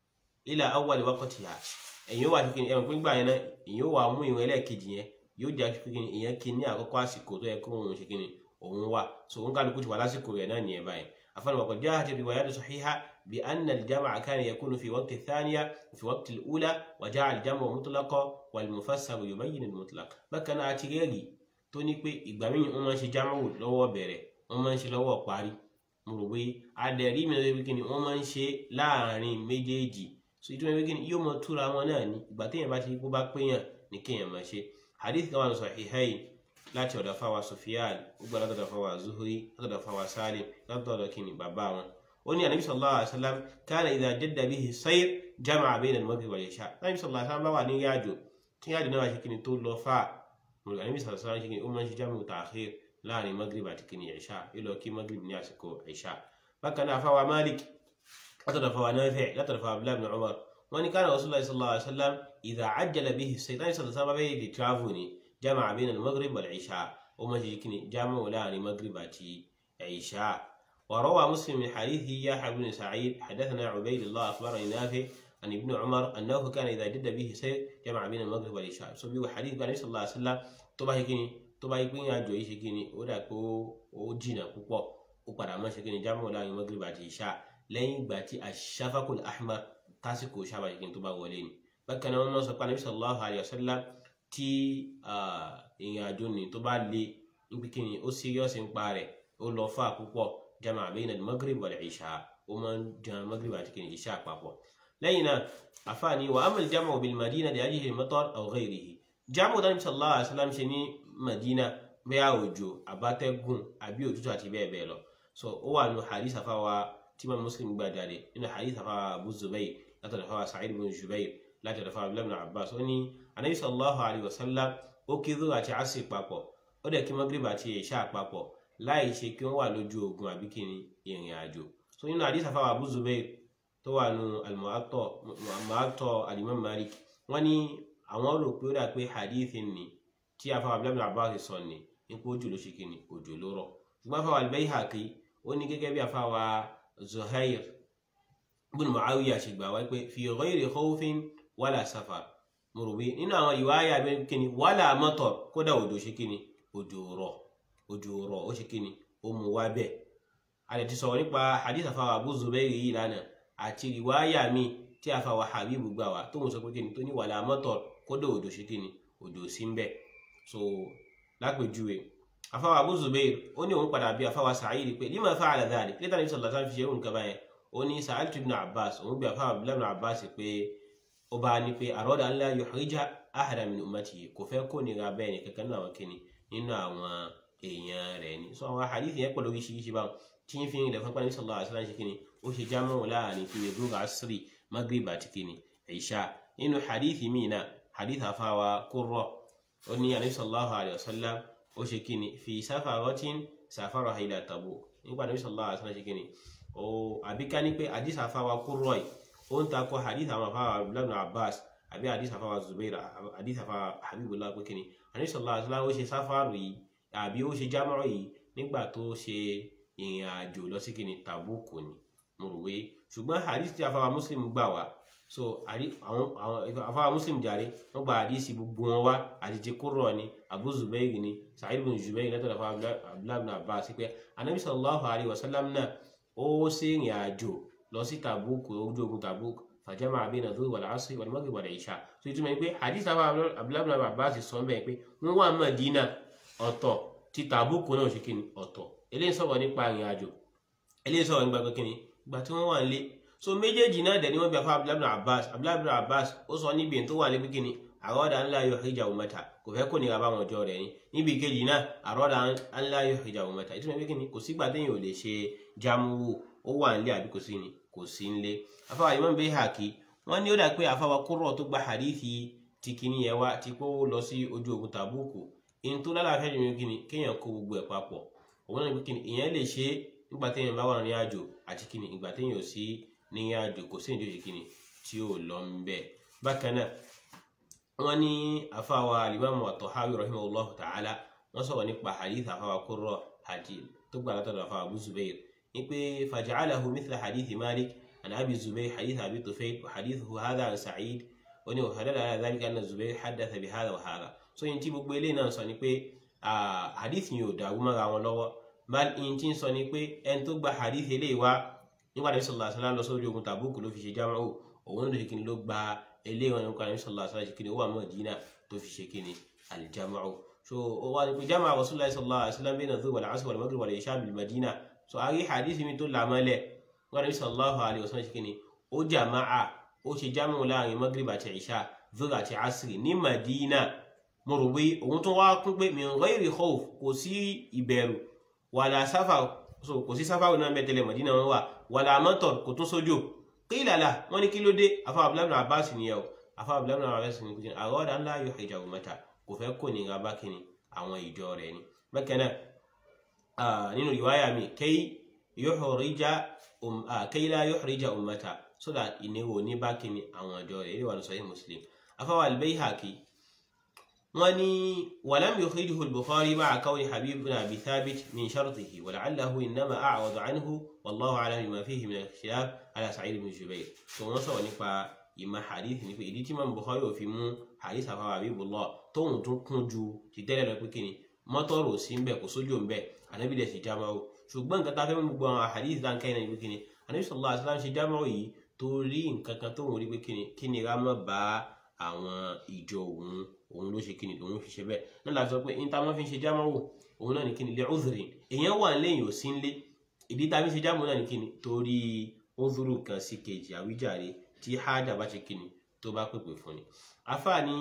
ilà awwal waqtiha ẹ̀yìn ó wà kíni ẹ̀wọ̀n pín gbà yẹn náà ẹ̀yìn ó wà mú ìwọn ẹlẹ́kejì yẹn yóò jẹ́ kíni ìyẹn kí ní àkọ́kọ́ àsìkò tó yẹ kó òun ṣe kíni òun wà so òun kálukú ti wà lásìkò rẹ̀ náà nìyẹn báyìí àfààní wàkọ̀ jáà ti riwayat sahiha بأن الجمع كان يكون في وقت الثانية وفي وقت الأولى وجاء الجمع مطلقا والمفسر يبين المطلق بكنا أتيجي tó ní pé ìgbà míì wọ́n máa ń ṣe jámọ́wò lọ́wọ́ bẹ̀rẹ̀ wọ́n máa ń ṣe lọ́wọ́ parí mo rò pé adẹ̀rí mi lọ́wọ́ kíni wọ́n máa ń ṣe láàrin méjèèjì so ìtumọ̀ ìwé kíni yóò mọ túra wọn náà ní ìgbà téèyàn bá ti kó bá péyàn ní kéèyàn máa ṣe hadith kan wà ní Sahihayn láti ọ̀dọ̀ fáwa Sufyan ó gbà látọ̀dọ̀ fáwa Zuhri látọ̀dọ̀ fáwa Salim látọ̀dọ̀ kíni bàbá wọn وني النبي صلى الله عليه وسلم كان إذا جد به السير جمع بين المغرب والعشاء النبي صلى الله عليه وسلم بقى ياجو ياجو نوا شكني طول لو فا النبي صلى الله عليه وسلم شكني أمم جمع تأخير لا ني مغرب أتكني عشاء إلو كي مغرب نياسكو عشاء فكان فوا مالك لا فوا نافع لا فوا عبد الله بن عمر وأن كان رسول الله صلى الله عليه وسلم إذا عجل به السير النبي صلى الله عليه وسلم بيدي ترافوني جمع بين المغرب والعشاء أمم شكني جمع لا ني مغرب عشاء وروى مسلم من حديث يحيى بن سعيد حدثنا عبيد الله اخبرني نافع عن ابن عمر انه كان اذا جد به سير جمع بين المغرب والعشاء سو بيو حديث النبي صلى الله عليه وسلم tó bá ṣe kíni tó bá yí pé àjò yìí ṣe kíni ó dà pé ó jìnnà púpọ̀ ó padà mọ́ ṣe kíni jámọ̀ láàrin maghrib àti ìṣá lẹ́yìn ìgbà tí ash-shafaqul ahmar tásìkò ṣàbà ṣe kíni tó bá wọlé ni bákan náà wọ́n sọ pé Ànábì sallallahu alayhi wa sallam tí ìrìn àjò ni tó bá le níbi kíni ó serious ń pa rẹ̀ ó lọ fà púpọ̀ جمع بين المغرب والعشاء ومن جمع المغرب بعد العشاء بابا لينا عفاني وأما الجمع بالمدينة لأجل المطر أو غيره جمع النبي صلى الله عليه وسلم شني مدينة بيا وجو أباتكم أبي وجو تاتي بيا بيلو so ó wà nù hadith àfàwà tí Imam Muslim gbà jáde nínú hadith afa Abu Zubayr látọ̀dọ̀ afa Sa'id bin Jubayr látọ̀dọ̀ afa Abdullah bin Abbas ó ní anabi sallallahu alayhi wa sallam ó kí zuhr àti asr papọ̀ ó dẹ̀ kí Maghrib àti isha papọ̀ láì ṣe kí wọ́n wà lójú ogun àbí kí ni ìrìn àjò so nínú hadith afa Abu Zubayr tó wà nù al-Mu'atta al-Imam Malik wọ́n ní àwọn rò pé ó dà pé hadith ni tí afa Abdullah bin Abbas sọ ni nípa ojú ló ṣe kí ni òjò ló rọ̀ ṣùgbọ́n afa al-Bayhaqi ó ní gẹ́gẹ́ bí afa wa Zuhair bin Muawiya ṣe gbà wá pé fi ghayri khawfin wala safar mo rò pé nínú àwọn ìwáyà bí kíni wala matar kódà òjò ṣe kíni òjò rọ̀ òjò rọ̀ ó ṣe kíni ó mú wá bẹ́ẹ̀ a lè ti sọ̀rọ̀ nípa hadith afa wa Abu Zubair yìí lánàá àti ìwáyà mi tí afa wa Habibu gbà wá tó ń sọ pé kíni tó ní wala matar kódà òjò ṣe kíni òjò sí ń bẹ́ẹ̀ so lápèjúwe afáwa Abu Zubair ó ní òun padà bí afáwa Sa'id pé lima fa'ala dhalik lẹ́tà ní sọ̀lá sáà fi ṣe irun kaba yẹn ó ní sa'altu ibn Abbas òun bí afáwa Abdullah ibn Abbas pé ó bá ní pé arada an la yuhrija ahada min ummatihi kò fẹ́ kó nira bẹ́ẹ̀ ni kankan nínú àwọn kìnnì nínú àwọn èèyàn rẹ̀ ni so àwọn hadith yẹn pẹ̀lú oríṣiríṣi báwọn tí ń fi ilẹ̀ fún pàdé sallallahu alaihi wasallam ṣe kìnnì ó ṣe jámọ́ láàrin kìnnì dúró asiri maghrib àti kìnnì isha nínú hadith míì náà hadith afáwa Qurra ó ní anabi sallallahu alayhi wa sallam ó ṣe kíni fi safaratin safaraha ila Tabuk nígbà anabi sallallahu alayhi wa sallam ṣe kíni ó àbíká ní pé hadith àfáwà Qurra ó ń takò hadith àwọn àfáwà abdullahi abbas àbí hadith àfáwà zubair hadith àfáwà habibullah pé kíni anabi sallallahu alayhi wa sallam ó ṣe sáfàrù yìí àbí ó ṣe jámọ́ yìí nígbà tó ṣe ìrìn àjò lọ sí kíni Tabuk ni mo rò wé ṣùgbọ́n hadith tí àfáwà muslim gbà wá so àrí àwọn àwọn afáwà muslim jàre wọn gba àdísì gbogbo wọn wá àti ti kúrò ní abu zubair ní sa'id bin zubair látọ̀ lọ́fà abdullahi bin abbas pé anabi sallallahu alayhi wa sallam náà ó ṣe ìrìn àjò lọ sí tabuk ojú ogun tabuk fàjámà bayna dhuhr wal asr wal maghrib wal isha so ìtumọ̀ ni pé àdísì afáwà abdullahi bin abbas sọ bẹ́ẹ̀ pé wọ́n wà Mádínà ọ̀tọ̀ ti tabuk náà ṣe kíni ọ̀tọ̀ eléyìí sọ̀rọ̀ nípa ìrìn àjò eléyìí sọ̀rọ̀ nípa pé kíni ìgbà tí wọ́n wà nílé so méjèèjì náà dẹ̀ ni wọ́n bí afá abdullahi bin abbas abdullahi bin abbas ó sọ níbi tó wà níbi kíni àrọ́dà ńlá yóò hijab ummata kò fẹ́ kó nira báwọn ọjọ́ rẹ̀ ni níbi kejì náà àrọ́dà ńlá yóò hijab ummata ìtumọ̀ pé kíni kò sígbà téèyàn ò lè ṣe jámúwò ó wà nílé àbí kò sí ni kò sí nílé afáwa Imam Bayhaqi wọ́n ní ó dà pé afáwa Qurra tó gba hadithi ti kíní yẹn wá ti kó lọ sí ojú ogun Tabuku ìyẹn tó lálàáfíà jù ní kíni kéèyàn kó gbogbo ẹ̀ papọ̀ òun náà ní kíni ìyẹn lè ṣe nígbà téèyàn bá wà ní àjò àti kíni ìgbà téèyàn ò sí ní àjò kò sí ìdíje kíni tí ó lọ ń bẹ bákan náà wọn ní àfàwà alimami at-Tahawi rahimahullahu ta'ala wọn sọ̀rọ̀ nípa hadith àfàwà Qurra àti tó gbà látọ̀dọ̀ àfàwà Abu Zubair ní pé faja'alahu mithla hadith Malik an Abi Zubair hadith Abi Tufayl wa hadithu hadha an Sa'id wọn ní wàhálà ala dhalika anna Zubair haddatha bi hadha wa hadha so yìí tí gbogbo eléyìí náà sọ ni pé hadith yìí ò dàrú mọ́ra wọn lọ́wọ́ mal yìí tí ń sọ ni pé ẹni tó gba hadith eléyìí wá nígbà tí sọlá sọlá lọ sórí ogun tàbúkù ló fi ṣe jámáwò òun ló ṣe kíni ló gba eléwọn nípa ní sọlá sọlá ṣe kíni ó wà Mádínà tó fi ṣe kíni alìjámáwò so ó wà ní pé jámáà Rasulullah sallallahu alaihi wasallam bayna dhuhr wal asr wal maghrib wal isha bil Madina so àrí hadith mi tó làmọ́lẹ̀ nígbà tí sallallahu alaihi wasallam ṣe kíni ó jàmáà ó ṣe jámáwò láàrin maghrib àti isha dhuhr àti asri ní Madina mo rò pé òun tó wá kún pé min ghairi khawf kò sí ìbẹ̀rù wàlà sáfà so kò sí sáfà náà mẹ́tẹ̀lẹ̀ Madina wọn wà wàlà mọ́tọ̀ kò tún sójò qila wọ́n ní kí ló dé afa abdullahi bin abbas nìyẹn o afa abdullahi bin abbas ní kùtì àrọ́dà ńlá yóò hijab ummata kò fẹ́ kó ní ra bákìní àwọn ìjọ rẹ̀ ni bákan náà nínú riwaya mi kay yuhrija kay la yuhrija ummata so that ìníwò ní bákìní àwọn ìjọ rẹ̀ ìwà sahih muslim afa al-Bayhaqi wọ́n ní walam yukhrijuhu al-Bukhari ma'a kawni Habib bin Abi Thabit min shartihi wa la'allahu innama a'wadu anhu wallahu a'lam bima fihi min al-ikhtilaf ala Sa'id bin Jubayr so wọ́n sọ̀rọ̀ nípa ìmọ̀ hadith ní pé ìdí tí Imam Bukhari ò fi mú hadith àfàwà Habibullah tóun tún kún ju ti tẹ́lẹ̀ lọ pé kíni mọ́tọ́rò sí ń bẹ̀ kò sójú ń bẹ̀ ànábì dẹ̀ sì jámáwó ṣùgbọ́n nǹkan tá a fẹ́ mú gbogbo àwọn hadith tá n kẹ́yìn náà ní pé kíni ànábì sallallahu alaihi wasallam ṣe jámáwó yìí torí nǹkan kan tóun rí pé kíni kíni ra mọ́ bá àwọn ìjọ òun òun ló ṣe kíni òun fi ṣe bẹ́ẹ̀ náà la sọ pé níta wọn fi ń ṣe jámáwò òun náà ní kíni lè uzri èèyàn wà lẹ́yìn ò sí nlé ìdí tá a fi ṣe jámáwò náà ní kíni torí uzuru kan sí kejì àwíjàre tí hájà bá ṣe kíni tó bá pèpè fún ni afa ní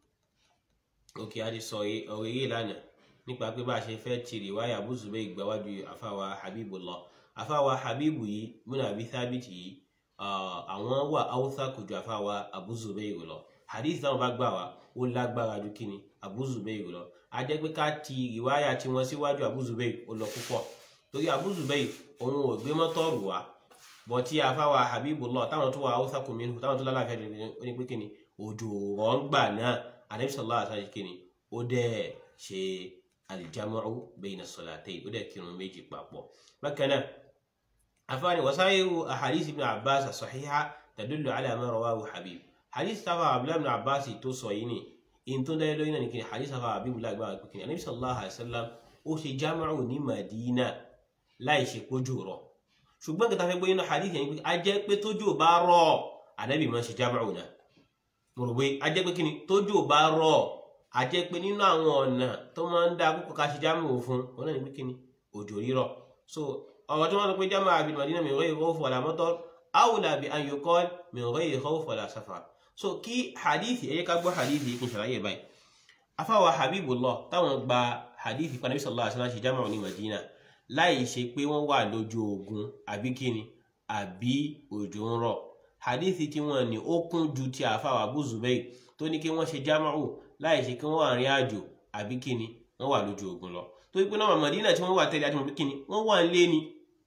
òkè àti sọ ọ̀rọ̀ eré lánàá nípa pé bá a ṣe fẹ́ ti rìwáyà Abu Zubayr ìgbàwájú àfàwà Habibullah àfáwa habibu yìí múnà àbí sábìtì yìí àwọn wà haúsá kò ju àfáwa Abu Zubayr lọ hadith táwọn bá gbà wá ó lágbára ju kíni Abu Zubayr lọ a jẹ́ pé ká ti ìwáyà tí wọ́n síwájú Abu Zubayr ó lọ púpọ̀ torí Abu Zubayr òun ò gbé mọ́tọ́ọ̀rù wá bọ̀ tí àfáwa Habibullah táwọn tó wà haúsá kò mìíràn táwọn tó lálàáfíà lè ó ní pé kíni òjò rọ̀ ń gbà náà Ànábì sallallahu alaihi wasallam kíni ó dẹ̀ ṣe aljamu'u bayna salatayn ó dẹ̀ kírun méjì papọ̀ bákan náà afáàní wasairu ahadith ibn Abbas as-sahiha tadullu ala ma rawahu Habib hadith tafa abdullahi ibn Abbas tó sọ yìí ni in tó dáyé lóyún náà ní kíni hadith tafa Habib lágbára pé kíni Ànábì sallallahu alaihi wasallam ó ṣe jamu'u ní Madina láì ṣe kójú rọ̀ ṣùgbọ́n kẹta fẹ́ gbé nínú hadith yẹn pé a jẹ́ pé tójú bá rọ̀ Ànábì máa ṣe jamu'u náà mo rò pé a jẹ́ pé kíni tójú bá rọ̀ a jẹ́ pé nínú àwọn ọ̀nà tó máa ń dá púpọ̀ ká ṣe jámù fún wọn náà ní pé kíni òjò rírọ̀ so ọ̀rọ̀ tí wọ́n sọ pé jámù àbí Madina min ghayri khawf wala matar awla bi an yuqal min ghayri khawf wala safar so kí hadith ẹ̀yẹ ká gbọ́ hadith yìí kí n ṣàlàyé báyìí afáwa Habibullah táwọn gba hadith pa Nabi sallallahu alaihi wasallam ṣe jámù ní Madina láì ṣe pé wọ́n wà lójú ogun àbí kíni àbí òjò ń rọ̀ hadith tí wọ́n ní ó kún ju ti àfáwa Abu Zubayr tó ní kí wọ́n ṣe jámù láì ṣe kí wọ́n wà rìn àjò àbí kíni wọ́n wà lójú ogun lọ torí pé náà Mádínà tí wọ́n wà tẹ́lẹ̀ àti mọ̀ pé kíni wọ́n wà nílé ni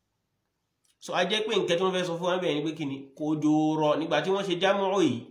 so a jẹ́ pé nǹkan tí wọ́n fẹ́ sọ fún wa bẹ́ẹ̀ ni pé kíni kò jòrọ̀ nígbà tí wọ́n ṣe jámọ́ yìí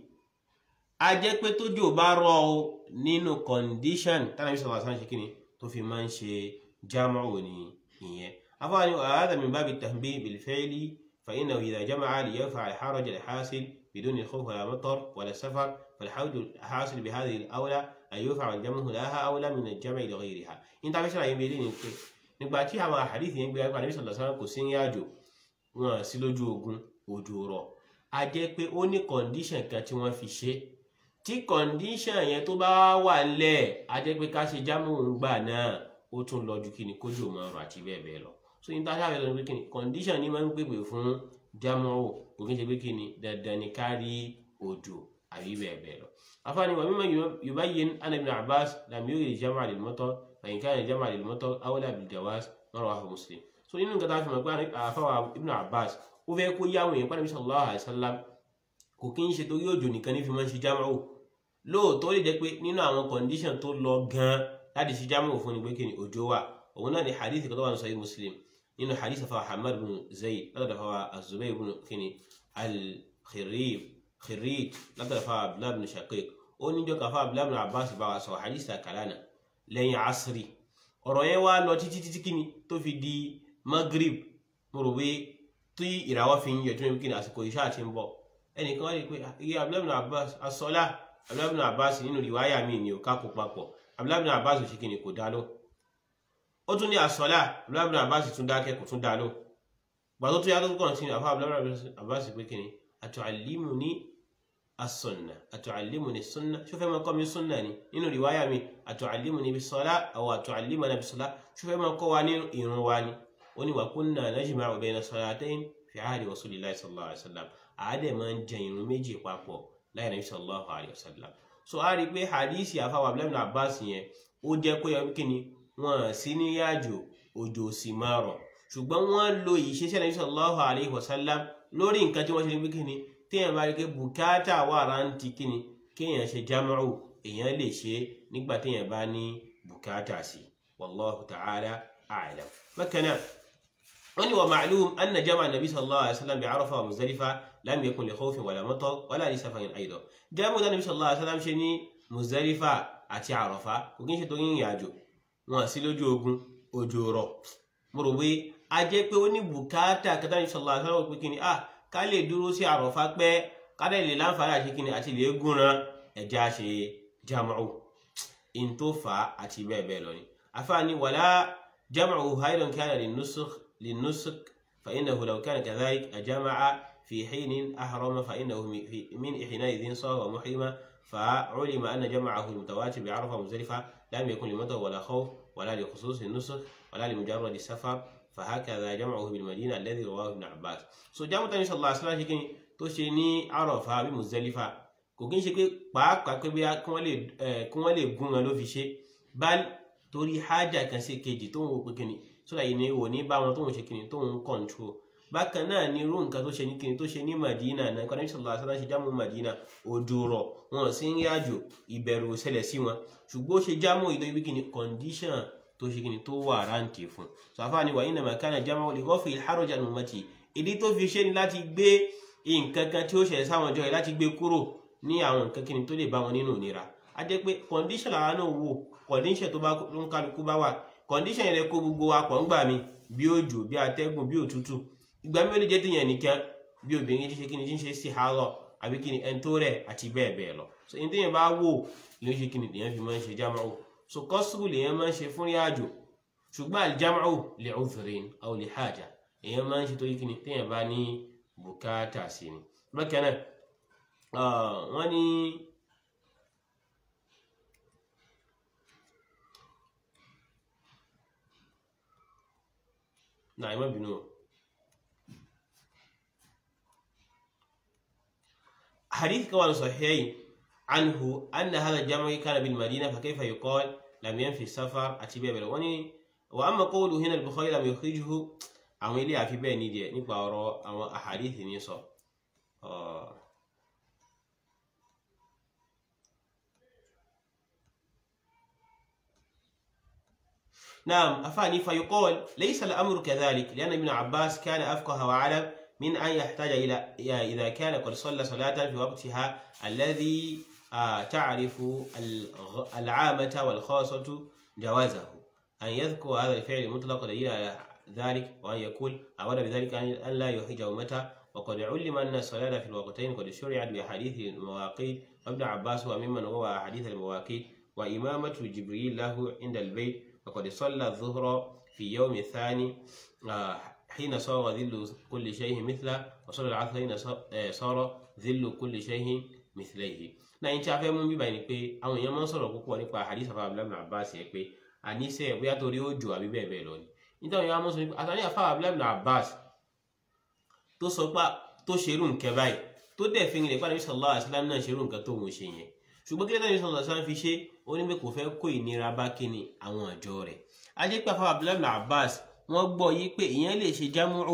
a jẹ́ pé tójò bá rọ̀ o nínú condition tánàbí sọ̀rọ̀ àṣà ṣe kíni tó fi máa ń ṣe jámọ́ ò ní ìyẹn afáàní hadha min babi tanbih bil fi'li fa innahu idha jama'a li yarfa' al-haraj al-hasil بدون خوف ولا مطر ولا سفر فالحوج الحاصل بهذه الأولى أن يرفع الجمع لها أولى من الجمع لغيرها إن تعرف شرعي بيدين يمكن nígbà tí àwọn àhàdìsì yẹn gbé ẹgbẹ́ àníbísọ̀ sallallahu alaihi wasallam kò sí ní àjò wọn sí lójú ogun òjò rọ̀ a jẹ́ pé ó ní kọ̀ǹdíṣàn kan tí wọ́n fi ṣe tí kọ̀ǹdíṣàn yẹn tó bá wà lẹ̀ a jẹ́ pé ká ṣe jámù ń gbà náà ó tún lọ ju kíni kójú òun ọrọ̀ àti bẹ́ẹ̀ bẹ́ẹ̀ lọ so ní táṣà fẹ́ lọ pé kíni kọ̀ǹdíṣàn ni máa ń pèpè fún jámù kò kí n ṣe pé kíni dandan ni ká rí òjò àbí bẹ́ẹ̀ bẹ́ẹ̀ lọ. afaani wa mimma yubayyin anna ibn abbas lam yurid jama' lil matar fa in kana jama' lil matar awla bil jawaz rawahu muslim. so nínú nǹkan tá a fi mọ̀ pé àfáwà ibn abbas ó fẹ́ kó yáwọn èèyàn pàdé sallallahu alaihi wasallam kò kí n ṣe torí òjò nìkan ní fi máa ń ṣe jámàù lóòótọ́ lè jẹ́ pé nínú àwọn condition tó lọ gan láti ṣe jámàù fún ni pé kí ni òjò wà òun náà ni hadith kan tó wà ní sahih muslim nínú hadith afa hamad bin zayd látọ̀dọ̀ afa azubair bin kini al-khirib khirij látọ̀dọ̀ afa abdullahi bin shaqiq ó ní jọ́ káfa abdullahi bin abbas bá wa sọ hadith kalana lẹ́yìn asiri ọ̀rọ̀ yẹn wá lọ títí títí kíni tó fi di maghrib mo rò pé tí ìràwọ̀ fi ń yọ tó ń kíni àsìkò ìṣá àti ń bọ̀ ẹnìkan wá rí i pé iye abdullahi bin abbas asọ́lá abdullahi bin abbas nínú ìwáyà mi ni ò kákó papọ̀ abdullahi bin abbas ò ṣe kíni kò dá lóhùn ó tún ní àsọlá abúlábùnà àbáṣì tún dákẹ́ kò tún dá ló gbà tó tún yá tó kàn sí àfá abúlábùnà àbáṣì pé kíni atu'allimuni as-sunnah atu'allimuni as-sunnah ṣó fẹ́ máa kọ́ mi sunna ni nínú riwaya mi atu'allimuni bis-salah aw atu'allimuna bis-salah ṣó fẹ́ máa kọ́ wa ní ìrun wa ni ó ní wa kunna najma'u bayna as-salatayn fi ahdi rasulillahi sallallahu alaihi wasallam àádẹ́ máa ń jẹ ìrun méjì papọ̀ láì nàbí sallallahu alaihi wasallam so a rí i pé hadisi àfá abúlábùnà àbáṣì yẹn ó jẹ́ kó yẹ kíni wọn sí ní yájò òjò sì máa rọ̀ ṣùgbọ́n wọ́n lo ìṣesẹ́ Ànábì sallallahu alaihi wasallam lórí nǹkan tí wọ́n ṣe ní kíni téèyàn bá rí pé bùkátà wà rántí kíni kéèyàn ṣe jámàrù èèyàn lè ṣe nígbà téèyàn bá ní bùkátà sí wallahu ta'ala a'lam. bákan náà wọ́n ní wa ma'lum anna jama'a Nabi sallallahu alaihi wasallam bi Arafa wa Muzdalifa lam yakun li khawfin wala matar wala li safarin aidan jama'a Nabi sallallahu alaihi wasallam ṣe ní Muzdalifa àti Arafa kò kí ń ṣe tó yín ìrìnàjò wọn sí lójú ogun òjò rọ̀ mo rò pé a jẹ́ pé ó ní bùkátà kẹta ní sọlá àṣàrò pé kíni ah ká lè dúró sí àròfá pẹ́ ká dẹ̀ lè láǹfààní àti kíni àti lè gúnran ẹ̀jẹ̀ àṣe jam'u in tó fà á àti bẹ́ẹ̀ bẹ́ẹ̀ lọ ni àfààní wàlá jam'u hayran kana linnusukh linnusukh fa innahu law kana kadhalik ajama'a fi hinin ahrama fa innahu min hina'idhin sara muhrima فعلم أن جمعه المتواتر بعرفة ومزدلفة لم يكن لمطر ولا خوف ولا لخصوص النسخ ولا لمجرد السفر فهكذا جمعه بالمدينة الذي رواه ابن عباس so jámù tani sallallahu alaihi wasallam ṣe kíni tó ṣe ní Àrafà bí Muzdalifa kò kí n ṣe pé pàápàá pé bí kí wọ́n lè gún wọn ló fi ṣe bal torí hájà kan sí kejì tó ń wo pé kíni sódà yìí ni wò ní bá wọn tóun ṣe kíni tóun control bákan náà ni irú nǹkan tó ṣe ní kíni tó ṣe ní Madina náà kọ́ni sallallahu alaihi wasallam ṣe jámù Madina òjò rọ̀ wọn sì ń rí àjò ìbẹ̀rù ṣẹlẹ̀ sí wọn ṣùgbọ́n ó ṣe jámù ìlú ibi kíni condition tó ṣe kíni tó wà ráǹtì fún sàfà ni wà nínú màkánà jámù lè kọ́ fi ìhárọ̀jà nù mọ́tì ìdí tó fi ṣe ni láti gbé nǹkan kan tí ó ṣẹlẹ̀ sáwọn ọjọ́ yìí láti gbé kúrò ní àwọn nǹkan kíni tó lè bá wọn nínú ìnira a jẹ́ pé condition làwọn náà wò condition tó bá ń kálukú bá wà condition yẹn lè kó gbogbo wa pọ̀ ń gbà mí bí òjò bí atẹ́gùn bí òtútù ìgbà mi ò lè jẹ́ téèyàn nìkan bí obìnrin ti ṣe kí ni tí ń ṣe sí àárọ̀ àbí kí ni ẹni tó rẹ̀ àti bẹ́ẹ̀ bẹ́ẹ̀ lọ so ẹni téèyàn bá wò ló ṣe kí ni lèèyàn fi máa ń ṣe jámáwò so kọ́sùrù lèèyàn máa ń ṣe fún ìrìnàjò ṣùgbọ́n àlìjámáwò lè udhrin aw li haja èèyàn máa ń ṣe torí kí ni téèyàn bá ní bùkátà sí ni bákan náà wọ́n ní náà ẹ má bínú o. حديث كمان صحيحين عنه أن هذا الجمع كان بالمدينة فكيف يقال لم ينفي السفر أتبع بلوني وأما قوله هنا البخاري لم يخرجه àwọn ilé àfi bẹ́ẹ̀ ní díẹ̀ nípa ọ̀rọ̀ àwọn àhàdíìsì ní sọ نعم أفاني فيقول ليس الأمر كذلك لأن ابن عباس كان أفقه وأعلم من أن يحتاج إلى إذا كان قد صلى صلاة في وقتها الذي تعرف العامة والخاصة جوازه أن يذكر هذا الفعل المطلق دليل على ذلك وأن يقول أراد بذلك أن لا يحج أمته وقد علم أن الصلاة في الوقتين قد شرعت بأحاديث المواقيت وابن عباس هو ممن روى أحاديث المواقيت وإمامة جبريل له عند البيت وقد صلى الظهر في يوم الثاني حين صار ذل كل شيء مثله وصلى العصر حين صار ذل كل شيء مثليه náà yín tí a fẹ́ mú bíbá yìí ni pé àwọn èèyàn máa ń sọ̀rọ̀ púpọ̀ nípa hadith afa abdullahi bin abbas yẹn pé àníṣe bóyá torí òjò àbí bẹ́ẹ̀ bẹ́ẹ̀ lọ ni nítorí àwọn máa ń sọ pé àtàní afa abdullahi bin abbas tó sọ pé tó ṣerú nǹkan báyìí tó dẹ̀ fi rìn pàdé sallallahu alaihi wasallam náà ṣerú nǹkan tó ń ṣe yẹn ṣùgbọ́n kí lẹ́tàrí sallallahu alaihi wasallam fi ṣe ó ní pé kò fẹ́ kó ìnira bá kíni àwọn àjọ rẹ̀ ajé pé afa abdullahi bin abbas wọ́n gbọ́ yí pé ìyẹn lè ṣe jámúrù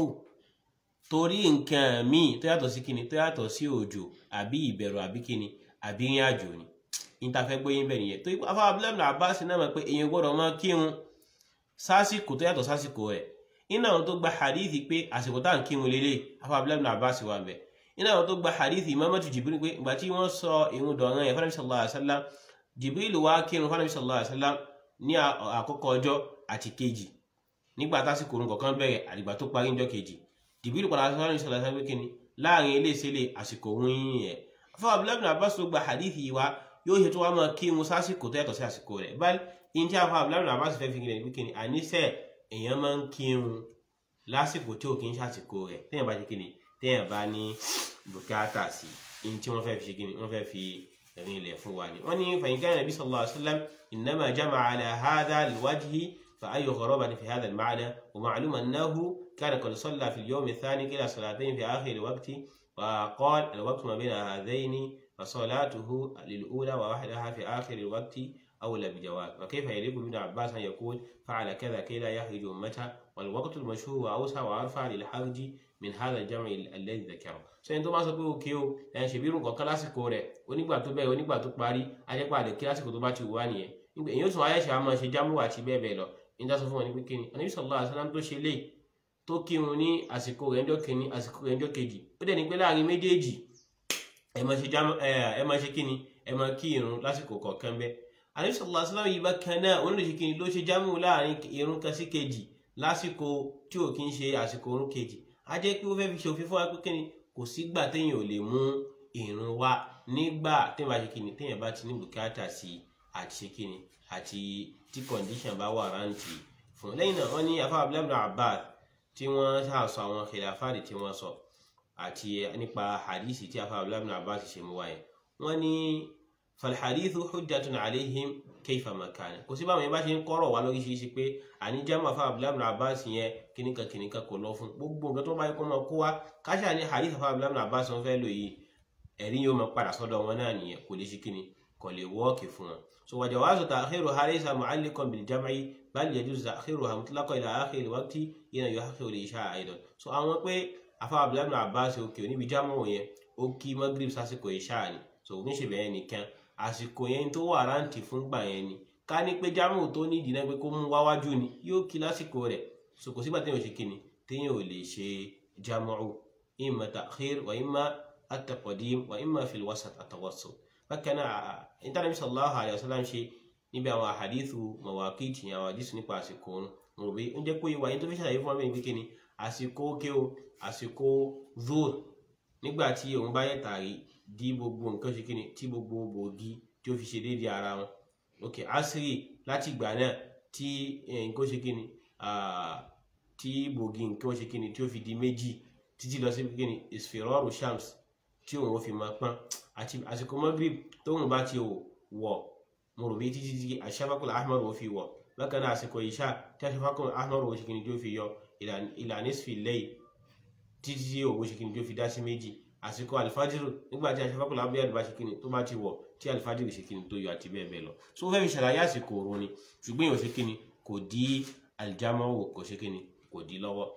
torí nǹkan míì tó yàtọ̀ sí kíni tó yàtọ̀ sí òjò àbí ìbẹ̀rù àbí kíni àbí ìrìn àjò ni níta fẹ́ gbóyè bẹ́ẹ̀ nìyẹn tó afá abúlé Abbas náà mọ̀ pé èèyàn gbọ́dọ̀ máa kírun sásìkò tó yàtọ̀ sásìkò rẹ̀ iná àwọn tó gba hadithi pé àsìkò tá à ń kírun lélẹ̀ afá abúlé Abbas wà bẹ̀ iná àwọn tó gba hadithi Imamatu Jibril pé ìgbà tí wọ́n sọ ìrun dọ̀ràn yẹn fanabi sallallahu alaihi wasallam Jibril wá kírun fanabi sallallahu alaihi wasallam ní àkọ́kọ́ ọjọ́ àti kejì nígbà tásìkò orun kọ̀ọ̀kan bẹ̀rẹ̀ àdìgbà tó parí ńjọ́ kejì Jibril padà sọ fanabi sallallahu alaihi wasallam pé kíni láàrin ilé ìṣẹ̀lẹ̀ àsìkò òun yìí yẹn fún abdullahi bin abbas ló gba hadithi yìí wá yóò ṣe tó wá máa kírun sásìkò tó yàtọ̀ sí àsìkò rẹ̀ báyìí ní tí a fún abdullahi bin abbas fẹ́ fi kíni kíni àníṣe èèyàn máa ń kírun lásìkò tí ò kí ń ṣàsìkò rẹ̀ téèyàn bá ṣe kíni téèyàn bá ní bùkátà sí ní tí wọ́n fẹ́ fi ṣe kíni wọ́n fẹ́ fi rìn ilẹ̀ fún wa ni wọ́n ní fàyínká nàbí sallallahu alaihi wasallam innama jama'a ala hadha alwajhi fa ayyu gharabatin fi hadha alma'na wa ma'lum annahu kana qad salla fi al-yawm ath-thani kila salatayn fi akhir al-waqti وقال الوقت ما بين هذين فصلاته للأولى ووحدها في آخر الوقت أولى بجواز وكيف يليق بابن عباس أن يقول فعل كذا كي لا يحرج أمته والوقت المشهور وأوسع وأرفع للحرج من هذا الجمع الذي ذكره sẹ́yìn tó bá sọ pé òkè o ẹ̀ ṣe bí irun kọ̀ọ̀kan lásìkò rẹ̀ onígbà tó bẹ̀rẹ̀ onígbà tó parí ajẹ́pà lè kí lásìkò tó bá ti wà nìyẹn nígbà èyí ó tún ayẹ́ṣẹ́ àmọ́ ṣe jámù àti bẹ́ẹ̀ bẹ́ẹ̀ lọ nígbà sọ fún wọn ní pé kíni Ànábì sallallahu alaihi wasallam tó ṣe léyìí tó kírun ní àsìkò rẹ̀ ńjọ́ kìíní àsìkò rẹ̀ ńjọ́ kejì ó dẹ̀ ní pé láàrin méjèèjì ẹ máa ṣe jámọ́ ẹ máa ṣe kíni ẹ máa kí irun lásìkò kọ̀ọ̀kan bẹ́ẹ̀ Ànábì sallallahu alaihi wasallam yìí bá kan náà òun ló ṣe kíni ló ṣe jámọ́ láàrin irun kan sí kejì lásìkò tí ò kí ń ṣe àsìkò irun kejì á jẹ́ pé ó fẹ́ fi ṣe òfin fún wa pé kíni kò sígbà téèyàn ò lè mú irun wá nígbà téèyàn bá ṣe kíni téèyàn bá ti ní bùkátà sí àti ṣe kíni àti tí condition bá wà rántí fún lẹ́yìn náà wọ́n ní afá abdullahi abbas tí wọ́n ṣàṣọ àwọn khilafati tí wọ́n sọ àti nípa hadisi tí afa abdullahi ibn abbas ṣe mú wáyé wọ́n ní falhadithu hujjatun alaihim kayfa makana kò sí báwọn yẹn bá ṣe ń kọ́rọ̀ wá lóríṣiríṣi pé àní jámà afa abdullahi ibn abbas yẹn kíníkan kíníkan kò lọ fún gbogbo nǹkan tó bá yẹ kó máa kó wá káṣá ní hadith afa abdullahi ibn abbas wọn fẹ́ lò yìí ẹ̀rí yóò máa padà sọ́dọ̀ wọn náà nìyẹn kò lè ṣe kíni kò lè wọ́ọ̀kì fún wọn so wa jawazu ta'khiruha laysa mu'alliqan bil jam'i bal yajuzu ta'khiruha mutlaqan ila akhir al-waqti hina yuhaqqiqu al-isha' aidan so àwọn pé afa abdullahi ibn abbas òkè oníbi jámọ̀ yẹn ó kí magrib sásìkò ìṣá ni so kò ní ṣe bẹ́ẹ̀ nìkan àsìkò yẹn tó wà rántí fún gbà yẹn ni ká ní pé jámọ̀ tó ní ìdí náà pé kó mú wáwájú ni yóò kí lásìkò rẹ̀ so kò sígbà téèyàn ṣe kí ni téèyàn ò lè ṣe jámọ̀ imma ta'khir wa imma at-taqdim wa imma fil wasat at-tawassut bákan náà intanet sallallahu alayhi wa sallam ṣe níbi àwọn àhàdìsù mawaqit àwọn àdìsù nípa àsìkò òun mo rò pé ó jẹ́ pé ìwà yẹn tó fi ṣàlàyé fún wa bẹ́ẹ̀ ni pé kí ni àsìkò òkè o àsìkò zuhr nígbà tí òun bá yẹ tàrí di gbogbo nǹkan ṣe kíni tí gbogbo bòógì tí ó fi ṣe déédéé ara wọn ok asiri láti ìgbà náà tí nǹkan ṣe kíni tí bòógì nǹkan ṣe kíni tí ó fi di méjì títí lọ sí kíni isfiraru shams tí òun ó fi máa pọ́n àti àsìkò magrib tóun bá ti wọ̀ mo rò bí títí tí aṣáfàkùn ahmar ó fi wọ̀ bákan náà àsìkò ìṣá tí aṣáfàkùn ahmar ó ṣe kíni tí ó fi yọ ìlànà ìsfìlẹ́yìn títí tí òwò ṣe kíni tó fi dá sí méjì àsìkò alifajiru nígbà tí aṣafákùnrin abúlé bá ṣe kíni tó bá ti wọ̀ tí alifajiru ṣe kíni tó yọ àti bẹ́ẹ̀ bẹ́ẹ̀ lọ so ó fẹ́ fi ṣàlàyé àsìkò òru ni ṣùgbọ́n yóò ṣe kíni kò dí aljamawo kò ṣe kíni kò dí lọ́wọ́.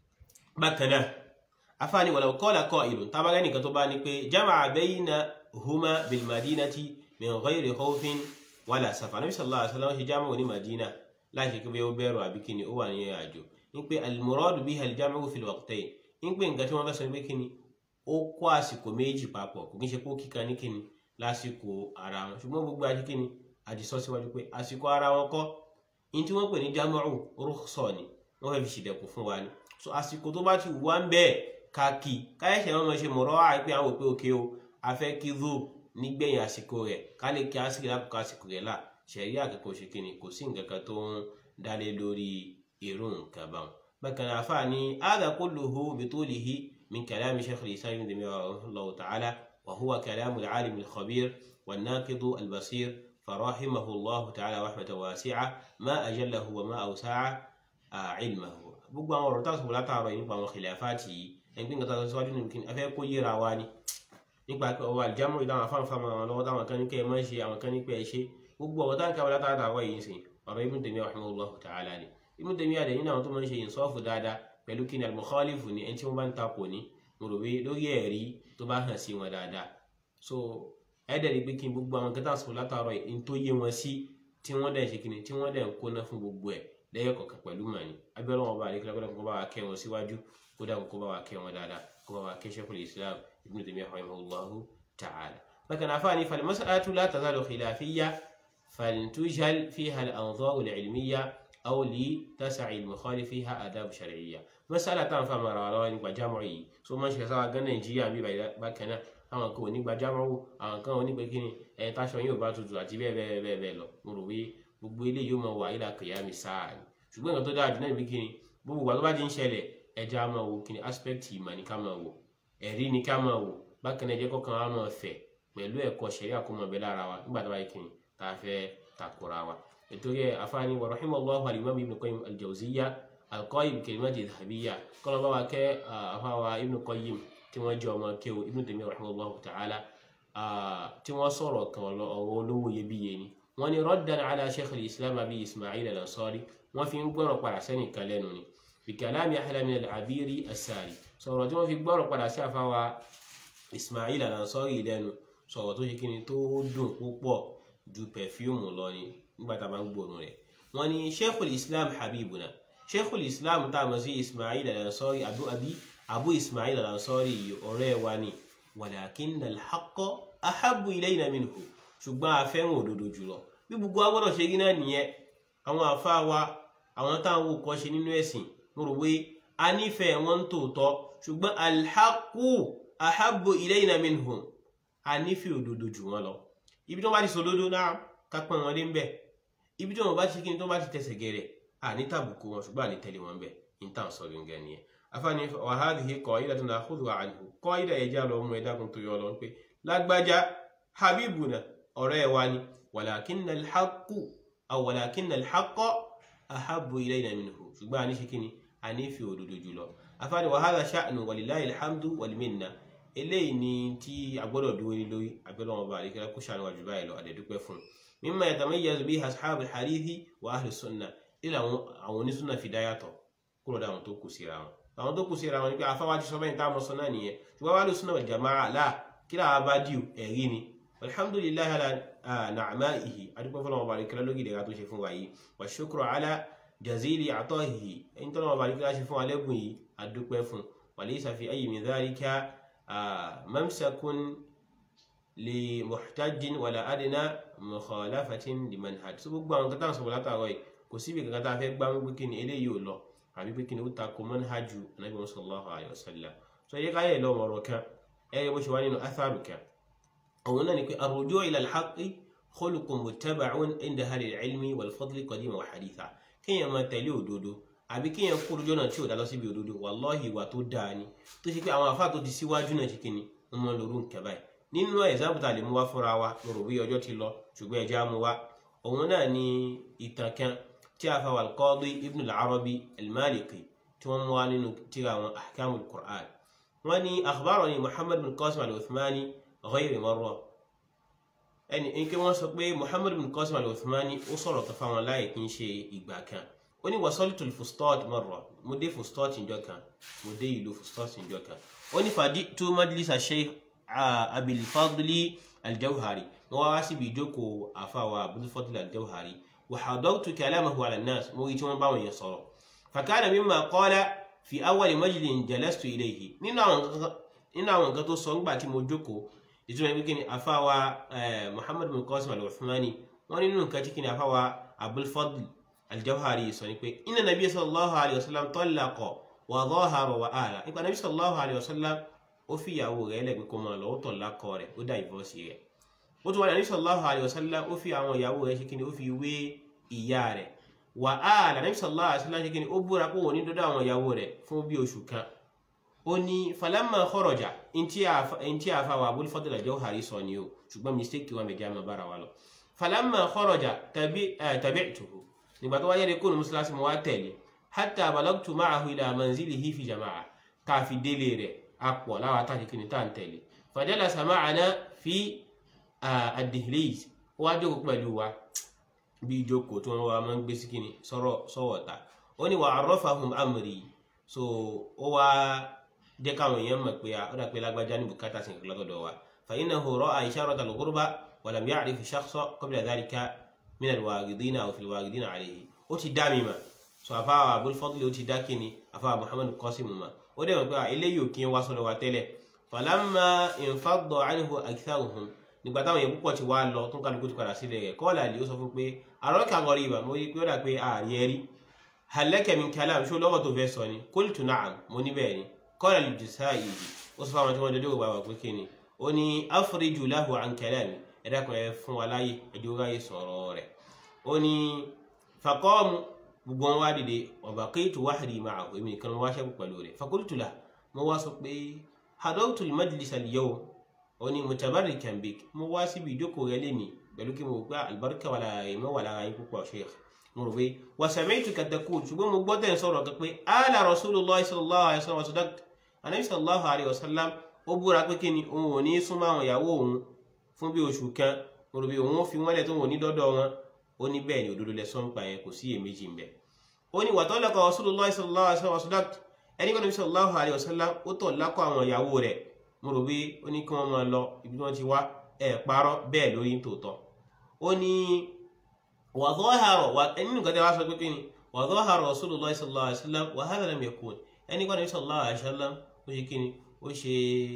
bákan náà afaani wàlá kọ́ọ̀lá kọ́ ìlú tábàgẹ́ nìkan tó bá ní pé jama'a bayna huma bil madinati min ghayri khawfin wàlá safa nabi sallallahu alaihi wasallam ṣe jama'a ní madina láì ṣe kí ó bẹ̀rù àbí kíni ó wà ní àjò ní pé al-muradu biha al-jam'u fil waqtayn ń pè nǹkan tí wọ́n fẹ́ sọ pé kíni ó kó àsìkò méjì papọ̀ kò kí n ṣe kó kíkan ní kíni lásìkò ara wọn ṣùgbọ́n gbogbo àti kíni àdìsọ́ síwájú pé àsìkò ara wọn kọ́ ní tí wọ́n pè ní jámọ́rù rúkṣọ̀ ni wọ́n fẹ́ fi ṣìdẹ̀kùn fún wa ni so àsìkò tó bá ti wù wá ń bẹ́ẹ̀ ká kí káyọ̀ṣẹ̀ wọn máa ṣe mọ̀rọ́ àìpé àwọn òpé òkè o a fẹ́ kí zó nígbẹ̀yìn àsìkò rẹ̀ ká lè kí àsìkò lákòókò àsìkò rẹ̀ là ṣẹ̀rí àkẹ́kọ̀ọ́ ṣe kíni kò sí nǹkan kan tó ń dálé lórí irú nǹkan báwọn bákan náà fáà ní hadha kulluhu bitulihi من كلام شيخ الإسلام ابن تيمية رحمه الله تعالى وهو كلام العالم الخبير والناقد البصير فرحمه الله تعالى رحمة واسعة ما أجله وما أوسع علمه gbogbo àwọn ọ̀rọ̀ táwọn sọ̀rọ̀ látàárọ̀ yìí nípa àwọn khilafati yìí ẹni pé nǹkan tó síwájú nínú kí ni afẹ́ kó yéra wa ni nípa ọwọ́ àlìjámọ̀ ìdáhùn afáǹfà mọ́ àwọn lọ́wọ́ táwọn kan ní kẹ́ ẹ máa ń ṣe àwọn kan ní pé ẹ ṣe gbogbo ọ̀rọ̀ táwọn káwọn látàárọ̀ yìí sìn ọ̀rọ̀ Ibn Taymiyyah rahimahullah ta'ala ni Ibn Taymiyyah àdé nínú àwọn tó máa ń ṣe ìsọ́ọ̀fù dáadáa pẹ̀lú kí ni al-mukhalifu ni ẹni tí wọ́n bá ń takò ní mo rò pé lórí ẹ̀rí tó bá hàn sí wọn dáadáa so ẹ̀dẹ̀ rí pé kí n gbogbo àwọn kẹta sọ látàárọ̀ yìí tó yé wọn sí tí wọ́n dẹ̀ ṣe kíni tí wọ́n dẹ̀ ń kóná fún gbogbo ẹ̀ lẹ́yìn kọ̀ọ̀kan pẹ̀lú màní abẹ́rẹ́ wọn bá àdékẹ́lẹ́ kọ́dà kó bá wa kẹ́ wọn síwájú kódà kó bá wa kẹ́ wọn dáadáa kó bá wa kẹ́ Shaykhul Islam Ibn Taymiyyah rahimahullahu ta'ala. bákan náà fáwọn ifal mas'alatu la tazalu khilafiyya faltujal fiha al-anzar al-ilmiyya aw li tas'i al-mukhalif fiha adab shar'iyya masala tá à ń fa mara wa lọ́wọ́ nípa jámọ̀ yìí so máa ń ṣe sáwà gan nàìjíríà bí bákan náà àwọn kan ò ní gba jámọ̀ wò àwọn kan ò ní pé kí ni ẹ̀ táṣọ yóò bá tutù àti bẹ́ẹ̀ bẹ́ẹ̀ bẹ́ẹ̀ bẹ́ẹ̀ lọ mo rò pé gbogbo ilé yóò máa wà ìlà kìyàmì sáà ni ṣùgbọ́n nǹkan tó dáa jù náà níbi kí ni gbogbo ìgbà tó bá ti ń ṣẹlẹ̀ ẹja máa wò kí ni aspect ìmọ̀ ni ká máa wò ẹ̀rí ni ká máa wò bákan náà ẹjẹ́ kọ́kàn á máa fẹ̀ pẹ̀lú ẹ̀kọ́ ṣẹ̀rí àkómọ̀ bẹ́ẹ̀ lára wa nígbà tó bá yẹ kí ni tá a fẹ́ takora wa nítorí àfáàní wa rahimallahu al-imam ibn qayyim al-jawziyya alqayyim kalimati dhahabiyya kọ́nà bá wa kẹ́ àfáwà ibn qayyim tí wọ́n jẹ́ ọmọ kéwò ibn taymiyyah rahimahullahu ta'ala tí wọ́n sọ̀rọ̀ kan ọ̀rọ̀ olówó iyebíye ni wọ́n ní raddan ala sheikh al-islam abi ismail al-ansari wọ́n fi ń gbọ́rọ̀ padà sẹ́nì kan lẹ́nu ni bi kalami ahla min al-abiri as-sari sọ̀rọ̀ tí wọ́n fi gbọ́rọ̀ padà sí àfáwà ismail al-ansari lẹ́nu sọ̀rọ̀ tó ṣe kí ni tó dùn púpọ̀ ju pẹ̀fíùmù lọ ni nígbà tá a bá ń gbòòrùn rẹ̀ wọ́n ní sheikhul islam habibuna sheikhul islam tá a mọ̀ sí ismail al-ansari abu abi abu ismail al-ansari yìí ọ̀rẹ́ wa ni walakinna al-haqqa ahabbu ilayna minhu ṣùgbọ́n a fẹ́ràn òdodo jùlọ bí gbogbo wa gbọ́dọ̀ ṣe rí náà nìyẹn àwọn àfáà wa àwọn táwọn wò kọ́ ṣe nínú ẹ̀sìn mo rò pé a nífẹ̀ẹ́ wọn tòótọ́ ṣùgbọ́n al-haqqu ahabbu ilayna minhum a nífẹ̀ẹ́ òdodo jù wọn lọ ibi tó bá ti sòdodo náà ká pọ́n wọn lé ń bẹ̀ ibi tó wọn bá ti kí ni tó bá ti tẹsẹ̀ gẹ̀rẹ̀ à ní tàbùkù wọn ṣùgbọ́n à ní tẹ̀lé wọn bẹ̀ ní tàn sọ gẹ́gẹ́ nìyẹn afáàní wa hadhihi qa'idatun nakhudhuha anhu qaida ẹja lọ mú ẹ̀dá kan tó yọ lọ pé lágbájá habibuna ọ̀rẹ́ wa ni walakinna al-haqqu aw walakinna al-haqqa ahabbu ilayna minhu ṣùgbọ́n a ní ṣe kí ni a ní fi òdodo jùlọ afáàní wa hadha sha'nu walillahi alhamdu wal minna eléyìí ni tí a gbọ́dọ̀ dúró ní lórí abẹ́lẹ́ wọn bá àdékẹ́lá kó ṣàánú wájú báyìí lọ àdẹ̀dúpẹ́ fún un mimma yatamayyazu bihi ashabu al-hadithi wa ahlu sunnah ilé àwọn àwọn onísúnà fi dá yàtọ̀ kúrò dáwọn tó kù síra wọn àwọn tó kù síra wọn ni pé afáwájú sọ bẹ́ẹ̀ ní táwọn sọ náà nìyẹn ṣùgbọ́n wàá lè súnà wal jama'a láà kí làwọn bá dìú ẹ̀rí ni alhamdulillahi ala na'ma'ihi adúpẹ́ fọlọ́n ọba àdékẹ́lá lórí ìdẹ̀ra tó ṣe fún wa yìí wa shukru ala jazili atahihi ẹni tọ́lọ́ ọba àdékẹ́lá ṣe fún wa lẹ́gùn yìí adúpẹ́ fún walaysa fi ayyi min dhalika mamsakun li muhtajin wala adna mukhalafatin li manhaj so gbogbo àwọn kan tá à ń sọ̀rọ̀ látàrọ̀ yìí kò síbi kankan tá a fẹ́ gbá wípé kí ni eléyìí ò lọ àbí pé kí ni ó takò manhaju anabi sallallahu alayhi wa sallam so yẹ káyọ̀ lọ ọ̀rọ̀ kan ẹ yẹ bó ṣe wá nínú atharu kan òun náà ni pé arruju ila al-haqqi khuluqun muttaba'un inda ahli al-ilmi wal fadli qadiman wa haditha kéèyàn máa tẹ̀lé òdodo àbí kéèyàn kúrò jọ́nà tí ò dá lọ síbi òdodo wallahi ìwà tó dáa ni tó ṣe pé àwọn àfáà tó ti síwájú náà ṣe kí ni wọ́n mọ lóru nǹkan báyìí nínú ẹ̀sáàbù tá a lè mú wá fúnra wa mo rò bí ọjọ́ ti lọ ṣùgbọ́n ẹja mú wá òun náà ni ìtàn kan tí a fa wà al-Qadi Ibn al-Arabi al-Maliki tí wọ́n mú wá nínú tírà àwọn ahkamul Qur'an wọ́n ní akhbarani Muhammad bin Qasim al-Uthmani ghayri marra ẹni in kí wọ́n sọ pé Muhammad bin Qasim al-Uthmani ó sọ̀rọ̀ kan fáwọn láì kí n ṣe ìgbà kan ó ní wasaltu al-Fustat marra mo dé Fustat ìjọ kan mo dé ìlú Fustat ìjọ kan ó ní faditu majlisa Sheikh abil fadli aljawhari mo wá síbi ìjókòó àfàwà abul fadli aljawhari wa hadartu kalamahu ala nas mo rí tí wọ́n bá wọn yẹn sọ̀rọ̀ fakana mimma qala fi awwal majlisin jalastu ilayhi nínú àwọn nǹkan tó sọ ńgbà tí mo jókòó ìtumọ̀ ibi kíni àfàwà muhammad bin qasim al-uthmani wọ́n nínú nǹkan tí kíni àfàwà abul fadli aljawhari sọ ni pé inna nabiy sallallahu alayhi wa sallam talaqa wa dhahara wa ala nípa nabi sallallahu alayhi wa sallam ó fi ìyàwó rẹ̀ lẹ́gbẹ̀ẹ́ kó máa lọ ó tọ̀ lákọ rẹ̀ ó dá ìbọ́sí rẹ̀ ó tún wà ní sallallahu alayhi wa sallam ó fi àwọn ìyàwó rẹ̀ ṣe kí ni ó fi wé ìyá rẹ̀ wà á lànà sallallahu alayhi wa sallam ṣe kí ni ó búra kó wọ́n ní dọ́dọ̀ àwọn ìyàwó rẹ̀ fún bí oṣù kan ó ní falamma kharaja ntí àfa wà Abul Fadl al-Jawhari sọ ni o ṣùgbọ́n mistake wọn bẹ̀jẹ̀ àmọ́ bára wa lọ falamma kharaja tabi'tuhu nígbà tó wáyé rẹ̀ kó ní mùsùlùmí mo wá tẹ̀lé hatta balagtu ma'ahu ila manzilihi fi jama'a káfi délé rẹ̀ apọ̀ láwa tá a ti kíni tá à ń tẹ̀lé fajalasa ma'ana fi ad-dihliz wá jókòó pẹ̀lú wa bí jókòó tí wọ́n wá máa ń gbé sí kíni sọ́wọ́ ta ó ní wa arrafahum amri so ó wá jẹ́ káwọn èèyàn mọ̀ pé ó dà pé lágbájá ní bùkátà sí nǹkan lọ́dọ̀ wa fa innahu ra'a isharata al-ghurba wa lam ya'rif shakhsa qabla dhalika min al-waghidina aw fi al-waghidina alayhi ó ti dá mi mà so àfáà Abul Fadl ó ti dá kíni àfáà Muhammad Qasim mà ó dẹ̀ wọ́n pé eléyìí ò kí ń wá sọ́dọ̀ wa tẹ́lẹ̀ falamma infadda anhu aktharuhum nígbà táwọn èèyàn púpọ̀ ti wá lọ tó ń kálukú ti padà sílẹ̀ rẹ̀ kọ́ọ̀lá àlè ó sọ fún pé araka ghariba mo rí pé ó dà pé ààrí ẹrí hal laka min kalam ṣó lọ́wọ́ tó fẹ́ sọ ni qultu na'am mo ní bẹ́ẹ̀ ni qala al-Jasaa'i ó sọ fáwọn tí wọ́n dédé ògbà wà pé kí ni ó ní afriju lahu an kalami ẹ̀dá kan ẹ fún wa láyé ẹ̀dí ráyè sọ̀rọ̀ rẹ̀ ó ní faqamu gbogbo wọn wá dìde wa baqitu wahdi ma'ahu èmi nìkan wá ṣẹ́kù pẹ̀lú rẹ̀ faqultu lahu mo wá sọ pé hadawtu al-majlis al-yawm ó ní mutabarrikan bik mo wá síbi ìjókòó rẹ lẹ́nìí pẹ̀lú kí mo gbá àlùbáríkà wà lára ìmọ̀ wà lára yín púpọ̀ sheikh mo rò pé wa sami'tuka taqul ṣùgbọ́n mo gbọ́ tẹ̀ ń sọ̀rọ̀ kan pé ala rasulullah sallallahu alayhi wa sallam sadaqta anabi sallallahu alayhi wa sallam ó búra pé kí ni òun ò ní súnmọ́ àwọn ìyàwó òun fún bí oṣù kan mo rò pé òun ó fi wọ́n lẹ̀ tó wọn ní dọ́dọ̀ wọn ó ní bẹ́ẹ̀ ni òdodo lẹ sọ́npa yẹn kò sí iyèméjì ń bẹ ó ní wa talaqa rasulullah sallallahu alayhi wa sallam sadaqta ẹni kan nabi sallallahu alayhi wa sallam ó tọ̀ lákọ̀ àwọn ìyàwó rẹ̀ mo rò pé ó ní kí wọ́n máa lọ ibi tí wọ́n ti wá ẹ̀ parọ́ bẹ́ẹ̀ lórí tòótọ́ ó ní wa dhahara wà nínú nǹkan tí wọ́n sọ pé kí ni wa dhahara rasulullah sallallahu alayhi wa sallam wa hadha lam yakun ẹni kan nabi sallallahu alayhi wa sallam ó ṣe kí ni ó ṣe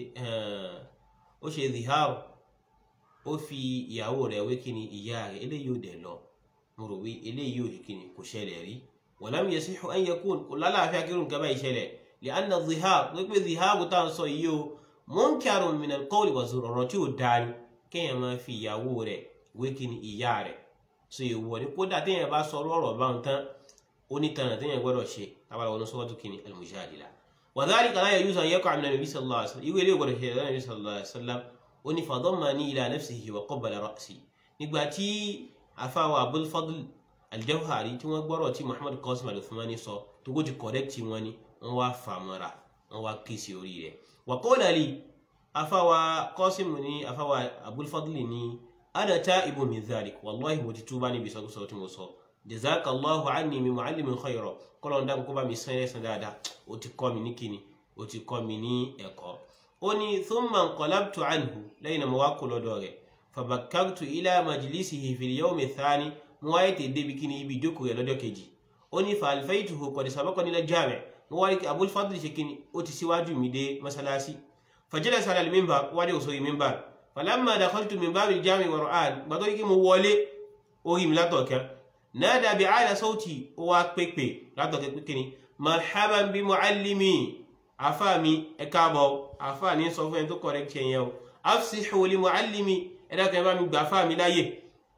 ó ṣe zihar ó fi ìyàwó rẹ̀ wé kí ni ìyá rẹ̀ eléyìí ò dẹ̀ lọ mo rò pé eléyìí ò ṣe kí ni kò ṣẹlẹ̀ rí wa lam yasihu an yakun kò lálàáfíà kírun nǹkan báyìí ṣẹlẹ̀ li'anna zihar pé pé zihar tá à ń sọ yìí o munkarun min al-qawli wa zur ọ̀rọ̀ tí ò dáa ni kéèyàn máa fi ìyàwó rẹ̀ wé kí ni ìyá rẹ̀ so ìwọ ni kódà téèyàn bá sọ ọ̀rọ̀ báwọn tán ó ní tanà téèyàn gbọ́dọ̀ ṣe tábàlà wọn sọ́wọ́tò kí ni al-mujadila wa dhalika la yajuzu an yaqa min an-nabi sallallahu alaihi wasallam ìwé ilé ìgbọ́dọ̀ ṣe ẹ̀rọ nabi sallallahu alaihi wasallam ó ní fadammani ila nafsihi wa qabbala ra'si nígbà tí afáwa Abul Fadl al-Jawhari tí wọ́n gbọ́rọ̀ tí Muhammad Qasim al-Uthmani sọ tó kó ti correct wọn ni wọ́n wá fàmọ́ra wọ́n wá ké sí orí rẹ̀ wa qala li afáwa kọ́sìmù ní afáwa abulfadli ní ana ta'ibu min dhalik wallahi mo ti túbá níbi sọ́kúsọ tí mo sọ jazakallahu anni min muallimin khayra kọ́lọ̀ ń dáhùn kó bá mi sán ẹ̀sán dáadáa ó ti kọ́ mi ní kíni ó ti kọ́ mi ní ẹ̀kọ́ ó ní thumma inqalabtu anhu lẹ́yìn náà mo wá kó lọ́dọ̀ rẹ̀ fabakkartu ila majlisihi fil yawmi thani mo wáyé tè débi kíni ibi ìjókòó rẹ̀ lọ́jọ́ kejì ó ní fa alfaytuhu qad sabaqani ila jami' mo wáyé kí abulfadli ṣe kíni ó ti síwájú mi dé masalasi fajalasa ala al-minbar wádé òsòrí minbar falamma dakhaltu min babil jami' wa ra'an gbàtọ́ kí mo wọlé orí mi látọ̀kẹ́ nada bi ala sauti ó wá pépè látọ̀kẹ́ pé kíni marhaban bi muallimi afa mi ẹ káàbọ̀ afa ní sọ fún ẹni tó correct yẹn o afsihu li muallimi ẹ dákẹ́ bá mi gbà afa mi láyè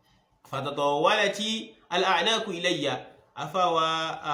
fatatawalati al-a'naku ilayya afa wa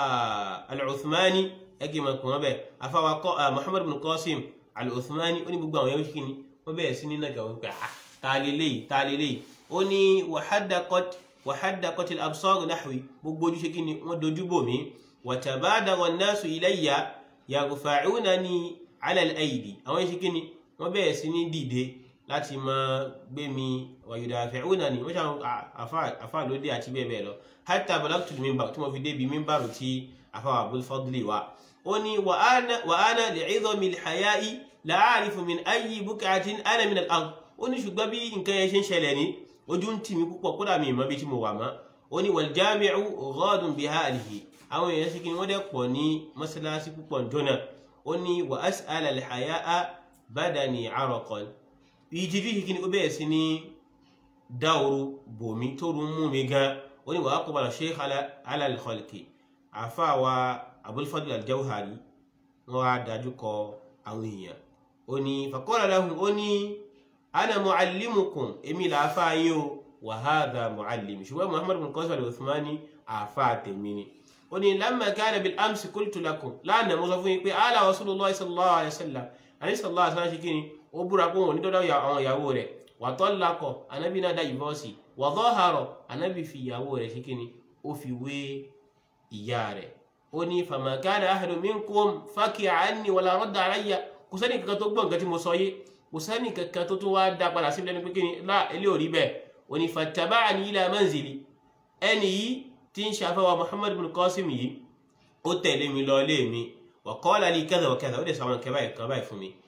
al-uthmani ẹgbẹ́ ma kùn ọbẹ̀ afa wa muhammad bin qasim al-uthmani ó ní gbogbo àwọn yẹn kí ni wọ́n bẹ̀rẹ̀ sí ní nàgà wọn pé ah ta lélẹ́yìí ta lélẹ́yìí ó ní wàhádàkọ́t wàhádàkọ́t al-absar nahwi gbogbo ojúṣe kí ni wọ́n dojú bò mí wàtàbádàrọ̀ an-nasu ilayya yarfa'unani ala al-aydi àwọn yẹn kí ni wọ́n bẹ̀rẹ̀ sí ní dìde láti máa gbé mi wàyùdàfẹ̀únani wọ́n ṣàwọn àfà lóde àti bẹ́ẹ̀ bẹ́ẹ̀ lọ hatta balagtu al-minbar tí mo fi débi mímbàrù tí àfà Abul Fadli wa ó ní wa ana li'idhami al-haya'i la a'rifu min ayyi buq'atin ana min al-ard ó ní ṣùgbọ́n bí nǹkan yẹn ṣe ń ṣẹlẹ̀ ní ojú ń tì mí púpọ̀ kódà mi ìmọ̀ bí tí mo wà mọ́ ó ní wal jami'u ghadun bihalihi àwọn èèyàn ṣe kí wọ́n dẹ̀ pọ̀ ní mọ́sálásí púpọ̀ jọ́nà ó ní wa as'ala al-haya'a badani araqan ìjìdí yìí ni ó bẹ̀rẹ̀ sí ní dáoru bòmí tó rún mú mi gan ó ní wàá kọ́bàlá sheikh ala al-khalqi àfáàwà Abul Fadl al-Jawhari wọ́n á dájú kọ àwọn èèyàn ó ní faqala lahum ó ní ana muallimukum èmi làáfà yín o wa hadha muallim ṣùgbọ́n Muhammad bin Qasim al-Uthmani àfà tèmi ni ó ní lamma kana bil amsi qultu lakum lánàá mo sọ fún yín pé ala rasulullah sallallahu alayhi wa sallam alayhi sallallahu alayhi wa sallam ṣe kí ni ó búra pé wọn ò ní dọ́dọ̀ àwọn ìyàwó rẹ̀ wà tọ́ lakọ̀ anábì náà dá ìbọ́sì wà tọ́ harọ̀ anábì fi ìyàwó rẹ̀ ṣe kíni ó fi wé ìyá rẹ̀ ó ní famakana ahadu minkum fákì àánì wàlá rọ́dà aráyà kò sẹ́ni kankan tó gbọ́ nǹkan tí mo sọ yé kò sẹ́ni kankan tó tún wá dá padà sí lẹ́nu pé kíni lá ilé òrí bẹ́ẹ̀ ó ní fattaba'ani ila manzili ẹni yìí tí ń ṣàfẹ́wà Muhammad bin Qasim yìí ó tẹ̀lé mi lọ lé mi wa qala li kadha wa kadha ó dẹ̀ sọ àwọn nǹkan báyìí kan báyìí fún mi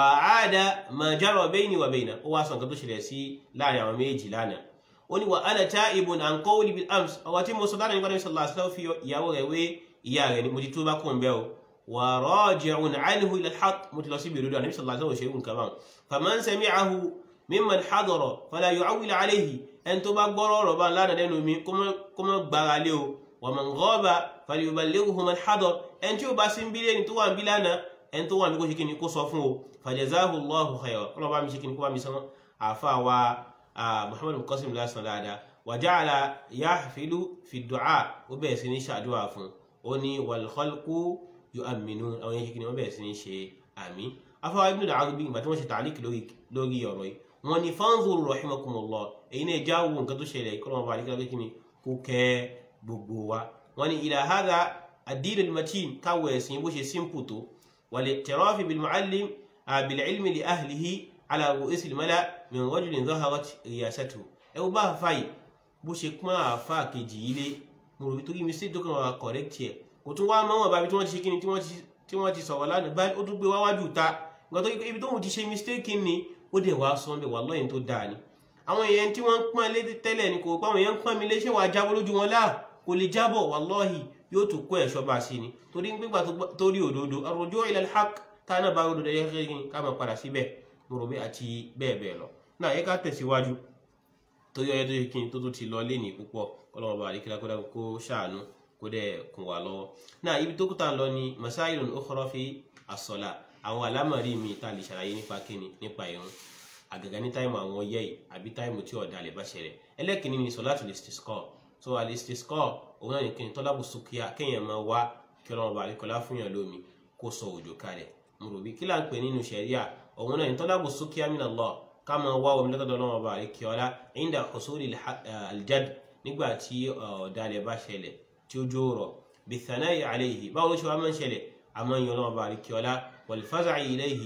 wàhádà ma jara bayni wa bayna ó wá sọ nǹkan tó ṣẹlẹ̀ sí láàrin àwọn méjì lánàá ó ní wa ana ta'ibun an qawli bil ams ọwọ́ tí mo sọ lánàá nípa ní sallallahu alaihi wasallam fi ìyàwó rẹ̀ wé ìyá rẹ̀ ni mo ti tó bá kún bẹ́ẹ̀ o wa raji'un anhu ila al-haqq mo ti lọ sí ìbèrè àníbi sallallahu alaihi wasallam ṣe nǹkan báwọn faman sami'ahu mimman hadara fala yu'awwil alayhi ẹni tó bá gbọ́rọ̀ ọ̀rọ̀ bá lánàá lẹ́nu mi kó mọ́ gbára lé o wa man ghaba falyuballighu man hadara ẹni tí ó bá sí ń bí lẹ́ni tó wà ń bí lánàá ẹni tó wà ní kó ṣe kí ni kó sọ fún o fàjẹzáhù lọ́hù khayra kọ́lọ̀ bá mi ṣe kí ni kó bá mi sán àfa wa muhammadu qasim lásán dáadáa wa ja'ala yahfilu fi du'a ó bẹ̀rẹ̀ sí ní ṣàdúrà fún ó ní wal khalqu yu'minu àwọn yẹn ṣe kí ni wọ́n bẹ̀rẹ̀ sí ní ṣe àmì afa ibn al-arabi ìgbà tí wọ́n ṣe tàlíkì lórí ọ̀rọ̀ yìí wọ́n ní fanzuru rahimakumullah èyí náà já wo nǹkan tó ṣẹlẹ̀ kọ́lọ̀ bá àdìgbà kí ni kó kẹ́ gbogbo wa wọ́n ní ila hadha ad-din al-matin káwọ̀ ẹ̀sìn bó ṣe simple tó والاعتراف بالمعلم بالعلم لأهله على رؤوس الملأ من رجل ظهرت رياسته ẹwọ bá fàyè bó ṣe pọ́n àáfà kejì ilé mo rò torí mistake tó kàn wá correct ẹ̀ kò tún wá mọ́ wọn bá bí tí wọ́n ti ṣe kíni tí wọ́n ti sọ̀rọ̀ lánàá báyìí ó tún gbé wáwájú ta nǹkan tó yẹ ibi tóun ti ṣe mistake ni ó dẹ̀ wá sọ bẹ́ẹ̀ wà lọ́yìn tó dáa ni àwọn èèyàn tí wọ́n ń pọ́n lé tẹ́lẹ̀ ni kò pa àwọn èèyàn ń pọ́n mi lé ṣé wàá jábọ́ lójú wọn láà kò lè jábọ̀ wallahi yóò tún kó ẹ̀ṣọ́ bá sí ni torí ń gbígbà tó rí òdodo arruju ila al-haq tá náà bá òdodo yẹ kí ká máa padà síbẹ̀ mo rò bí àti bẹ́ẹ̀ bẹ́ẹ̀ lọ náà yẹ ká tẹ̀síwájú torí ọyẹ tó yẹ kí n tó tó ti lọ lé ní púpọ̀ kọ́lọ́mọ bá àdékẹ́lá kó dákun kó ṣàánú kó dẹ̀ kún wa lọ́wọ́ náà ibi tó kúta lọ ni masailun ukhra fi as-salat àwọn àlámọ̀rí mi tá a lè ṣàlàyé nípa kíni nípa ìrun àgàgà ní táìmù àwọn yẹ́ yìí àbí táìmù tí ọ̀dà lè bá ṣẹlẹ̀ ẹlẹ́kìnní ni solatul istisqa so al-istisqa òun náà ní kí n tọ́lábù sókíà kéèyàn máa wá kí ọlọ́run bá àríkọlá fún yàn lómi kó sọ òjò kalẹ̀ mo rò bí kí là ń pè nínú ṣẹ̀ríà òun náà ní tọ́lábù sókíà min Allah ká máa wá omi lọ́tọ̀dọ̀ ọlọ́run bá àríkọlá inda husuli al-jad nígbà tí ọ̀dàlẹ̀ bá ṣẹlẹ̀ tí ó jó rọ̀ bithanai alayhi báwo ló ṣe wá máa ń ṣẹlẹ̀ àmọ́ yan ọlọ́run bá àríkọlá wal faza'i ilayhi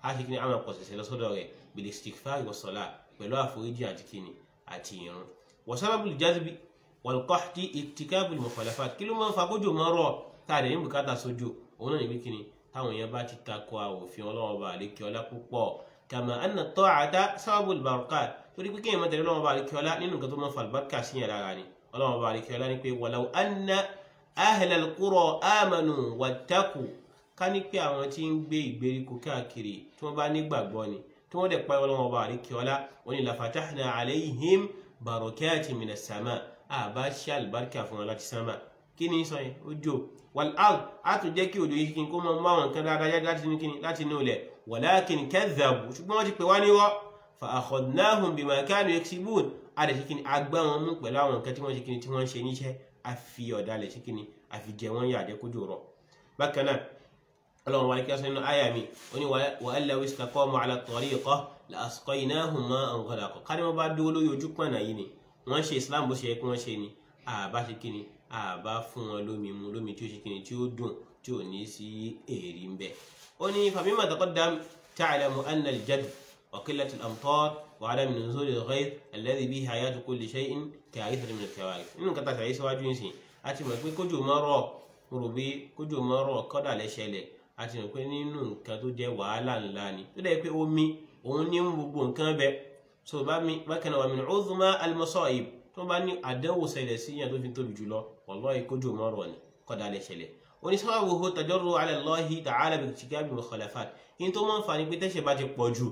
a ṣe kíni àwọn pọ̀sẹ̀sẹ̀ lọ́sọ́dọ̀ rẹ̀ bil istighfar wa salat pẹ̀lú àforíjì àti kíni àti ìrun wa sababul jazbi wal qahti irtikabul mukhalafat kí ló máa ń fa kójò máa rọ̀ táàdé ní bùkátà sójú òun náà ní bí kíni táwọn èèyàn bá ti takò òfin ọlọ́wọ́ bá àlékè ọlá púpọ̀ kama anna ta'ata sababul barakat torí pé kéèyàn máa tẹ̀lé ọlọ́wọ́ bá àlékè ọlá nínú nǹkan tó máa ń fa àlùbáríkà sí yàrá rà ni ọlọ́wọ́ bá àlékè ọlá ní pé walau anna ahlal qura amanu wattaqu ká ní pé àwọn tí ń gbé ìgbèríko káàkiri tí wọ́n bá nígbàgbọ́ ni tí wọ́n dẹ̀ pa ọlọ́wọ́ bá àlékè ọlá wọn ni lafatahna alayhim barakati minas sama àbá ṣe àlùbáríkà fún wọn láti sánmà kí ni sọ yẹn ojú wal ard á tún jẹ́ kí òjò yìí kí n kó mọ mọ àwọn nǹkan dáadáa jáde láti inú kíni láti inú ilẹ̀ walakin kadhabu ṣùgbọ́n wọ́n ti pè wá níwọ́ fa akhadnahum bima kanu yaksibun á dẹ̀ ṣe kíni agbá wọn mú pẹ̀lú àwọn nǹkan tí wọ́n ṣe kíni tí wọ́n ṣe níṣẹ́ á fi ọ̀dàlẹ̀ ṣe kíni á fi jẹ wọ́n yà jẹ́ kójú rọ̀ bákan náà ọlọ́run wàlẹ́ kí wọ́n sọ nínú àyà mi ó ní wa an law istaqamu ala tariqa la asqaynahum ma'an ghadaqa ká ní wọ́n bá dúró lórí ojú pọ̀nà yìí ni wọ́n ṣe islam bó ṣe yẹ kí wọ́n ṣe ni àbá ṣe kíni àbá fún wọn lómi mu lómi tí ó ṣe kíni tí ó dùn tí ò ní sí èrì ń bẹ. ó ní famima taqaddam ta'lamu anna al-jadd wa qillat al-amtar wa 'adam nuzul al-ghayth alladhi bihi hayatu kulli shay'in ka'ithrin min al-kawarith. nínú kata ṣàyẹ̀ síwájú ń sìn a ti mọ̀ pé kójò máa rọ̀ mo rò bí kójò máa rọ̀ kọ́dà lẹ́sẹ̀lẹ̀ a ti mọ̀ pé nínú nǹkan tó jẹ́ wàhálà ńlá ni tó dẹ̀ pé omi òun ní gbogbo nǹkan bẹ so bákan náà wà min 'udhma al-masa'ib tó bá ní àdánwò ṣẹlẹ̀ sí yàn tó fi tóbi jùlọ wallahi kójú mọ́rọ̀ ni kọ́dà lè ṣẹlẹ̀ oníṣàwòho tajarru ala Allahi ta'ala bi irtikabi mukhalafat yín tó máa ń fa ni pé tẹ́ṣẹ̀ bá ti pọ̀ jù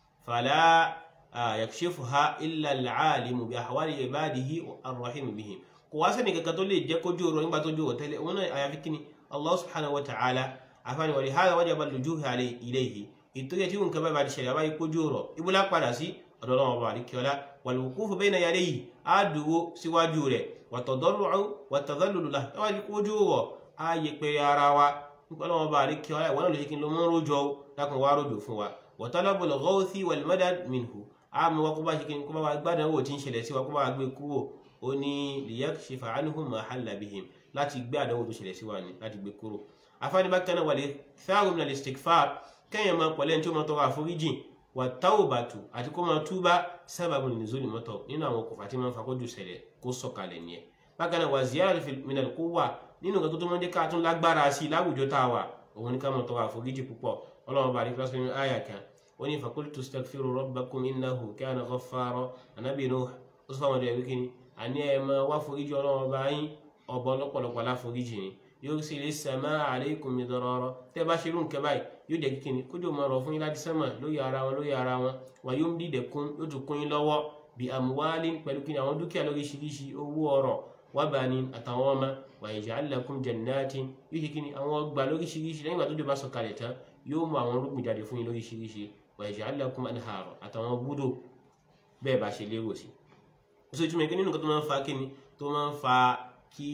fala yakshifuha illa al-alimu bi ahwali ibadihi ar-rahim bihim kò wá sẹ́ni kankan tó lè jẹ́ kójú rọ nígbà tó jù wọ̀ tẹ́lẹ̀ òun náà àyàfi kíni Allah subhanahu wa ta'ala àfààní wa lihadha wajaba al-lujuhu ilayhi ìtòyẹ tí nǹkan bá ti ṣẹlẹ̀ wáyé kójú rọ ibùdó padà sí ọ̀dọ̀ ọlọ́run ọba àríkíọ́lá wal-wuqufu bayna yadayhi á dúró síwájú rẹ̀ wat-tadarru'u wat-tadhallulu lahu ẹ wá di kójú wọ̀ á yẹ pé ara wa nípa ọlọ́run ọba àríkíọ́lá ìwọ́n náà lè ṣe kí n lọ mọ́ rójọ lákùn wá rójò fún wa wa talabul ghawthi wal-madad minhu á mú wa kó bá ṣe kí n kó bá wa gbádùn owó tí ń ṣẹlẹ̀ sí wa kó bá wa gbé kúrò ó ní liyakshifa anhum ma halla bihim láti gbé àdánwò tó ṣẹlẹ̀ sí wa ni láti gbé kúrò afáàní bákan náà wal iktharu min al-istighfar kẹ́yìn máa pọ̀lẹ́ tí ó máa tọrọ àforíjìn wàtáwòbàtù àti kó máa túbá sábàbù nìzólì mọ́tọ̀ nínú àwọn okùnfà tí máa ń fa kójú ṣẹlẹ̀ kó sọ̀kalẹ̀ nìyẹn bákan náà wà ziyara minal quwwa nínú nǹkan tó tó máa ń jẹ́ ká tún lágbára sí i láwùjọ tá a wà òun ní ká máa tọrọ àforíjì púpọ̀ ọlọ́run bá rí kíláàsì nínú àyà kan ó ní faqultu astaghfiru rabbakum innahu kana ghaffara ànábì Nuh ó sọ fáwọn ọdẹ wíkíní àní ẹ máa wá foríjì ọlọ́run bá yín ọbọ lọ́pọ̀lọpọ̀ láforíjì ni yóò sì lè sàmà alaykum midrara tẹ́ bá ṣe irú nǹkan báyìí yóò jẹ́ kíkíni kójú máa rọ̀ fún yín láti sánmà lórí ara wọn lórí ara wọn wà yóò ń dìde kún yóò tún kún yín lọ́wọ́ bí amwalin pẹ̀lú kíni àwọn dúkìá lóríṣiríṣi owó ọrọ̀ wa banin àtàwọn ọmọ wa yaj'al lakum jannatin yóò ṣe kíni àwọn ọgbà lóríṣiríṣi lẹ́yìn ìgbà tó jọba sọ̀kalẹ̀ tán yóò mú àwọn rúgbìn jáde fún yín lóríṣiríṣi wa yaj'al lakum anhara àtàwọn búdò bẹ́ẹ̀ bá ṣe lérò sí. ó sì túmọ̀ nínú nǹkan tó máa ń fa kíni tó máa ń fa kí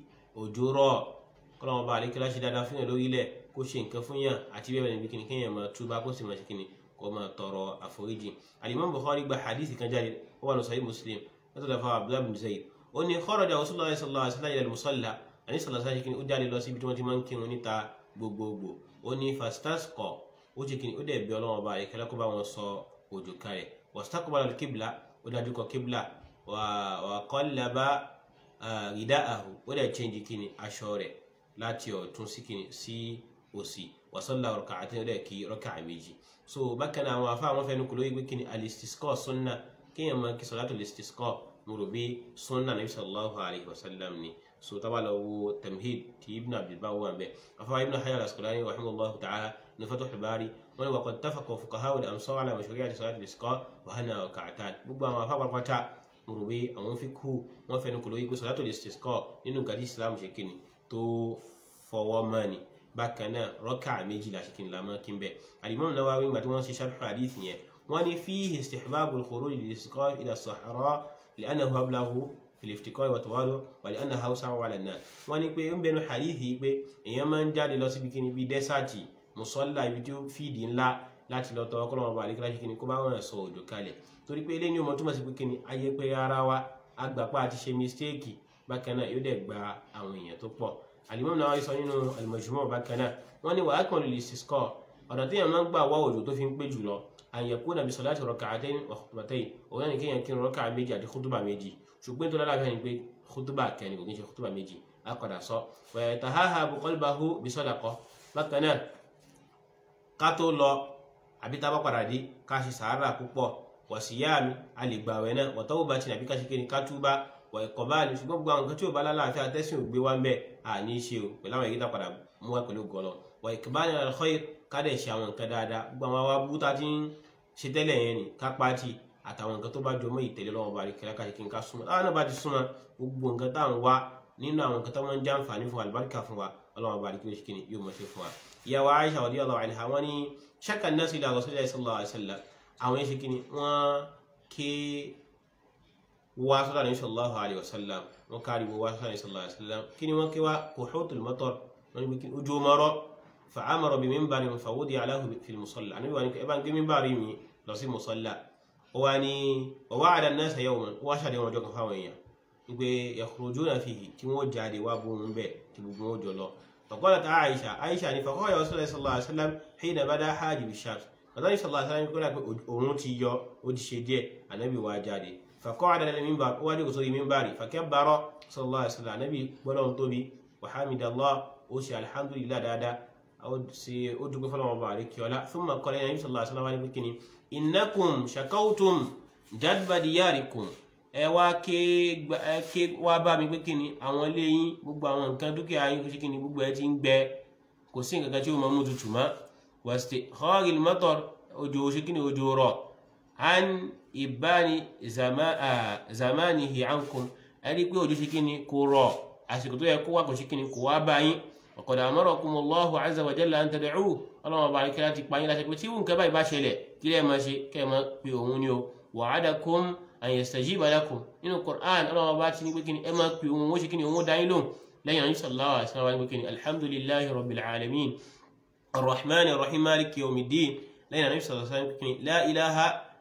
òjò rọ̀ kọ́lọ́mọba àlékẹ́lá ṣe dáadáa fún yàn lórílẹ̀ kó ṣe nǹkan fún yàn àti bẹ́ẹ̀ bẹ́ẹ̀ níbi kíni kéèyàn máa túbá kó sì máa ṣe kíni kó máa tọrọ àforíjì alimami bukhari gba hadith kan jáde ó wà ní sahih muslim látọ̀ dàfà abdullahi bin zayd ó ní kharaja rasulullah sallallahu alaihi wasallam ila al-musalla àní sọlá sáà ṣe kíni ó jáde lọ síbi tí wọ́n ti máa ń kírun níta gbogbogbò ó ní fastasqa ó ṣe kíni ó dẹ̀ bí ọlọ́wọ́n ọba àyíkẹ́lá kó bá wọn sọ òjò kalẹ̀ wastaqbala al-qibla ó dájú kọ qibla wa qallaba rida'ahu ó dẹ̀ change kíni aṣọ rẹ̀ láti ọ̀tún sí kíni sí òsì wasalla rak'atayn ọdẹ kí rọkà méjì so bákan náà àwọn afá àwọn fẹnu kò lóye pé kí ni alistisqa sunna kéèyàn máa kí sọlátù alistisqa mo rò bí sunna nabi sallallahu alayhi wa sallam ni so tábà lọ wo tamhid ti ibn abdulbar wà bẹ afá ibn hajar al-asqalani rahimahullahu ta'ala ní fathul bari wọn ni wà qad tafaqa fuqaha al-amsar ala mashru'iyyati sọlátù alistisqa wa hana rak'atan gbogbo àwọn afá pàpàtà mo rò bí àwọn fi kú wọn fẹnu kò lóye pé sọlátù alistisqa nínú nǹkan tí islam ṣe kíni tó fọwọ́ mọ́ ni bákan náà rọ́kà méjìlá ṣe kí n lamọ́ kí n bẹ̀ alimami Nawawi nígbà tí wọ́n ṣe sharh hadith yẹn wọ́n ní fihi istihbabul khuruj lil-istisqa ila as-sahara li'annahu ablaghu fil-iftiqar wa tawadu' wa li'annahu awsa'u 'ala an-nas wọ́n ní pé ń bẹnu hadith yìí pé èèyàn máa ń jáde lọ síbi kíni bíi dẹ́sàtì musalla ibi tí ó fìdí ńlá láti lọ tọwọ́ kọ́lọ́mọ bá àdékọ́lá ṣe kíni kó bá wọn sọ òjò kalẹ̀ torí pé eléyìí ọmọ túmọ̀ sí pé kíni ayé pé ara wa agbapá àti ṣe mistake bákan náà yóò dẹ̀ gba àwọn èèyàn tó pọ̀ alimami Nawawi sọ nínú al-Majmu' bákan náà wọ́n ní wàá kàn lè istisqa ọ̀nà tí èèyàn máa ń gbà wá òjò tó fi ń pé jùlọ àyẹ̀kú nàbí salati rak'atayn wa khutbatayn òun náà ní kéèyàn kírun rọ́kà méjì àti kútùbà méjì ṣùgbọ́n tó lálàáfíà ni pé kútùbà kẹni kò kí ń ṣe kútùbà méjì á padà sọ wa yatahahabu qalbahu bi sadaqa bákan náà ká tó lọ àbí tá a bá padà dé ká ṣe sàárà púpọ̀ wa siyami a lè gbà wẹ̀ náà wa tawbatin àbí ká ṣe kéni ká túbá wa iqbali ṣùgbọ́n gbogbo àwọn nǹkan tí ò bá lálàáfíà tẹ́sìn ò gbé wá ń bẹ̀ àní ṣe o pẹ̀lú àwọn ìgbésà padà mú wá pẹ̀lú gọlọ wa iqbali ala al-khayr ká dẹ̀ ṣe àwọn nǹkan dáadáa gbogbo àwọn wa búta tí ń ṣe tẹ́lẹ̀ yẹn ni ká pàtì àtàwọn nǹkan tó bá jọmọ́ ìtẹ̀lé lọ́wọ́ bá rí kíra ká ṣe kí n ká súnmọ́ táwọn náà bá ti súnmọ́ gbogbo nǹkan táwọn wá nínú àwọn nǹkan tó máa ń já àǹfààní fún wa àlùbáríkà fún wa ọlọ́wọ́ bá rí kí ni yóò mọ̀ ṣe fún wa. ìyàwó Aisha radiyallahu anha wọ́n ní shakka an-nas ila rasulillahi sallallahu alaihi wasallam àwọn yẹn ṣe kí ni wọ́n ké wá sọ́dọ̀ ní sallallahu alaihi wasallam wọ́n kárí wá sọ́dọ̀ ní sallallahu alaihi wasallam kí ni wọ́n ké wá kuhutul matar wọ́n ní ojú mọ́rọ́ fa'amara bi minbarin fawudi'a lahu fil musalla àníbi wà ní ẹ bá ń gbé mímbàrí mi lọ sí musalla wọ́n ní wa wa'ada an-nasa yawman wọ́n ṣàdé wọn ọjọ́ kan fáwọn èèyàn wípé yakhrujuna fihi tí wọ́n jáde wá bó wọn bẹ́ẹ̀ tí gbogbo wọn jọ lọ faqalat Aisha Aisha ní faqala Rasulullah sallallahu alaihi wasallam hina bada hajib ash-shams bàtà ní sallallahu alaihi wasallam kọ́lá pé òun ti yọ ó ti ṣe díẹ̀ ànábì wá jáde faqa'ada ala al-minbar ó wá dé sórí mímbàrí fakabbara sallallahu alaihi wasallam ànábì gbọ́dọ̀ tóbi wa hamidallah ó ṣe alhamdulillah dáadáa ó dúpẹ́ fọlọ́wọ́n bá àríkí ọlá thumma qala nabi sallallahu alaihi wasallam ní kíni innakum shakawtum jadba diyarikum ẹ wá ké wá bá mi pé kíni àwọn ilé yín gbogbo àwọn nǹkan dúkìá yín kò sí kíni gbogbo ẹ ti ń gbẹ kò sí nǹkan kan tí ó máa mú tutù mọ́ wàsíté kharil matar òjò ṣe kíni òjò rọ̀ an ìbáni zamanihi ankum ẹ rí pé òjò ṣe kíni kò rọ̀ àsìkò tó yẹ kó wá kò sí kíni kò wá bá yín وقد أمركم الله عز وجل أن تدعوه اللهم بارك لك باين لا تكبتي وان كبا يباشله كلا ما شيء كما بيونيو وعدكم أن يستجيب لكم إن القرآن اللهم بارك لك بكني أما بيون وشكني ومو دايلون لا يعني صلى الله عليه وسلم بكني الحمد لله رب العالمين الرحمن الرحيم مالك يوم الدين لا يعني صلى الله عليه وسلم بكني لا إله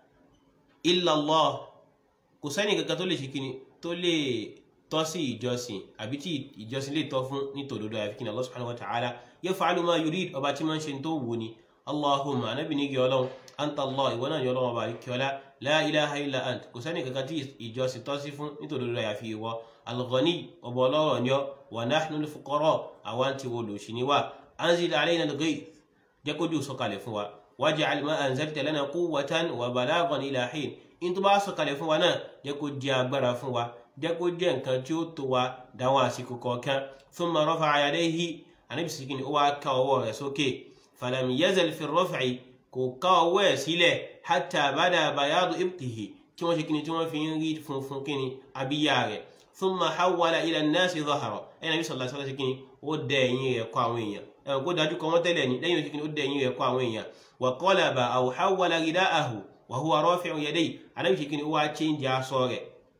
إلا الله كساني كتولي شكني تولي tọ́ sí ìjọsìn àbí tí ìjọsìn lè tọ́ fún nítòdodo àfi kíni Allah subhanahu wa ta'ala yaf'alu ma yurid ọba tí máa ń ṣe tó wù ní Allahumma anábì ní kí ọlọ́run anta Allah ìwọ náà ní ọlọ́run ọba kí ọlá la ilaha illa ant kò sẹ́ni kankan tí ìjọsìn tọ́ sí fún nítòdodo àyàfi ìwọ al-ghani ọba ọlọ́rọ̀ ni ọ wa nahnu al-fuqara àwọn ti wo lòṣì ní wa anzil alayna al-ghayth jẹ́ kójú sọ̀kalẹ̀ fún wa waj'al ma anzalta lana quwwatan wa balaghan ila hin in tó bá sọ̀kalẹ̀ fún wa náà jẹ́ kó jẹ́ agbára fún wa jẹ́ kó jẹ́ nǹkan tí ó tó wa dáwọn àsìkò kọ̀ọ̀kan thumma rafa'a yadayhi ànábì síkìní ó wá ká ọwọ́ rẹ̀ sókè falam yazal fi raf'i kò ká ọwọ́ ẹ̀ sílẹ̀ hatta bada bayadu ibtihi tí wọ́n ṣe kíni tí wọ́n fi ń rí funfun kíni abíyá rẹ̀ thumma hawwala ila an-nasi dhahra ẹ̀ nàbí sallallahu alaihi wasallam kíni ó dẹ ẹ̀yìn rẹ̀ kọ àwọn èèyàn ẹ̀ kó dájú kọ wọ́n tẹ́lẹ̀ ní lẹ́yìn kíni ó dẹ ẹ̀yìn rẹ̀ kọ àwọn èèyàn wa qalaba aw hawwala rida'ahu wa huwa rafi'u yadayhi ànábì síkìní ó wá change aṣọ rẹ̀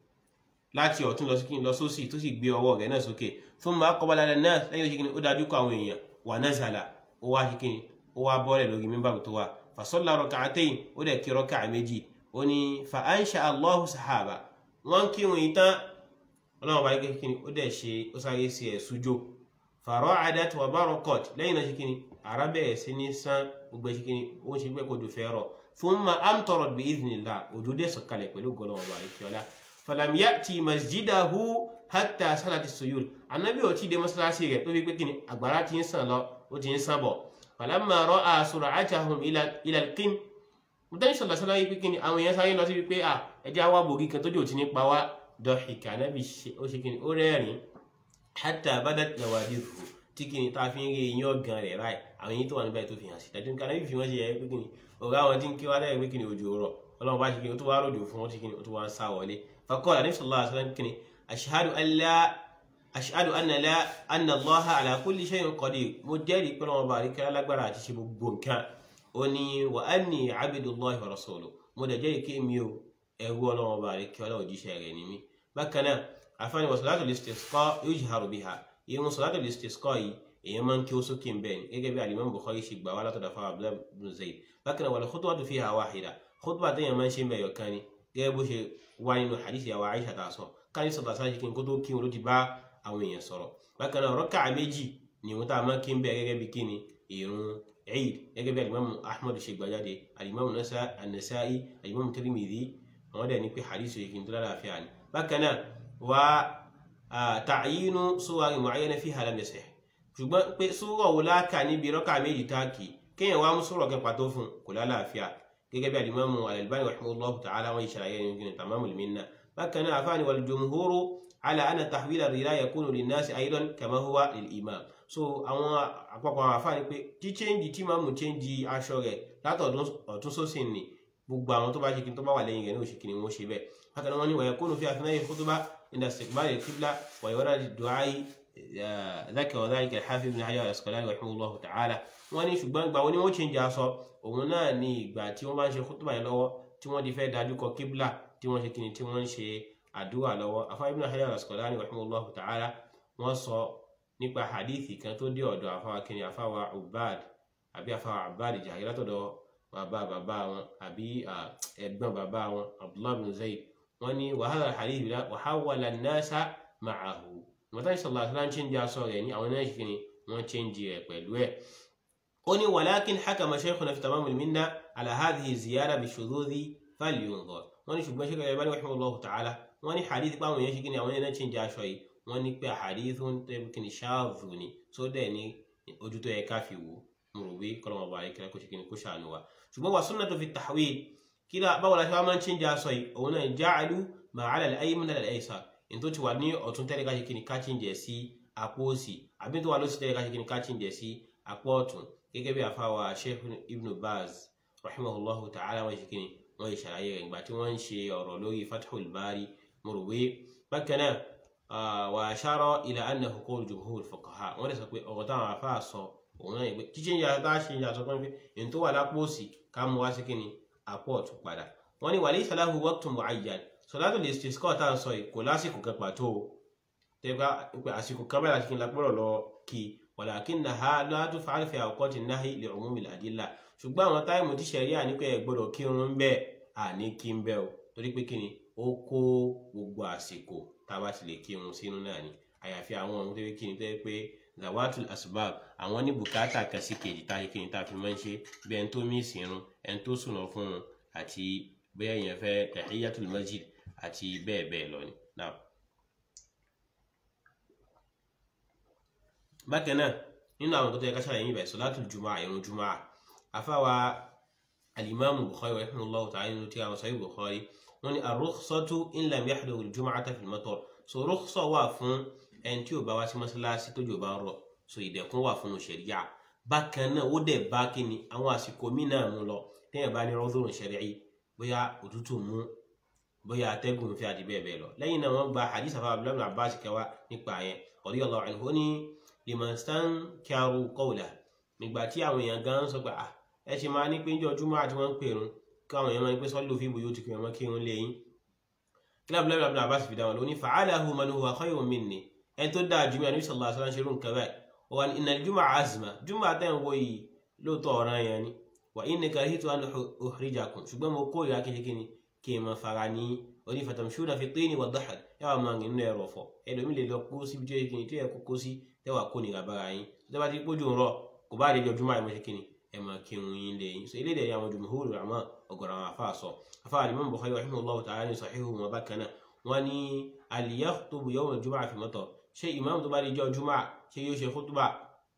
láti ọ̀tún lọ sí lọ sósì tó sì gbé ọwọ́ rẹ̀ náà sókè fún ma kọ́ balẹ̀ náà lẹ́yìn òṣìkìní ó dájú kọ àwọn èèyàn wà náà zàlà ó wá ṣìkìní ó wá bọ́ọ̀lẹ̀ lórí mímbàrú tó wà fasọ́lá rak'atayn ó dẹ̀ kí rọ́kà méjì ó ní fa ansha Allahu sahaba wọ́n kírun ìtàn ọlọ́run bá yẹ kíni ó dẹ̀ ṣe ó sáré sí ẹ̀ sújó fara'adat wa barakat lẹ́yìn náà ṣìkìní ara bẹ̀rẹ̀ sí ní sán gbogbo ṣìkìní ó ń ṣe gbẹ́ kó dùn fẹ́ rọ̀ thumma amtarat bi idhnillah òjò dẹ̀ sọ̀kalẹ̀ pẹ̀lú gọlọ́wọ́ bá yẹ kíọ́lá falam yati masjidahu hatta salati suyul anabi ó ti dé mọ́sálásí rẹ̀ tó fi pé kíni àgbàrá ti ń sàn lọ ó ti ń sàn bọ̀ falamma ra'a sur'atahum ila ila alqim mutani sallallahu alaihi wasallam pé kíni àwọn èèyàn sáré lọ sí pé à ẹjẹ àwa bògì kan tójú ò ti ní pa wá dọ̀hìkà anabi ó ṣe kíni ó rẹ́rìn hatta badat nawadihu tí kíni tá a fi ń rí iyán ọ̀gàn rẹ̀ báyìí àwọn èyí tó wà níbẹ̀ tó fi hàn sí dájú nǹkan anabi fi wọ́n ṣe yẹ pé kíni ọ̀gá àwọn tí ń kí wá lẹ́yìn pé kíni òjò rọ̀ ọlọ́run bá ṣe kíni ó tó wá rọ̀jò fún wọn ṣe kíni ó tó wá ń sá wọlé فقال النبي صلى الله عليه وسلم كني أشهد أن لا أشهد أن لا أن الله على كل شيء قدير مجري كل ما بارك لا برا تشبه بونكا أني وأني عبد الله ورسوله مدجري كيميو أهو الله ما بارك ولا وجي شيء مي بكنا عفاني وصلاة الاستسقاء يجهر بها يوم صلاة الاستسقاء èèyàn máa ń kí ó sókè ń bẹ́ẹ̀ ni gẹ́gẹ́ bí alimami bukhari ṣe gbà wá látọ̀dọ̀ fún abdullahi bin zayd bákan náà wal khutbatu fiha wahida khutba téèyàn máa ń ṣe ń bẹ̀ yọ̀kan ni gẹ́gẹ́ bó ṣe wá nínú hadith yàwó aisha tá a sọ káyọ̀ sọ̀tà sáà ṣe kí n kó tó kí wọn ló ti bá àwọn èèyàn sọ̀rọ̀ bákan náà rọ́kà méjì ni wọn tá a máa kí ń bẹ̀ gẹ́gẹ́ bí kíni ìrun eid gẹ́gẹ́ bí alimami ahmad ṣe gbàjáde alimami anasai alimami tirimidi àwọn dẹ̀ ní pé hadith yìí kì í tó lálàáfíà ni bákan náà wà ta'yinu suwari mu'ayyana fi halam yasih ṣùgbọ́n pé súrọ̀ wo láàkà níbi rọ́kà méjì táàkì kéèyàn wá mú súrọ̀ kan pàtó fún kò lálàáfíà gẹ́gẹ́ bí alimami al-Albani rahimahullahu ta'ala wọn ìṣàlàyé ní gínú tamamul minna bákan náà àfáàní wal jumhuru ala anna tahwil ar-rida yakunu lin-nasi aydan kama huwa lil-imam so àwọn àpapọ̀ àwọn àfáàní pé tí chẹ́ǹjì tí máa mú chẹ́ǹjì aṣọ rẹ̀ látọ̀dún ọ̀tún sósì ni gbogbo àwọn tó bá ṣe kí tó bá wà lẹ́yìn rẹ̀ ní òṣèkí ni wọ́n ṣe bẹ́ẹ̀ bákan náà wọ́n ní wa yakunu fi athna'i khutbah inda istiqbal al-qibla wa yurad ad-du'a ذكر ذلك الحافظ بن حجر العسقلاني رحمه الله تعالى wọ́n ní ṣùgbọ́n ìgbà wo ni wọ́n change aṣọ òun náà ní ìgbà tí wọ́n bá ń ṣe kútùbà yẹn lọ́wọ́ tí wọ́n ti fẹ́ dájú kọ kíbla tí wọ́n ṣe kíni tí wọ́n ń ṣe àdúrà lọ́wọ́ afáwọn ibn hajar al-asqalani rahimahullahu ta'ala wọ́n sọ nípa hadithi kan tó dé ọ̀dọ̀ afáwa kíni afáwa ubad àbí afáwa abad jahil látọ̀dọ̀ bàbá bàbá wọn àbí ẹ̀gbọ́n bàbá wọn abdullahi bin zayd wọ́n ní wàhálà hadith wàhálà nasa ma'ahu mọ̀tàní sọ̀rọ̀ àti láń chíńjì aṣọ rẹ̀ ní àwọn náà ṣe ni wọ́n chíńjì rẹ̀ pẹ̀lú ẹ̀. ó ní walakin hakama shaykhuna fi tamamul minna ala hadhihi ziyara bi shududhi falyunzar wọ́n ní ṣùgbọ́n ṣe kẹrẹ bá ní rahimahullahu ta'ala wọ́n ní hadith pàwọn yẹn ṣe kí ni àwọn yẹn náà chíńjì aṣọ yìí wọ́n ní pé hadith ń tẹ́ kí ni ṣáàzù ni tó dẹ̀ ní ojú tó yẹ ká fi wò mo rò wí kọ́lọ́mọ bá ayékẹ́lẹ́ kó ṣe kí ni kó ṣàánú wa ṣùgbọ́n wà sunnatu fi tahwil kí báwo la ṣe wá máa ń chíńjì aṣọ yìí òun náà ja'alu ma ala al-ayman ala al-aysar tó ti wà ní ọ̀tún tẹ́lẹ̀ ká ṣe kíni ká chíǹjẹ̀ sí apó òsì àbí tó wà lósì tẹ́lẹ̀ ká ṣe kíni ká chíǹjẹ̀ sí apó ọ̀tún gẹ́gẹ́ bí àfáwà sheikh ibn baz rahimahullahu ta'ala wọ́n ṣe kíni wọ́n ṣe ṣàlàyé rẹ̀ ìgbà tí wọ́n ń ṣe ọ̀rọ̀ lórí fathul bari mọ̀rọ̀wé bákan náà wà ashara ila annahu qawl jumhur fuqaha wọ́n lè sọ pé ọ̀rọ̀ táwọn afá sọ òun náà yẹ pé chíchíǹjà tá a ṣe ìjà sọ pé èyí tó wà lápò òsì ká mú wá sí kíni apó ọ̀tún padà wọ́n ní walaysa lahu waqtun mu'ayyan sọlátò lè ṣe skọ́ tá à ń sọ yìí kò lásìkò kan pàtó o tẹ́gbà pé àsìkò kan bẹ́ẹ̀ láti kí n lápẹ́rọ̀ lọ kí walakinnaha la tuf'al fi awqati nahyi li umumil adilla ṣùgbọ́n àwọn táìmù tí ṣẹ̀ríà ní pé ẹ gbọ́dọ̀ kírun bẹ́ẹ̀ àní kí n bẹ́ẹ̀ o torí pé kí ni ó kó gbogbo àsìkò tá a bá ti lè kírun sínú náà ni àyàfi àwọn ohun tó yẹ kí ni tó yẹ pé zawatul asbab àwọn ní bùkátà kan sí kejì tá a ṣe kí ni tá a fi máa ń ṣe bí ẹni tó mí ìsìnrun ẹni tó sùnà fún un àti bẹ́ẹ̀ yẹn fẹ́ tahiyatul masjid àti bẹ́ẹ̀ bẹ́ẹ̀ lọ ni. bákan náà nínú àwọn tó tẹ́ ká ṣàlàyé ibẹ̀ sọ̀látùl jùmọ̀ ìrun jùmọ̀ àfáwa alimami bukhari wa rahimahullahu ta'ala nínú tí a wọ́n sahih bukhari wọ́n ní ar-rukhsatu in lam yahduru al-jum'ata fil matar so rukhsa wà fún ẹni tí ò bá wá sí mọ́sálásí tó jò bá ń rọ̀ so ìdẹ̀kùn wà fún ṣẹ̀ríyà bákan náà ó dẹ̀ bá kíni àwọn àsìkò míì náà mú lọ téèyàn bá ní rọ́dúrún ṣẹ̀ríyì bóyá òtútù mú bóyá atẹ́gùn fi àti bẹ́ẹ̀ bẹ́ẹ̀ lọ lẹ́yìn náà wọ́n gba hadith afa abdullahi abbas kẹwa nípa yẹn radiyallahu anhu ní liman stankaru qawla nígbà tí àwọn èèyàn gan sọ pé ah ẹ ṣe máa ní pé ń jọ júmọ́ àti wọ́n ń pèrún káwọn èèyàn máa ń pẹ́ sọ́lù fi bòyó ti kìí wọn kírun lẹ́yìn kílá abdullahi ibn abbas fi dá wọn lóní fa'alahu man huwa khayrun minni ẹni tó dáa jùmọ̀ àníbi sallallahu alaihi wasallam ṣerú nǹkan báyìí wọn inna al-jumu'a azma júmọ̀ àtẹ̀wọ̀ wo yìí lóòótọ́ ọ̀ràn yẹn ni wa inni karihitu an uhrijakum ṣùgbọ́n mo kó ìyá kékeré kí n máa fara ní oní fatamshuna fi tini wa dahal ẹ wà máa nínú ẹrọ fọ ẹlòmí lè lọ kó síbi tó yẹ kí ni tó yẹ kó kó sí tẹwà kó nira bára yín tó bá ti pójú ń rọ kò bá lè jọ jùmọ̀ àìmọ̀ ṣe kí ni ẹ máa kírun yín lé yín so eléyìí dẹ̀ àwọn jumhur àmọ́ ọ̀gọ̀rọ̀ àwọn afa sọ afa alimam bukhari rahimahullahu ta'ala ní sahihu wọn bákan náà wọn ní al yakhtubu yawm al-jumu'ah fi matar ṣé ìmáàmù tó bá lè jọ jùmọ̀ ṣé yóò ṣe khutba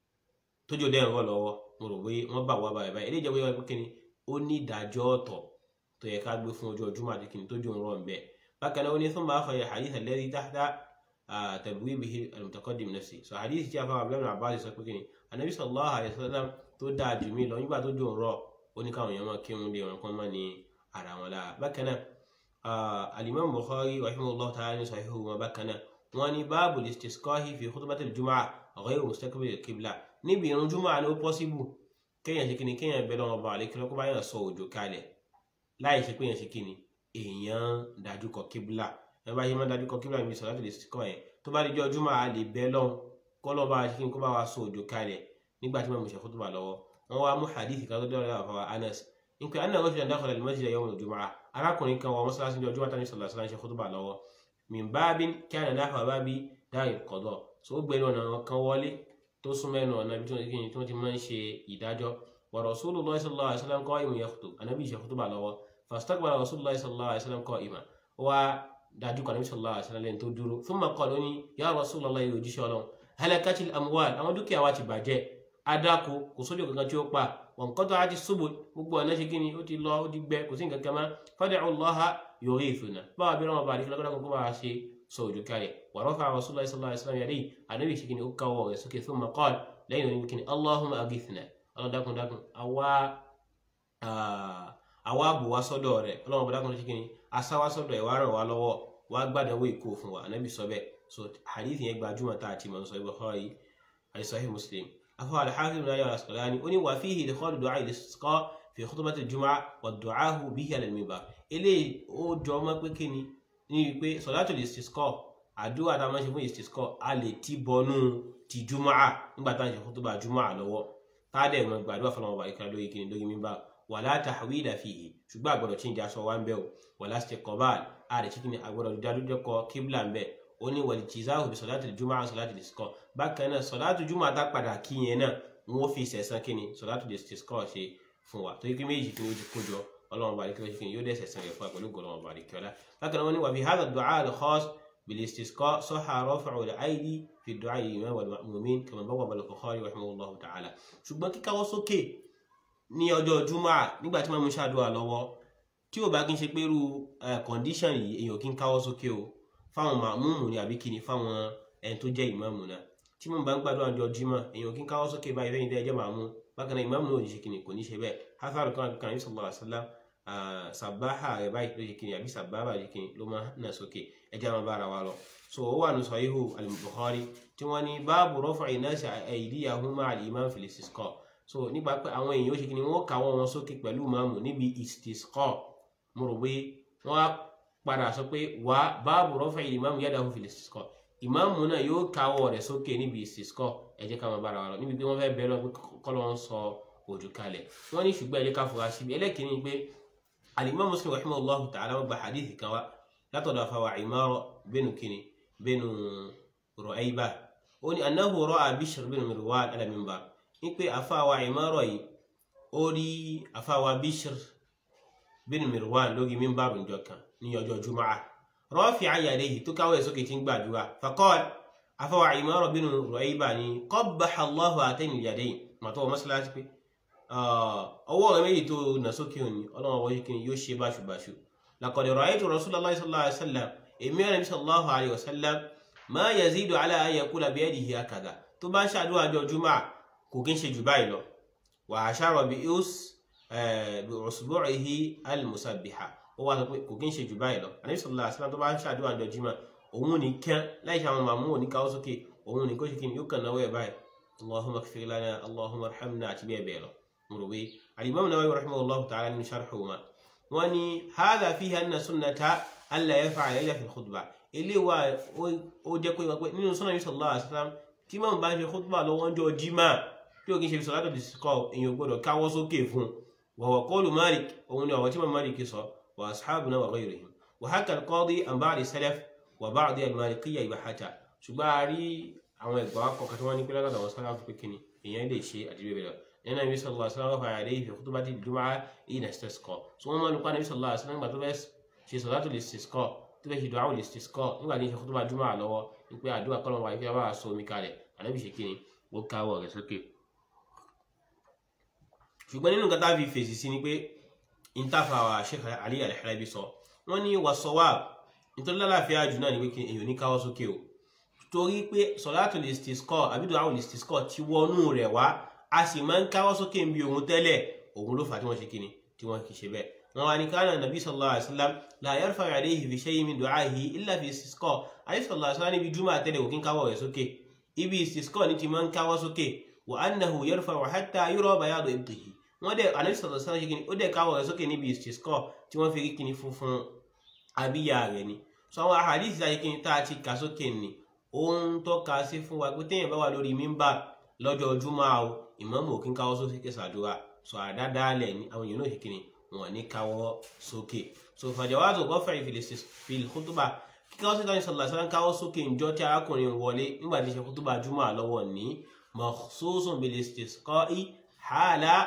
tójó dẹ́rùn rọ lọ́wọ́ mo rò pé wọ́n bá wà báyìí báyìí eléyìí jẹ́ wíwá pé kí ni ó ní ìdájọ́ ọ̀tọ̀ tó yẹ ká gbé fún ọjọ́ jùmọ̀ àti kí ni tójú ń rọ̀ ń bẹ́ẹ̀ bákan náà ó ní thumma akhraja hadith alladhi tahta tabwibihi al-mutaqaddim nafsi so hadith tí a fáwọn abúlé abbas sọ pé kí ni anabi sallallahu alayhi wa sallam tó dáa jù mí lọ nígbà tó jò ń rọ̀ ó ní káwọn èèyàn máa kírun lé wọn kán má ní ara wọn lára bákan náà alimami bukhari rahimahullah ta'ala ní sahihu wọn bákan náà wọn ní báàbù listisqahi fi khutbatil jumu'ah ghayru mustaqbil al-qibla níbi ìrun jùmọ̀ ni ó pọ́síbù kéèyàn ṣe kíni kéèyàn bẹ lọ́wọ́ bá àlékí kó bá yàn sọ òjò kalẹ̀ láì ṣe pé yàn ṣe kíni èèyàn dájú kọ kíbla ẹ bá yẹ máa dájú kọ kíbla níbi sọ̀rọ̀ láti lè kọ́ yẹn tó bá di jọ́ jùmọ̀ a lè bẹ lọ́wọ́ kọ́ lọ́ bá ṣe kíni kó bá wa sọ òjò kalẹ̀ nígbà tí màmú ṣe kó tó bá lọ́wọ́ wọn wá mú hadith kan tó dọ́rọ̀ àfọwọ́ anas nípa anna rọ́ṣùlá dákọ̀lá lè mọ́ṣílẹ̀ yawm al-jumu'ah arákùnrin kan wọ mọ́ṣáláṣí jọ jùmọ̀ tani sọ̀rọ̀ sọ̀rọ̀ ṣe kó tó bá lọ́wọ́ min babin kana nahwa babi daril qada so ó gbẹnu ọ̀nà kan wọlé tó súnmọ́ ẹnu ọ̀nà ibi tí wọ́n ti máa ń ṣe ìdájọ́ wa rasulullahi sallallahu alaihi wasallam qa'imun yakhutub anabi ṣe khutuba lọ́wọ́ fastaqbala rasulullahi sallallahu alaihi wasallam qa'iman wa dájú kan anabi sallallahu alaihi wasallam lẹ́yìn tó dúró thumma qala ó ní ya rasulullahi yóò jíṣẹ́ ọlọ́run halakatil amwal àwọn dúkìá wa ti bàjẹ́ adáko kò sójú kankan tí ó pa wọn kọ́tọ̀ á ti ṣubú gbogbo ọ̀nà ṣe kí ni ó ti lọ ó ti gbẹ kò sí nǹkan kan mọ́ fad'u Allaha yughithuna báwa bí wọn bá rí kílódé kó bá ṣe sọ òjò kalẹ̀ wa rafa'a rasulullahi sallallahu alaihi wasallam yadayhi ànábì ṣe kí ni ó káwọ́ rẹ̀ sókè thumma qala lẹ́yìn oní kí ni Allahumma aghithna ọlọ́dàkùn dákùn àwa àwa bù wá sọ́dọ̀ rẹ̀ ọlọ́run bá dákùn ṣe kí ni asáwá sọ́dọ̀ ẹ̀ wá ràn wá lọ́wọ́ wá gbàdánwò ìkó fún wa ànábì sọ bẹ́ẹ̀ so hadith yẹn gbajúmọ̀ tá a ti mọ̀ sọ Bukhari àti Sahih Muslim أفهو الحافظ بن أيوة الأسقلاني أني وفيه إدخال دعاء الاستسقاء في خطبة الجمعة والدعاء به على المنبر إلي أو جمعة بكني ni pé صلاة الاستسقاء àdúrà tá a máa ń ṣe fún istisqa a lè ti bọnú ti jùmọ̀à nígbà tá à ń ṣe khutba jùmọ̀à lọ́wọ́ tá a dẹ̀ mọ gbàdúrà fọlọ́mọ ọba ìkàlẹ̀ lórí kìnìún lórí mímbà wala tahwila fihi ṣùgbọ́n àgbọ̀dọ̀ tí ń jẹ́ aṣọ wa ń bẹ̀ o wala istiqbal a lè ṣe kí ni àgbọ̀dọ̀ dádúdẹ́kọ kíbla ń bẹ̀ ó ní wal jizahu bi salati al-jumu'a salati al-istisqa bákan náà sọ̀látù jùmọ̀ tá padà kí yẹn náà wọ́n fi sẹ̀sán kí ni sọ̀látù istisqa ṣe fún wa torí pé méjì kí ni ó ti kó jọ ọlọ́run bá àdìkẹ́ ṣe kí ni yóò dẹ̀ sẹ̀sán rẹ̀ fún wa pẹ̀lú ọlọ́run bá àdìkẹ́ ọlá bákan náà wọ́n ní wà fi hadha ad-du'a al-khass bil-istisqa sahha raf'u al-aydi fi ad-du'a lil-imam wal-ma'mumin kama bawwaba al-Bukhari rahimahullahu ta'ala ṣùgbọ́n kíkáwọ́ sókè ní ọjọ́ jùmọ̀ nígbà tí wọ́n mú ṣàdúrà lọ́wọ́ tí ò bá kí n ṣe pé irú condition yìí èèyàn kí ń káwọ́ sókè o fáwọn màmúmù ni àbí kí ni fáwọn ẹni tó jẹ́ ìmáàmù náà tí mo bá ń gbàdúrà ọjọ́ jímọ̀ èèyàn kí n káwọ́ sókè báyìí fẹ́yìn tẹ́ ẹ jẹ́ màmú bákan náà ìmáàmù náà ò ní ṣe kìnnì kò ní ṣe bẹ́ẹ̀ hafaru kan kan ní sallallahu alaihi wasallam sàbáhà rẹ̀ báyìí ló ṣe kìnnì àbí sàbáhà rẹ̀ kìnnì ló máa nà sókè ẹ jẹ́ àwọn bára wa lọ. so ó wà ní sahihu al-Bukhari tí wọ́n ní báàbù raf'i nasi aydiyahum ma'a al-imam fil istisqa so nípa pé àwọn èèyàn ó ṣe kìnnì wọ́n káwọ́ wọn sókè pẹ̀lú màmú níbi istisqa mo rò pé wọ́n á padà sọ pé wà báàbù raf'i al-imam yadahu fil istisqa ìmáàmù náà yóò káwọ́ rẹ̀ sókè níbi ìsìskọ́ ẹ jẹ́ ká máa bára wa lọ níbi pé wọ́n fẹ́ bẹ̀rẹ̀ pé kọ́lọ́ ń sọ òjò kalẹ̀ wọ́n ní ṣùgbọ́n ẹ̀jẹ̀ ká fura síbi ẹlẹ́kìnní pé al-Imam Muslim rahimahullahu ta'ala wọ́n gba hadith kan wá látọ̀dọ̀ afáwà Imara bẹ́nu kìnnì bẹ́nu Ru'ayba ó ní annahu ra'a Bishr bin Mirwan ala minbar ní pé afáwà Imara yìí ó rí afáwà Bishr bin Mirwan lórí minbar njọ kan ní ọjọ́ Jumu'ah rafi'an yadayhi tó káwọ́ sókè tí ń gbàdúrà faqala afọwà Imara bínú Ru'ayba ni qabbaha Allahu àtẹ́yìn yadayn màtọ́ mọ́sálásí pé ọwọ́ rẹ̀ méjì tó nà sókè òní ọlọ́wọ́ wọ́n kí ni yóò ṣe báṣubàṣu laqad ra'aytu Rasulullahi sallallahu alaihi wasallam èmi rẹ̀ sallallahu alaihi wasallam ma yazidu ala an yaqula biyadihi hakadha tó bá ń ṣàdúrà jọ jùmọ̀ kò kí ń ṣe jù báyìí lọ wa ashara bi usbu'ihi al-musabbiha ó wá sọ pé kò kí ń ṣe jù báyìí lọ ànábì sallallahu alaihi wasallam tó bá ń ṣàdúrà àjọ jimá òun ní kán láì ṣe àwọn màmú òní káwọ́ sókè òun ní kó ṣe kí ni yóò kàn náwó ẹ̀ báyìí allahumma ighfir lana allahumma arhamna àti bẹ́ẹ̀ bẹ́ẹ̀ lọ mo rò pé al-imam Nawawi rahimahullahu ta'ala nínú sharhu ma wọ́n ní hadha fiha anna sunnata alla yaf'ala illa fil khutbah ilé wa ó jẹ́ pé wọ́n pé nínú sunnah yìí sallallahu alaihi wasallam tí mọ̀ bá ń ṣe khutbah lọ́wọ́ ọjọ́ jimá tí ó kì í ṣe salatu istisqa èèyàn gbọ́dọ̀ káwọ́ sókè fún wa huwa qawlu Malik òun ni ọ̀rọ̀ tí mọ̀ Malik sọ وأصحابنا وغيرهم وحكى القاضي عن بعض السلف وبعض المالكية إباحته ṣùgbọ́n a rí àwọn ẹ̀gbọ́n akọ̀kọ̀ tí wọ́n ní pé lọ́dọ̀ àwọn sálàfù pé kíni èèyàn lè ṣe àti bẹ́ẹ̀ bẹ́ẹ̀ lọ nínú Ànábì sallallahu alaihi wasallam fàyà lẹ́yìn fi khutbati al-jumu'ah hina istasqa tí wọ́n máa ń lùkọ́ Ànábì sallallahu alaihi wasallam nígbà tó fẹ́ ṣe salatu al-istisqa tó fẹ́ ṣe du'a al-istisqa nígbà tí ń ṣe khutbah jumu'ah lọ́wọ́ wípé àdúrà kọ́lọ́ wà ìfẹ́ bá so omi kalẹ̀ Ànábì ṣe kíni ó káwọ́ rẹ̀ sókè. ṣùgbọ́n nínú nǹkan tá a fi fèsì sí ni pé intafawa sheikh ali al-halabi sọ wọ́n ní wasawab nítorí lálàáfíà jù náà ni pé èyàn ní káwọ́ sókè o torí pé sọlátù listisqa àbídò àwọn listisqa ti wọnú rẹ̀ wá a sì máa ń káwọ́ sókè ń bi òun tẹ́lẹ̀ òun ló fà tí wọ́n ṣe kíni tí wọ́n kì í ṣe bẹ́ẹ̀ wọ́n wá ní kánà nàbí sallallahu alaihi wasallam la yarfa'u alayhi fi shay'in min du'ahi illa fi istisqa àyè sallallahu alaihi wasallam níbi júmọ̀ àtẹ́lẹ̀ òkín káwọ́ rẹ̀ sókè ibi istisqa ní ti máa ń káwọ́ sókè wa annahu yarfa'u hatta yura bayadu ibtihi wọ́n dẹ̀ anabi sọ̀rọ̀ sọ́nà ṣe kí ni ó dẹ̀ káwọ̀ rẹ̀ sókè níbi istisqa tí wọ́n fi rí kíni funfun abíyá rẹ̀ ni so àwọn àhàdìsí àti kíni tá a ti kà sókè ni ó ń tọ́ka sí fún wa pé téèyàn bá wà lórí mímbà lọ́jọ́ Jímọ̀ o ìmáàmù òkín káwọ́ sókè ṣàdúrà so àdádálẹ̀ ni àwọn èèyàn náà ṣe kíni wọn ní káwọ́ sókè so fàjọwádò gọ́fẹ̀rì fil khutba kíkáwọ́ sí káwọn sọ̀rọ̀ sọ́nà káwọ́ sókè ńjọ́ tí arákùnrin wọlé nígbà tí ṣe khutba Jímọ̀ lọ́wọ́ ní makhsusun bil istisqa'i hala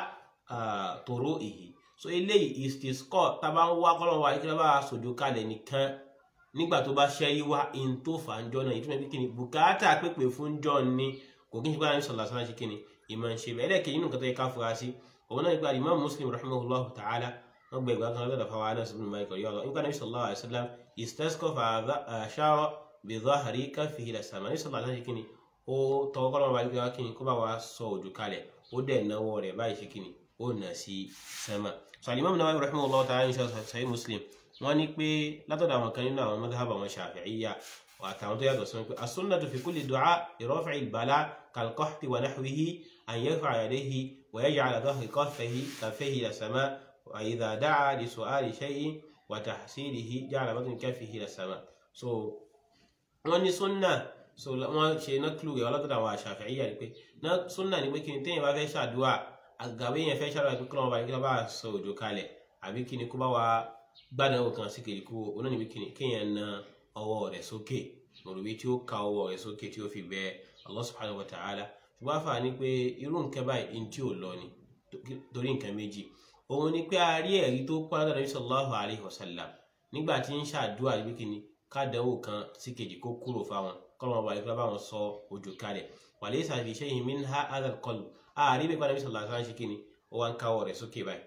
tòró ìhì so eléyìí istisqa tábà ń wá kọ́lọ́wọ́ àyíkíra bá sòjò kalẹ̀ nìkan nígbà tó bá ṣẹ́yí wá in tó fà ń jọ náà ìtumọ̀ bí kíni bùkátà pépè fún jọ ni kò kí n ṣe pé àyìn sọ̀lá sọ́nà ṣe kíni ìmọ̀ ń ṣe bẹ́ẹ̀ ẹlẹ́kẹ̀ẹ́ nínú nǹkan tó yẹ ká fura sí òun náà nípa Imam Muslim rahimahullah ta'ala wọ́n gbẹ ìgbà kan lọ́dọ̀ fáwọn anas ibn Malik ọ̀yọ́ lọ nípa Nabi sallallahu alayhi wa sallam istasqa fa ashara bi dhahri kaffihi ila sama ní sọ̀lá sọ́nà ṣe kíni ó tọwọ́ kọ́ lọ́wọ́ bá kíni kó bá wa sọ òjò kalẹ̀ ó dẹ̀ náwó rẹ̀ báyìí ṣe kíni ó nà sí sẹ́mà so Imam Nawawi rahimahullah ta'ala ní sahih Muslim wọ́n ní pé látọ̀dọ̀ àwọn kan nínú àwọn madhhab àwọn Shafi'iyya àtàwọn tó yàtọ̀ sọ́nà pé as-sunnatu fi kulli du'a li-raf'i al-bala kal-qahti wa nahwihi an yarfa'a yadayhi wa yaj'ala dhahra kaffayhi kaffayhi ila as-sama' wa idha da'a li su'ali shay'in wa tahsilihi ja'ala batna kaffihi ila as-sama' so wọ́n ní sunna so wọ́n ṣe náklù rẹ̀ látọ̀dọ̀ àwọn Shafi'iyya ni pé sunna ni pé kí ni téèyàn bá fẹ́ ṣàdúrà àgàwé yẹn fẹ́ ṣàdúrà pé kí lọ́wọ́ bá kí lọ́wọ́ bá sọ òjò kalẹ̀ àbí kí ni kó bá wa gbádùn kan sí kejì kú oná níbi kéèyàn na ọwọ́ rẹ̀ sókè mọ̀rùbí tí ó ka ọwọ́ rẹ̀ sókè tí ó fi bẹ Allah subhanahu wa ta'ala ṣùgbọ́n àfà ní pé irú nǹkan báyìí ní tí ò lọ ni torí nǹkan méjì òun ni pé a rí ẹ̀rí tó pọ́n látọ̀dọ̀ sallallahu alayhi wa sallam nígbà tí ń ṣàdúrà níbi kíni kádàwó kan sí kejì kó kúrò fáwọn kọ́lọ́ wọn balẹ̀ bá wọn sọ òjò kalẹ̀ wa laysa fi shay'in minha hadha al-qalb a rí bẹ́ẹ̀ pàdé sallallahu alayhi wa sallam ṣe kíni ó wá ń káwọ́ rẹ̀ sókè báyìí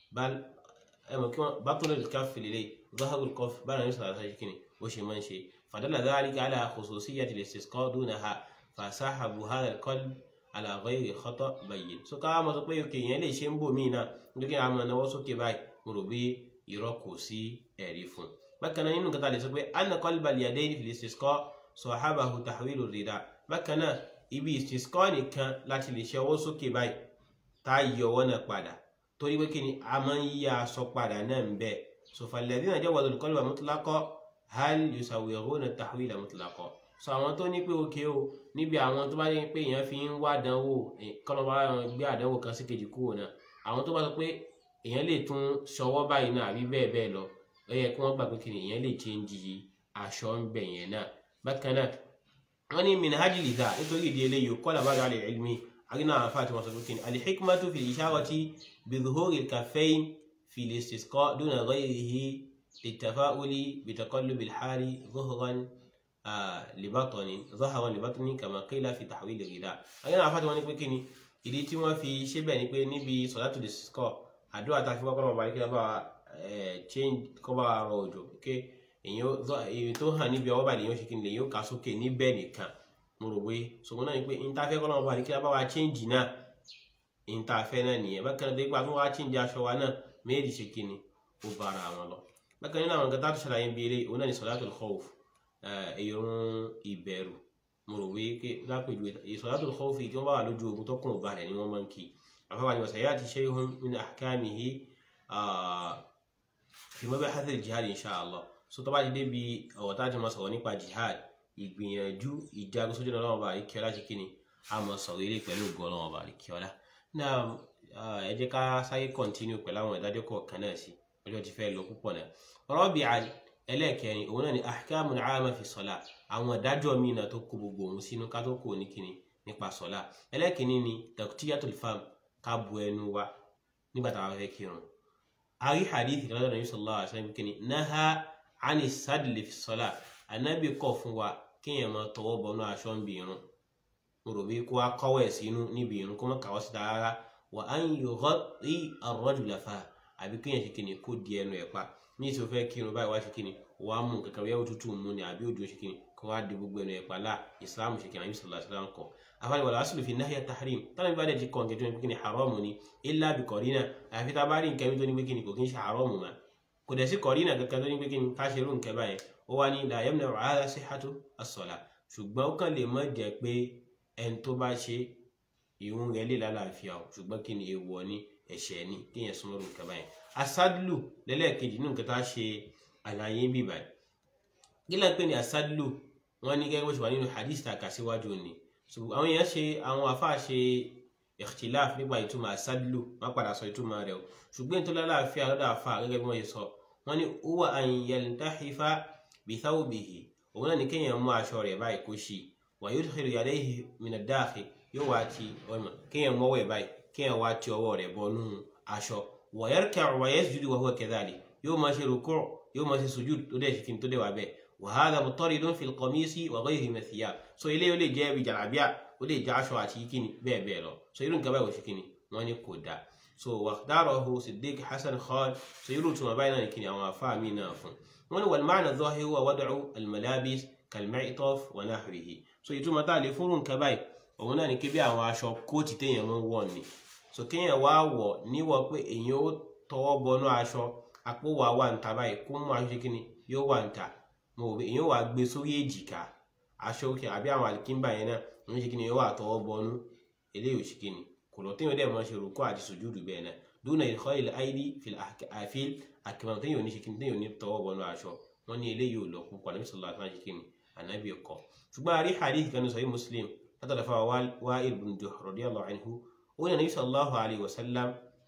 ẹmọ kí wọn bátúlẹ̀ lè káfí lélẹ̀ zahabu kọf bára ní sàlàsà ṣe kíni ó ṣe máa ń ṣe fàdálà dhalika ala khususiyyati al-istisqa dunaha fasahabu hadha al-qalb ala ghayri khata bayyin so ká mọ̀ sọ pé òkè yẹn lè ṣe ń bò míì náà nítorí àwọn ọmọ náwó sókè báyìí mo rò bí irọ́ kò sí ẹ̀rí fún bákan náà nínú nǹkan tá a lè sọ pé anna qalba al-yadayni fil istisqa sahabahu tahwilu rida bákan náà ibi istisqa nìkan láti lè ṣe ọwọ́ sókè báyìí tá a yọ ọwọ́ náà padà torí pé kí ni a máa ń yí aṣọ padà náà ń bẹ sọfà alladhina jawazu al-qalba mutlaqa hal yusawwiruna tahwila mutlaqa sọ àwọn tó ní pé òkè o níbi àwọn tó bá ní pé èèyàn fi ń wá àdánwò kọ́nà bá wọn gbé àdánwò kan sí kejì kúrò náà àwọn tó bá sọ pé èèyàn lè tún ṣọwọ́ báyìí náà àbí bẹ́ẹ̀ bẹ́ẹ̀ lọ ó yẹ kí wọ́n gbà pé kí ni èèyàn lè change aṣọ ń bẹ̀ yẹn náà bákan náà wọ́n ní minhaj lidha nítorí ìdí eléyìí kọ́lá bá dà lè ilmi أغنى فاتمة سبكين الحكمة في الإشارة بظهور الكفين في الاستسقاء دون غيره للتفاؤل بتقلب الحال ظهرا آه لبطن ظهرا لبطن كما قيل في تحويل الغذاء أغنى فاتمة سبكين ìdí tí wọ́n fi ṣe bẹ́ẹ̀ ni pé níbi sọ̀dátù lè sọ̀ àdúrà tá a fi wọ́pọ̀ ọba kíkẹ́ bá change kọ́ bá rọ òjò pé èyí tó hàn níbi ọwọ́ bá lèyìn ó ṣe kí ni lèyìn ó kà sókè níbẹ̀ nìkan mo rò pé ṣùgbọ́n náà ni pé ìntàfẹ́ kọ́ lọ́wọ́ bá ní kí a bá wa chíǹjì náà ìntàfẹ́ náà nìyẹn bákan náà dégbà tó wá chíǹjì aṣọ wa náà méjì ṣe kíni ó bára wọn lọ bákan nínú àwọn nǹkan tá a tó ṣàlàyé bí eré òun náà ni salatul khawf ìrun ìbẹ̀rù mo rò wí pé lápèjú salatul khawf tí wọ́n bá wà lójú ogun tó kùn ọba rẹ̀ ni wọ́n máa ń kí àfọwọ́ àyẹ̀wò sàyà ti shay'un min ahkamihi fi mabahath al-jihad insha Allah so tó bá ti débi ọ̀rọ̀ tá a ti máa sọ̀rọ̀ nípa jihad ìgbìyànjú ìjagun sójú ọlọ́run ọba àríkíọ́lá ṣe kí ni a mọ̀ sọ̀rọ̀ eré pẹ̀lú ògùn ọlọ́run ọba àríkíọ́lá náà ẹ jẹ́ ká sáyé kọ́ntínú pẹ̀lú àwọn ìdájọ́ kọ̀ọ̀kan náà sí ọjọ́ ti fẹ́ lọ púpọ̀ náà rọ́bì ẹlẹ́ẹ̀kẹrin òun náà ni ahkamun aama fi sọ̀la àwọn ìdájọ́ míì náà tó kó gbogbo òun sínú ká tó kó ní kíni nípa sọ̀la ẹlẹ́ẹ̀kẹrin ni taqtiyatul fam ká bu ẹnu wa nígbà tá a fẹ́ kírun a rí hadith kan lọ́dọ̀ Nabi sallallahu alaihi wasallam kíni naha ani sadli fi sọ̀la anabi kọ̀ fún wa kéèyàn máa tọwọ́ bọnú aṣọ ń bi irun mo rò bí kó wá kọ́wọ́ ẹ̀ sínú níbi irun kó má kàwọ́ síta rárá wà á ń yọ̀gọ́ rí ar-rajula fa àbí kéèyàn ṣe kíni kó di ẹnu ẹ̀ pa ní ìṣó fẹ́ kírun báyìí wá ṣe kíni wàá mú kankan yẹ́wò tútù mú ni àbí òjò ṣe kíni kó wá di gbogbo ẹnu ẹ̀ pa láà ìsìlámù ṣe kíni àbí sọ̀rọ̀ àṣìlámù kọ̀ afáàní wàlá aslu fi nahya tahrim tánà bá dẹ̀ ti kọ̀ nǹkan tó ní kíni haramu ni illa bi qarina àfi tá a bá rí nǹkan mi tó ní pé kíni kò kí ń ṣe haramu ma kò dẹ̀ sí qarina kankan tó ní pé kíni ká ṣe irú nǹkan báyẹn ó wá ní la yamna'u hadha sihhatu as-salah ṣùgbọ́n ó kàn lè má jẹ́ pé ẹni tó bá ṣe ìhun rẹ̀ lè lálàáfíà o ṣùgbọ́n kí ni èèwọ̀ ni ẹ̀ṣẹ̀ ni kéèyàn súnmọ́ lóun kaba yẹn asádùlù lẹ́lẹ́ẹ̀kejì nínú nǹkan tá a ṣe àlàyé bí báyìí kí ló ń pè ní asádùlù wọn ní gẹ́gẹ́ bó ṣe wà nínú hadith tá a kà síwájú ni àwọn èèyàn ṣe àwọn afáà ṣe ikhtilaf nípa ìtumọ̀ asádùlù wọn padà sọ ìtumọ̀ rẹ̀ o ṣùgbọ́n ìtọ́lá láàfíà lọ́dọ̀ àfáà gẹ́gẹ́ bí wọ́n ṣe sọ wọn ní huwa an yaltahifa bithawbihi òun náà ní kéèyàn mú aṣọ rẹ̀ báyìí kó ṣí wa yudkhilu yadayhi min ad-dakhil yóò wá ti ọmọ kéèyàn mọ́wọ́ ẹ̀ báyìí kéèyàn wá ti ọwọ́ rẹ̀ bọnú aṣọ wa yarka'u wa yasjudu wa huwa kadhalik yóò máa ṣe rúkú yóò máa ṣe sujud tó dẹ̀ ṣe kí ni tó dẹ̀ wà bẹ́ẹ̀ wa hadha mutaridun fil qamisi wa ghayrihi min thiyab so ilé yóò lè jẹ́ ibi jàlábíà ó lè jẹ́ aṣọ àti kíni bẹ́ẹ̀ bẹ́ẹ̀ lọ so irú nǹkan báyìí wò ṣe kíni wọ́n ní kò dáa so wàhdàrọ̀hu Siddiq Hasan Khan so irú tuma báyìí náà ní kíni àwọn afá mi náà fún wọ́n ní wal ma'na adh-dhahir huwa wad'u al-malabis kal-mi'taf wa nahwihi so ìtumọ̀ tá a lè fúnrú nǹkan báyìí òun náà ní kí bí àwọn aṣọ kóòtì téèyàn máa ń wọ̀ ni so kéèyàn wá wọ̀ níwọ̀ pé èèyàn ó tọwọ́ bọnú aṣọ àpò wà wà ń ta báyìí kó mú aṣọ kíni yóò wà ń ta mo rò pé èèyàn wà gbé sórí èjìká aṣọ òkè àbí àwọn àlìkínbà yẹn náà ń ṣe kíni yóò wà tọwọ́ bọnú eléyìí ò ṣe kíni kò lọ téèyàn dẹ̀ máa ṣe rúkọ àti sùjúdù bẹ́ẹ̀ náà dúnà ìkọ́ ilẹ̀ àìdí àfil àkìmọ̀ téèyàn ò ní ṣe kíni téèyàn ò ní tọwọ́ bọnú aṣọ wọn ní eléyìí ò lọ púpọ̀ ànábì sallallahu alaihi wasallam ṣe kíni ànábì kọ̀ ṣùgbọ́n àrí hadith kan ní sahih Muslim látọ̀dọ̀ fáwọn Wa'il bin Juh radiyallahu anhu ó ní ànábì sallallahu alaihi wasallam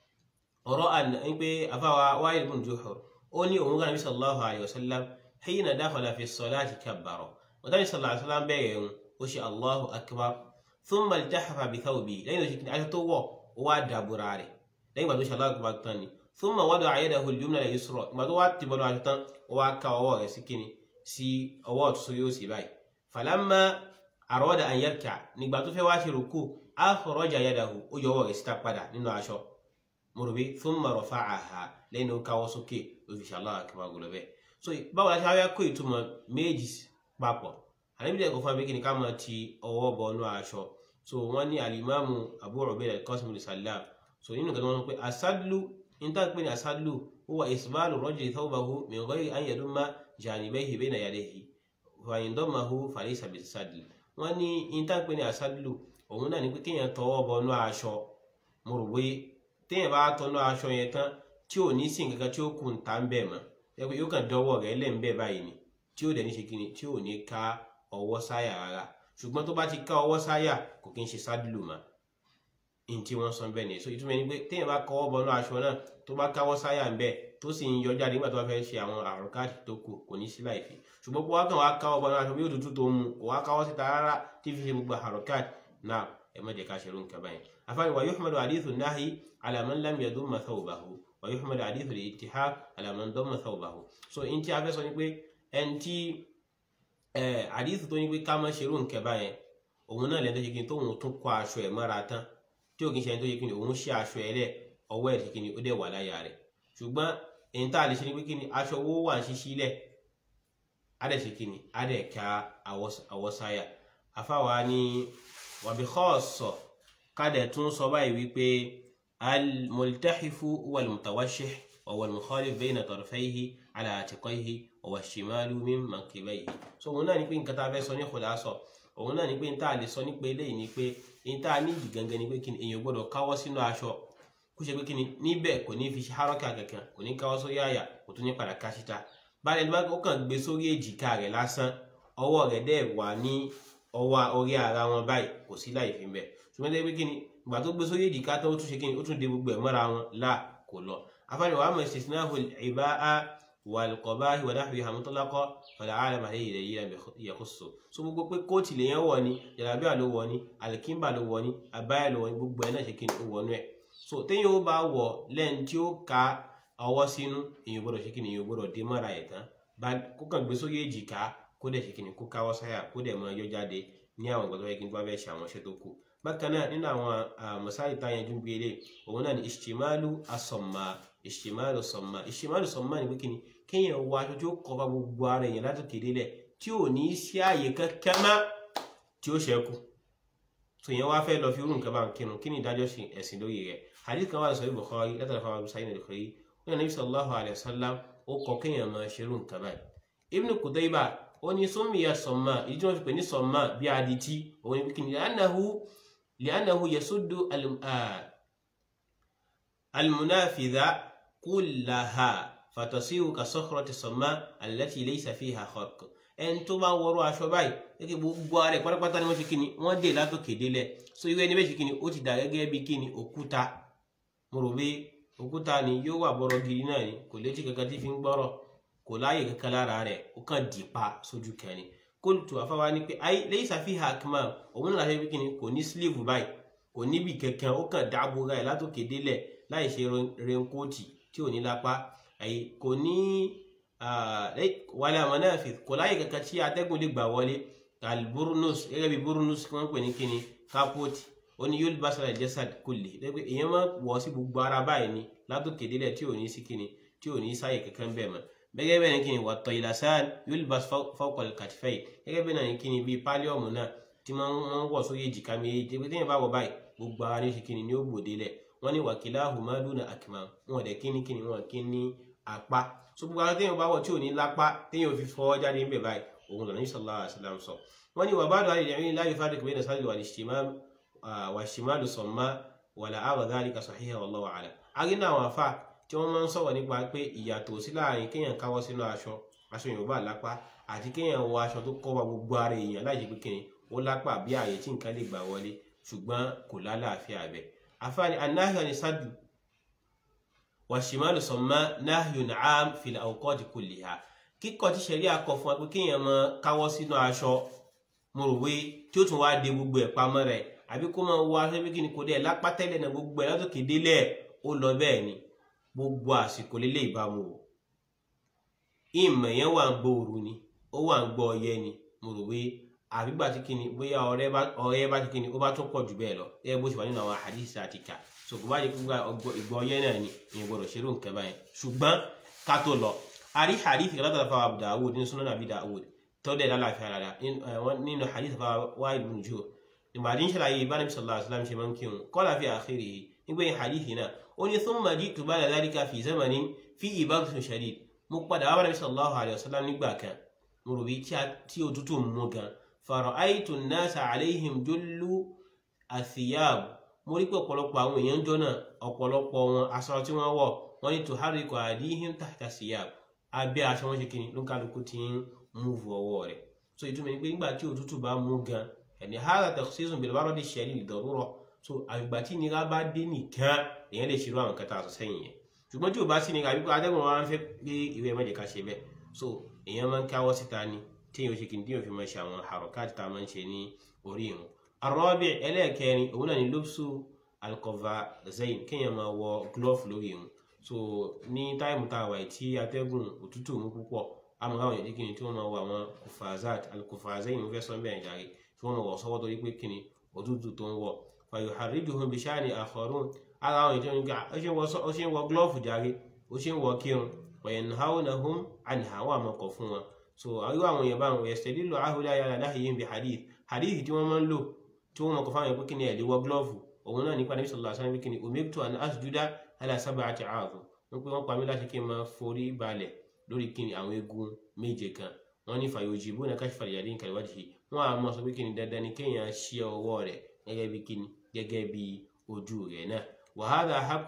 ọ̀rọ̀ àná pé afáwa Wa'il bin Juh ó ní òun kan ànábì sallallahu alaihi wasallam hina dakhala fi salati kabbara wọ́n sallallahu alaihi wasallam bẹ̀rẹ̀ ń ó ṣe Allahu akbar thumma iltahafa bi thawbi lẹ́yìn tó ṣe kí aṣọ tó wọ̀ ó wá dàbúrà rẹ̀ lẹ́yìn ìgbà tó ṣe Allahu akbar tán ni thumma wada'a yadahu al-yumna ala al-yusra ìgbà tó wá ti bọ́dọ̀ aṣọ tán ó wá ká ọwọ́ rẹ̀ sí kíni sí ọwọ́ ọ̀tún yóò sì báyìí falamma arada an yarka nígbà tó fẹ́ wá ṣe rúkú akhraja yadahu ó yọ ọwọ́ rẹ̀ síta padà nínú aṣọ mùrùbí thumma rafa'aha lẹ́yìn tó káwọ́ sókè ó fi ṣe Allahu akbar gùlọ bẹ́ẹ̀ so báwo la ṣe wá kó ìtumọ̀ méjì papọ̀ àníbílẹ̀ kò fún abẹ́kí ni ká máa ti ọwọ́ bọ inú aṣọ so wọ́n ní alimamu Abu Ubayd al-Qasim al-Sallam so nínú kan wọ́n pé asadlu níta pé ní asadlu huwa isbalu rajuli thawbahu min ghayri an yadumma janibayhi bayna yadayhi fa in dammahu falaysa bisadl wọ́n ní níta pé ní asadlu òun náà ní pé kéèyàn tọwọ́ bọ inú aṣọ mo rò pé téèyàn bá tọnú aṣọ yẹn tán tí ò ní sí nǹkan kan tí ó kù ń ta ń bẹ̀ mọ́ ẹgbẹ́ yóò kàn dọ́wọ́ rẹ̀ lẹ́ńbẹ̀ báyìí ni tí ó dẹ̀ ní ṣe kíni tí ò ní ká ọwọ́ sáyà rárá ṣùgbọ́n tó bá ti ká ọwọ́ sáyà kò kí ń ṣe sádìlù mọ́ ní tí wọ́n sọ bẹ́ẹ̀ ni so ìtumọ̀ ẹni pé téèyàn bá kọ́wọ́ bọnú aṣọ náà tó bá káwọ́ sáyà ń bẹ̀ tó sì ń yọ jáde nígbà tó bá fẹ́ ṣe àwọn àrùn káàdì tó kù kò ní sí láìfi ṣùgbọ́n bó wá kàn wá káwọ́ bọnú aṣọ bí òtútù tó mu kò wá káwọ́ síta rárá tí fi ṣe gbogbo àrùn káàdì náà ẹ má jẹ́ ká ṣe irun kaba yẹn afáàní wa yuhmadu hadithu nahi ala man lam yadumma thawbahu wa yuhmadu hadithu al-ittihab ala man damma thawbahu so in tí a fẹ́ sọ ni pé ẹni tí àdìsí tó ní pé ká má ṣerú nǹkan báyẹn òun náà lẹ́nu tó ṣe kí ni tóun tún kó aṣọ ẹ̀ mọ́ra tán tí ò kí n ṣe ẹni tó ṣe kí ni òun ṣe aṣọ ẹ̀ lẹ̀ ọwọ́ ẹ̀ ṣe kí ni ó dẹ̀ wà láyà rẹ̀ ṣùgbọ́n èyí tá a lè ṣe ni pé kí ni aṣọ owó wà ń ṣíṣí lẹ̀ á dẹ̀ ṣe kí ni á dẹ̀ ká àwọ̀sáyà afáwa ni wàbí kọ́ọ̀sọ̀ ká dẹ̀ tún sọ báyìí wípé al-multahifu wal-mutawashih wal-mukhalif bayna tarfayhi ala atiqayhi wa shimalu min mankibayhi so òun náà ní pé nǹkan tá a fẹ́ sọ ní khulasa òun náà ní pé níta lè sọ nípa eléyìí ni pé níta níyì gangan ni pé kí ni èèyàn gbọ́dọ̀ káwọ́ sínú aṣọ kó ṣe pé kí ni níbẹ̀ kò ní fi ṣe haraka kankan kò ní káwọ́ sórí àyà kò tún ní padà ká síta báyìí nígbà ó kàn gbé sórí èjìká rẹ̀ lásán ọwọ́ rẹ̀ dẹ̀ wà ní ọwọ́ orí ara wọn báyìí kò sí láì fi bẹ̀ ṣùgbọ́n tẹ́ pé kí ni ìgbà tó gbé sórí èjìká tó tún ṣe kí ni ó tún de gbogbo ẹ̀ mọ́ra wọn là kò lọ afáàní wàá mọ̀ istisnahu al-iba'a wal-qabahi wa nahwiha mutlaqa fala alama alayhi dalilan yakhussu so gbogbo pé kóòtù lèyàn wọ̀ ni jàlábíà ló wọ̀ ni alikimba ló wọ̀ ni abáyà ló wọ̀ ni gbogbo ẹ̀ náà ṣe kí ni ó wọ̀ nú ẹ̀ so téèyàn ó bá wọ̀ lẹ́yìn tí ó ka ọwọ́ sínú èèyàn gbọ́dọ̀ ṣe kí ni èèyàn gbọ́dọ̀ dé mọ́ra ẹ̀ tán bá kó kàn gbé sórí èjìká kó dẹ̀ ṣe kí ni kó káwọ́ sáyà kó dẹ̀ mọ ẹjọ́ jáde ní àwọn ìgbà tó yẹ kí n tó bá fẹ́ ṣe àwọn iṣẹ́ tó kù bákan náà nínú àwọn mọ̀sáì tá yanjú gbé lé òun náà ni ìṣìmáàlú asọ̀mà ìṣìmáàlú sọ̀mà ìṣìmáàlú sọ̀mà ni pé kí ni kéèyàn wọ aṣọ tí ó kọba gbogbo ara èèyàn látòkè délẹ̀ tí ò ní sí ààyè kankan mọ́ tí ó ṣẹ́kù tó yẹn wá fẹ́ lọ fi irú nǹkan bá ń kírun kí ni ìdájọ́ ẹ̀sìn lóye rẹ̀ hadith kan wà sọ ibò kọ́ látàrí fún àwọn sáyẹn nìkan yìí ó yàn Nabi sallallahu alayhi wa sallam ó kọ kéèyàn máa ṣe irú nǹkan báyìí Ibn Qutayba ó ní summiya sọ̀mà ìdí tí wọ́n fi pè ní sọ̀mà bí adití òun ní kí ni li'annahu yasuddu al-munafidha kullaha fatasiru ka sokhrati sọmọ allati laysa fiha kharq ẹni tó bá wọrọ aṣọ báyìí gẹ́gẹ́ gbogbo ara ẹ pátápátá ni wọ́n ṣe kíni wọ́n dé látòkè délẹ̀ so irú ẹni bẹ́ẹ̀ ṣe kíni ó ti dà gẹ́gẹ́ bí kíni òkúta mo rò pé òkúta ni yóò wà bọ̀rọ̀ gidi náà ni kò létí kankan tí fi ń gbọ́rọ̀ kò láàyè kankan lára rẹ̀ ó kàn dì pa sójú kẹrin kóòtù afáwa ni pé ayé laysa fiha akmam òun náà ṣe bí kíni kò ní sílíìfù báyìí kò níbi kankan ó kàn dáàbò ra ẹ látòkè délẹ̀ láì ṣe rẹnkóòtì tí ò ní lápá àyè kò ní wàlẹ̀ àmọ́náfì kò láyè kankan tí atẹ́gùn lè gbà wọlé alburnus gẹ́gẹ́ bí burnus kí wọ́n pè ní kíni kápóòtì ó ní yóò bá sọ̀rọ̀ jẹ́sàd kulli lẹ́gbẹ́ èèyàn máa wọ̀ sí gbogbo ara báyìí ni látòkè délẹ̀ tí ò ní sí kíni tí ò ní sáyè kankan bẹ́ẹ̀ mọ́ gẹ́gẹ́ bẹ́ẹ̀ ni kíni wà tọ̀ ìlàsáàd yóò bá fawqa al-katifay gẹ́gẹ́ bẹ́ẹ̀ ni kíni bíi pálíọ̀mù náà tí wọ́n ń wọ̀ sórí èjìká méjèèjì pé téèyàn bá wọ̀ báyìí gbogbo ara ní ṣe kíni ní ó gbòde lẹ̀ wọ́n ní wakilahuma duna akmam wọn dẹ̀ kíni kíni wọn kí ní apá so gbogbo ara téèyàn bá wọ̀ tí ò ní lápá téèyàn fi fọwọ́ jáde ń bẹ̀ báyìí òun lọ́nà sallallahu alaihi wasallam sọ wọ́n ní wàbádọ́ àlejò la yufarriq bayna sadri wal ishtimam wàṣìmáàlù sọ̀mà wàlà àwọ̀ dhalika sahiha wallahu a'lam. arínà àwọn afá tí wọ́n máa ń sọ̀rọ̀ nípa pé ìyàtọ̀ sí láàrin kéèyàn káwọ́ sínú aṣọ aṣọ yorùbá lápá àti kéèyàn wọ aṣọ tó kọ́ wa gbogbo ara èèyàn láì ṣe pé kíni ó lápá bí ààyè tí nǹkan lè gbà wọlé ṣùgbọ́n kò lálàáfíà bẹ̀. afáàní anáhìá ni sádù wàṣìmáàlù sọ̀mà nahyun 'am fil awqati kulliha kíkọ́ tí ṣẹ̀rí akọ fún wa pé kéèyàn máa káwọ́ sínú aṣọ mo rò wé tí ó tún wá de gbogbo ẹ̀ pamọ́ rẹ̀ àbí kó máa wọ aṣọ bí kíni kò dé lápá tẹ́lẹ̀ náà gbogbo ẹ̀ látòkè délẹ̀ ó lọ bẹ́ẹ̀ ni gbogbo àsìkò lélẹ̀ ìbámu o ìmọ̀ yẹn wà ń gbọ́ òru ni ó wà ń gbọ́ ọyẹ́ ni mo rò wé àbígbà tí kíni bóyá ọyẹ́ bá ti kíni ó bá tún pọ̀ jù bẹ́ẹ̀ lọ ẹ bó ṣe wà nínú àwọn àdìsí àti kà so kò bá yẹ kó ìgbọ́ ọyẹ́ náà ni ìyẹn gbọ́dọ̀ ṣerú nǹkan báyẹn ṣùgbọ́n ká tó lọ àrí àdìsí kan látara fáwọn Abu Dawud ní Sunan Abi Dawud tọ́dẹ̀ lálàáfíà rárá nínú hadith fa Wa'il ibn Jur nígbà tí ń ṣàlàyé ìbánabi sallallahu alaihi wasallam ṣe máa ń kírun qala fi akhirihi nígbẹ̀yìn hadith náà ó ní thumma ji'tu ba'da dhalika fi zamanin fihi bardun shadid mo padà wá bánabi sallallahu alaihi wasallam nígbà kan mo rò bí tí òtútù mú gan fara'aytu an-nasa alayhim jullu athiyab mo rí pé ọ̀pọ̀lọpọ̀ àwọn èèyàn jọ náà ọ̀pọ̀lọpọ̀ wọn aṣọ tí wọ́n wọ̀ wọ́n ní tuharriku aydihim tahta thiyab abẹ́ aṣọ wọn ṣe kí ni ló ń kálukú ti ń múùfù ọwọ́ rẹ̀ so ìtumọ̀ ni pé nígbà tí òtútù bá mú gan ẹni hàrà takhsisun bil baradi shadid lidarura so àgbà tí nira bá dé nìkan èèyàn lè ṣerú àwọn kẹta àṣọ sẹ́yìn yẹn ṣùgbọ́n tí ò bá sí nira wípé atẹ́gùn wa ń fẹ́ pé ìwé ẹ̀ mẹ́jẹ̀ ká ṣe bẹ́ẹ̀ so èèyàn máa ń káwọ́ síta ni téèyàn ṣe kí ni téèyàn fi máa ṣe àwọn harokat tá a máa ń ṣe ní orí ìrun arọ́bì ẹlẹ́ẹ̀kẹrin òun náà ni lóbsù alqafazain kéèyàn máa wọ glove lórí ìrun so ní táìmù tá a wà tí atẹ́gùn òtútù mú púpọ̀ àmọ́ àwọn èdè kìíní tí wọ́n máa wọ àwọn kùfàzát alkùfàzain mo fẹ́ sọ bẹ́ẹ̀ jàre tí wọ́n máa wọ sọ́wọ́ torí pé kìíní òtútù tó ń wọ̀ fayuharrijuhum bishani akharun ara àwọn èdè onígbà ó ṣe ń wọ glove jàre ó ṣe ń wọ kírun wa yanhawnahum anha wà máa kọ̀ fún wọn so àwọn àwọn èèyàn báwọn yastadillu haula ala nahyihim bi hadith hadith tí wọ́n máa ń lò tí wọ́n máa kọ̀ fáwọn èèyàn pé kìíní ẹ̀ lè wọ glove òun náà nípa níbi sallallahu alaihi wasallam kìíní umirtu an asjuda ala sab'ati a'dhum wọ́n pé wọ́n pa mí láti kí n máa forí balẹ̀ lórí kíni àwọn eegun méje kan wọ́n ní fàyòjì bó na káṣífà ìyàdí nǹkan ìwádìí yìí wọ́n á mọ̀ sọ pé kíni dandan ni kéèyàn ṣí ọwọ́ rẹ̀ gẹ́gẹ́ bí kíni gẹ́gẹ́ bí ojú rẹ̀ náà wa hadha haqqu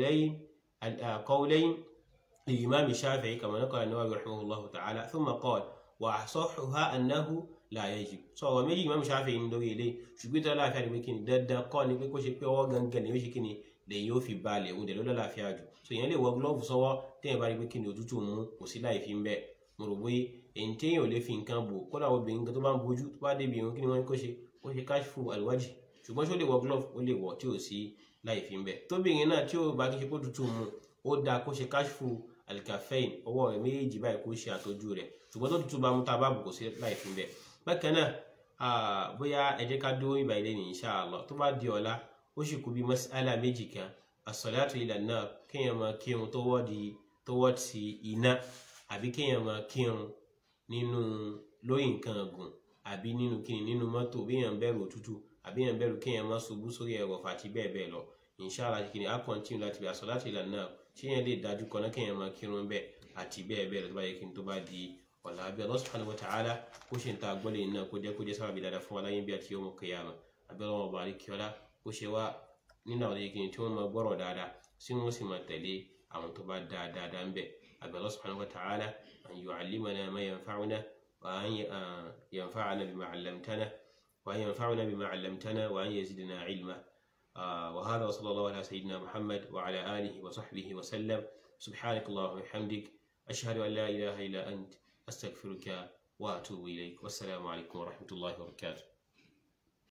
qawlayn al-imam Shafi'i kama naqala an-Nawawi rahimahullahu ta'ala thumma qala wa asahhuha annahu la yajib sọ ọ̀rọ̀ méjì imam Shafi'i ń lórí ilé ṣùgbọ́n tó láàfíà ni pé kíni dandan kọ́ ni pé kó ṣe pé ọwọ́ gangan ni yóò ṣe kíni lèyìn ó fi balẹ̀ òun dẹ̀ ló lálàáfíà jù so èèyàn lè wọ gílọ́ọ̀fù sọ́wọ́ téèyàn bá rí pé kí ni òtútù mú kò sí láì fi ń bẹ́ẹ̀ mo rò pé èyí téèyàn ò lè fi nǹkan bò kódà obìnrin kan tó bá ń bojú tó bá débi ìrún kí ni wọ́n kó ṣe ó ṣe káṣífù àlùwájì ṣùgbọ́n ṣó lè wọ gílọ́ọ̀fù ó lè wọ̀ tí ò sí láì fi ń bẹ́ẹ̀ tóbìnrin náà tí ó bá kí ṣe kó tutù mu ó dáa kó ṣe káṣífù alikafein ọwọ́ rẹ̀ méjèèjì báyìí kó ṣe àtọ́jú rẹ̀ ṣùgbọ́n tó tutù bá mú tá a bá bù kò sí láì fi ń bẹ́ẹ̀ bákan náà bóyá ẹ jẹ́ ká dúró ìbà ilé ní insha Allah tó bá di ọ̀la ó sì kú bí mas'ala méjì kan as-salatu ila an-nar kéèyàn máa kírun tọwọ́ di tọwọ́ ti iná àbí kéèyàn máa kírun nínú lórí nǹkan ọ̀gùn àbí nínú kíni nínú mọ́tò bí èèyàn bẹ̀rù òtútù àbí èèyàn bẹ̀rù kéèyàn máa ṣubú sórí ẹ̀rọ àti bẹ́ẹ̀ bẹ́ẹ̀ lọ inshallah kíni á kọ́ntínú láti bí as-salatu ila an-nar tí èèyàn lè dájú kọ́ náà kéèyàn máa kírun bẹ́ẹ̀ àti bẹ́ẹ̀ bẹ́ẹ̀ lọ tó bá yẹ kí n tó bá di ọ̀la àbí Allah subhanahu wa ta'ala kó ṣe ń ta àgbọ́lẹ̀ iná kó jẹ́ kó jẹ́ sábàbí dáadáa fún wa láyé bí àti yawm al-qiyamah àbí ọlọ́wọ́ bá rí kíọ́lá kó ṣe wá nínú àwọn ìgbìyànjú tí wọ́n máa gbọ́rọ̀ dáadáa tí wọ́n sì máa tẹ̀lé àwọn tó bá dáa dáadáa ń bẹ̀ àbí Allah subhanahu wa ta'ala an yu'allimana ma yanfa'una wa an yanfa'ana bima 'allamtana wa an yanfa'una bima 'allamtana wa an yazidna 'ilma وهذا وصلى الله على سيدنا محمد وعلى آله وصحبه وسلم سبحانك اللهم وبحمدك أشهد أن لا إله إلا أنت أستغفرك وأتوب إليك والسلام عليكم ورحمة الله وبركاته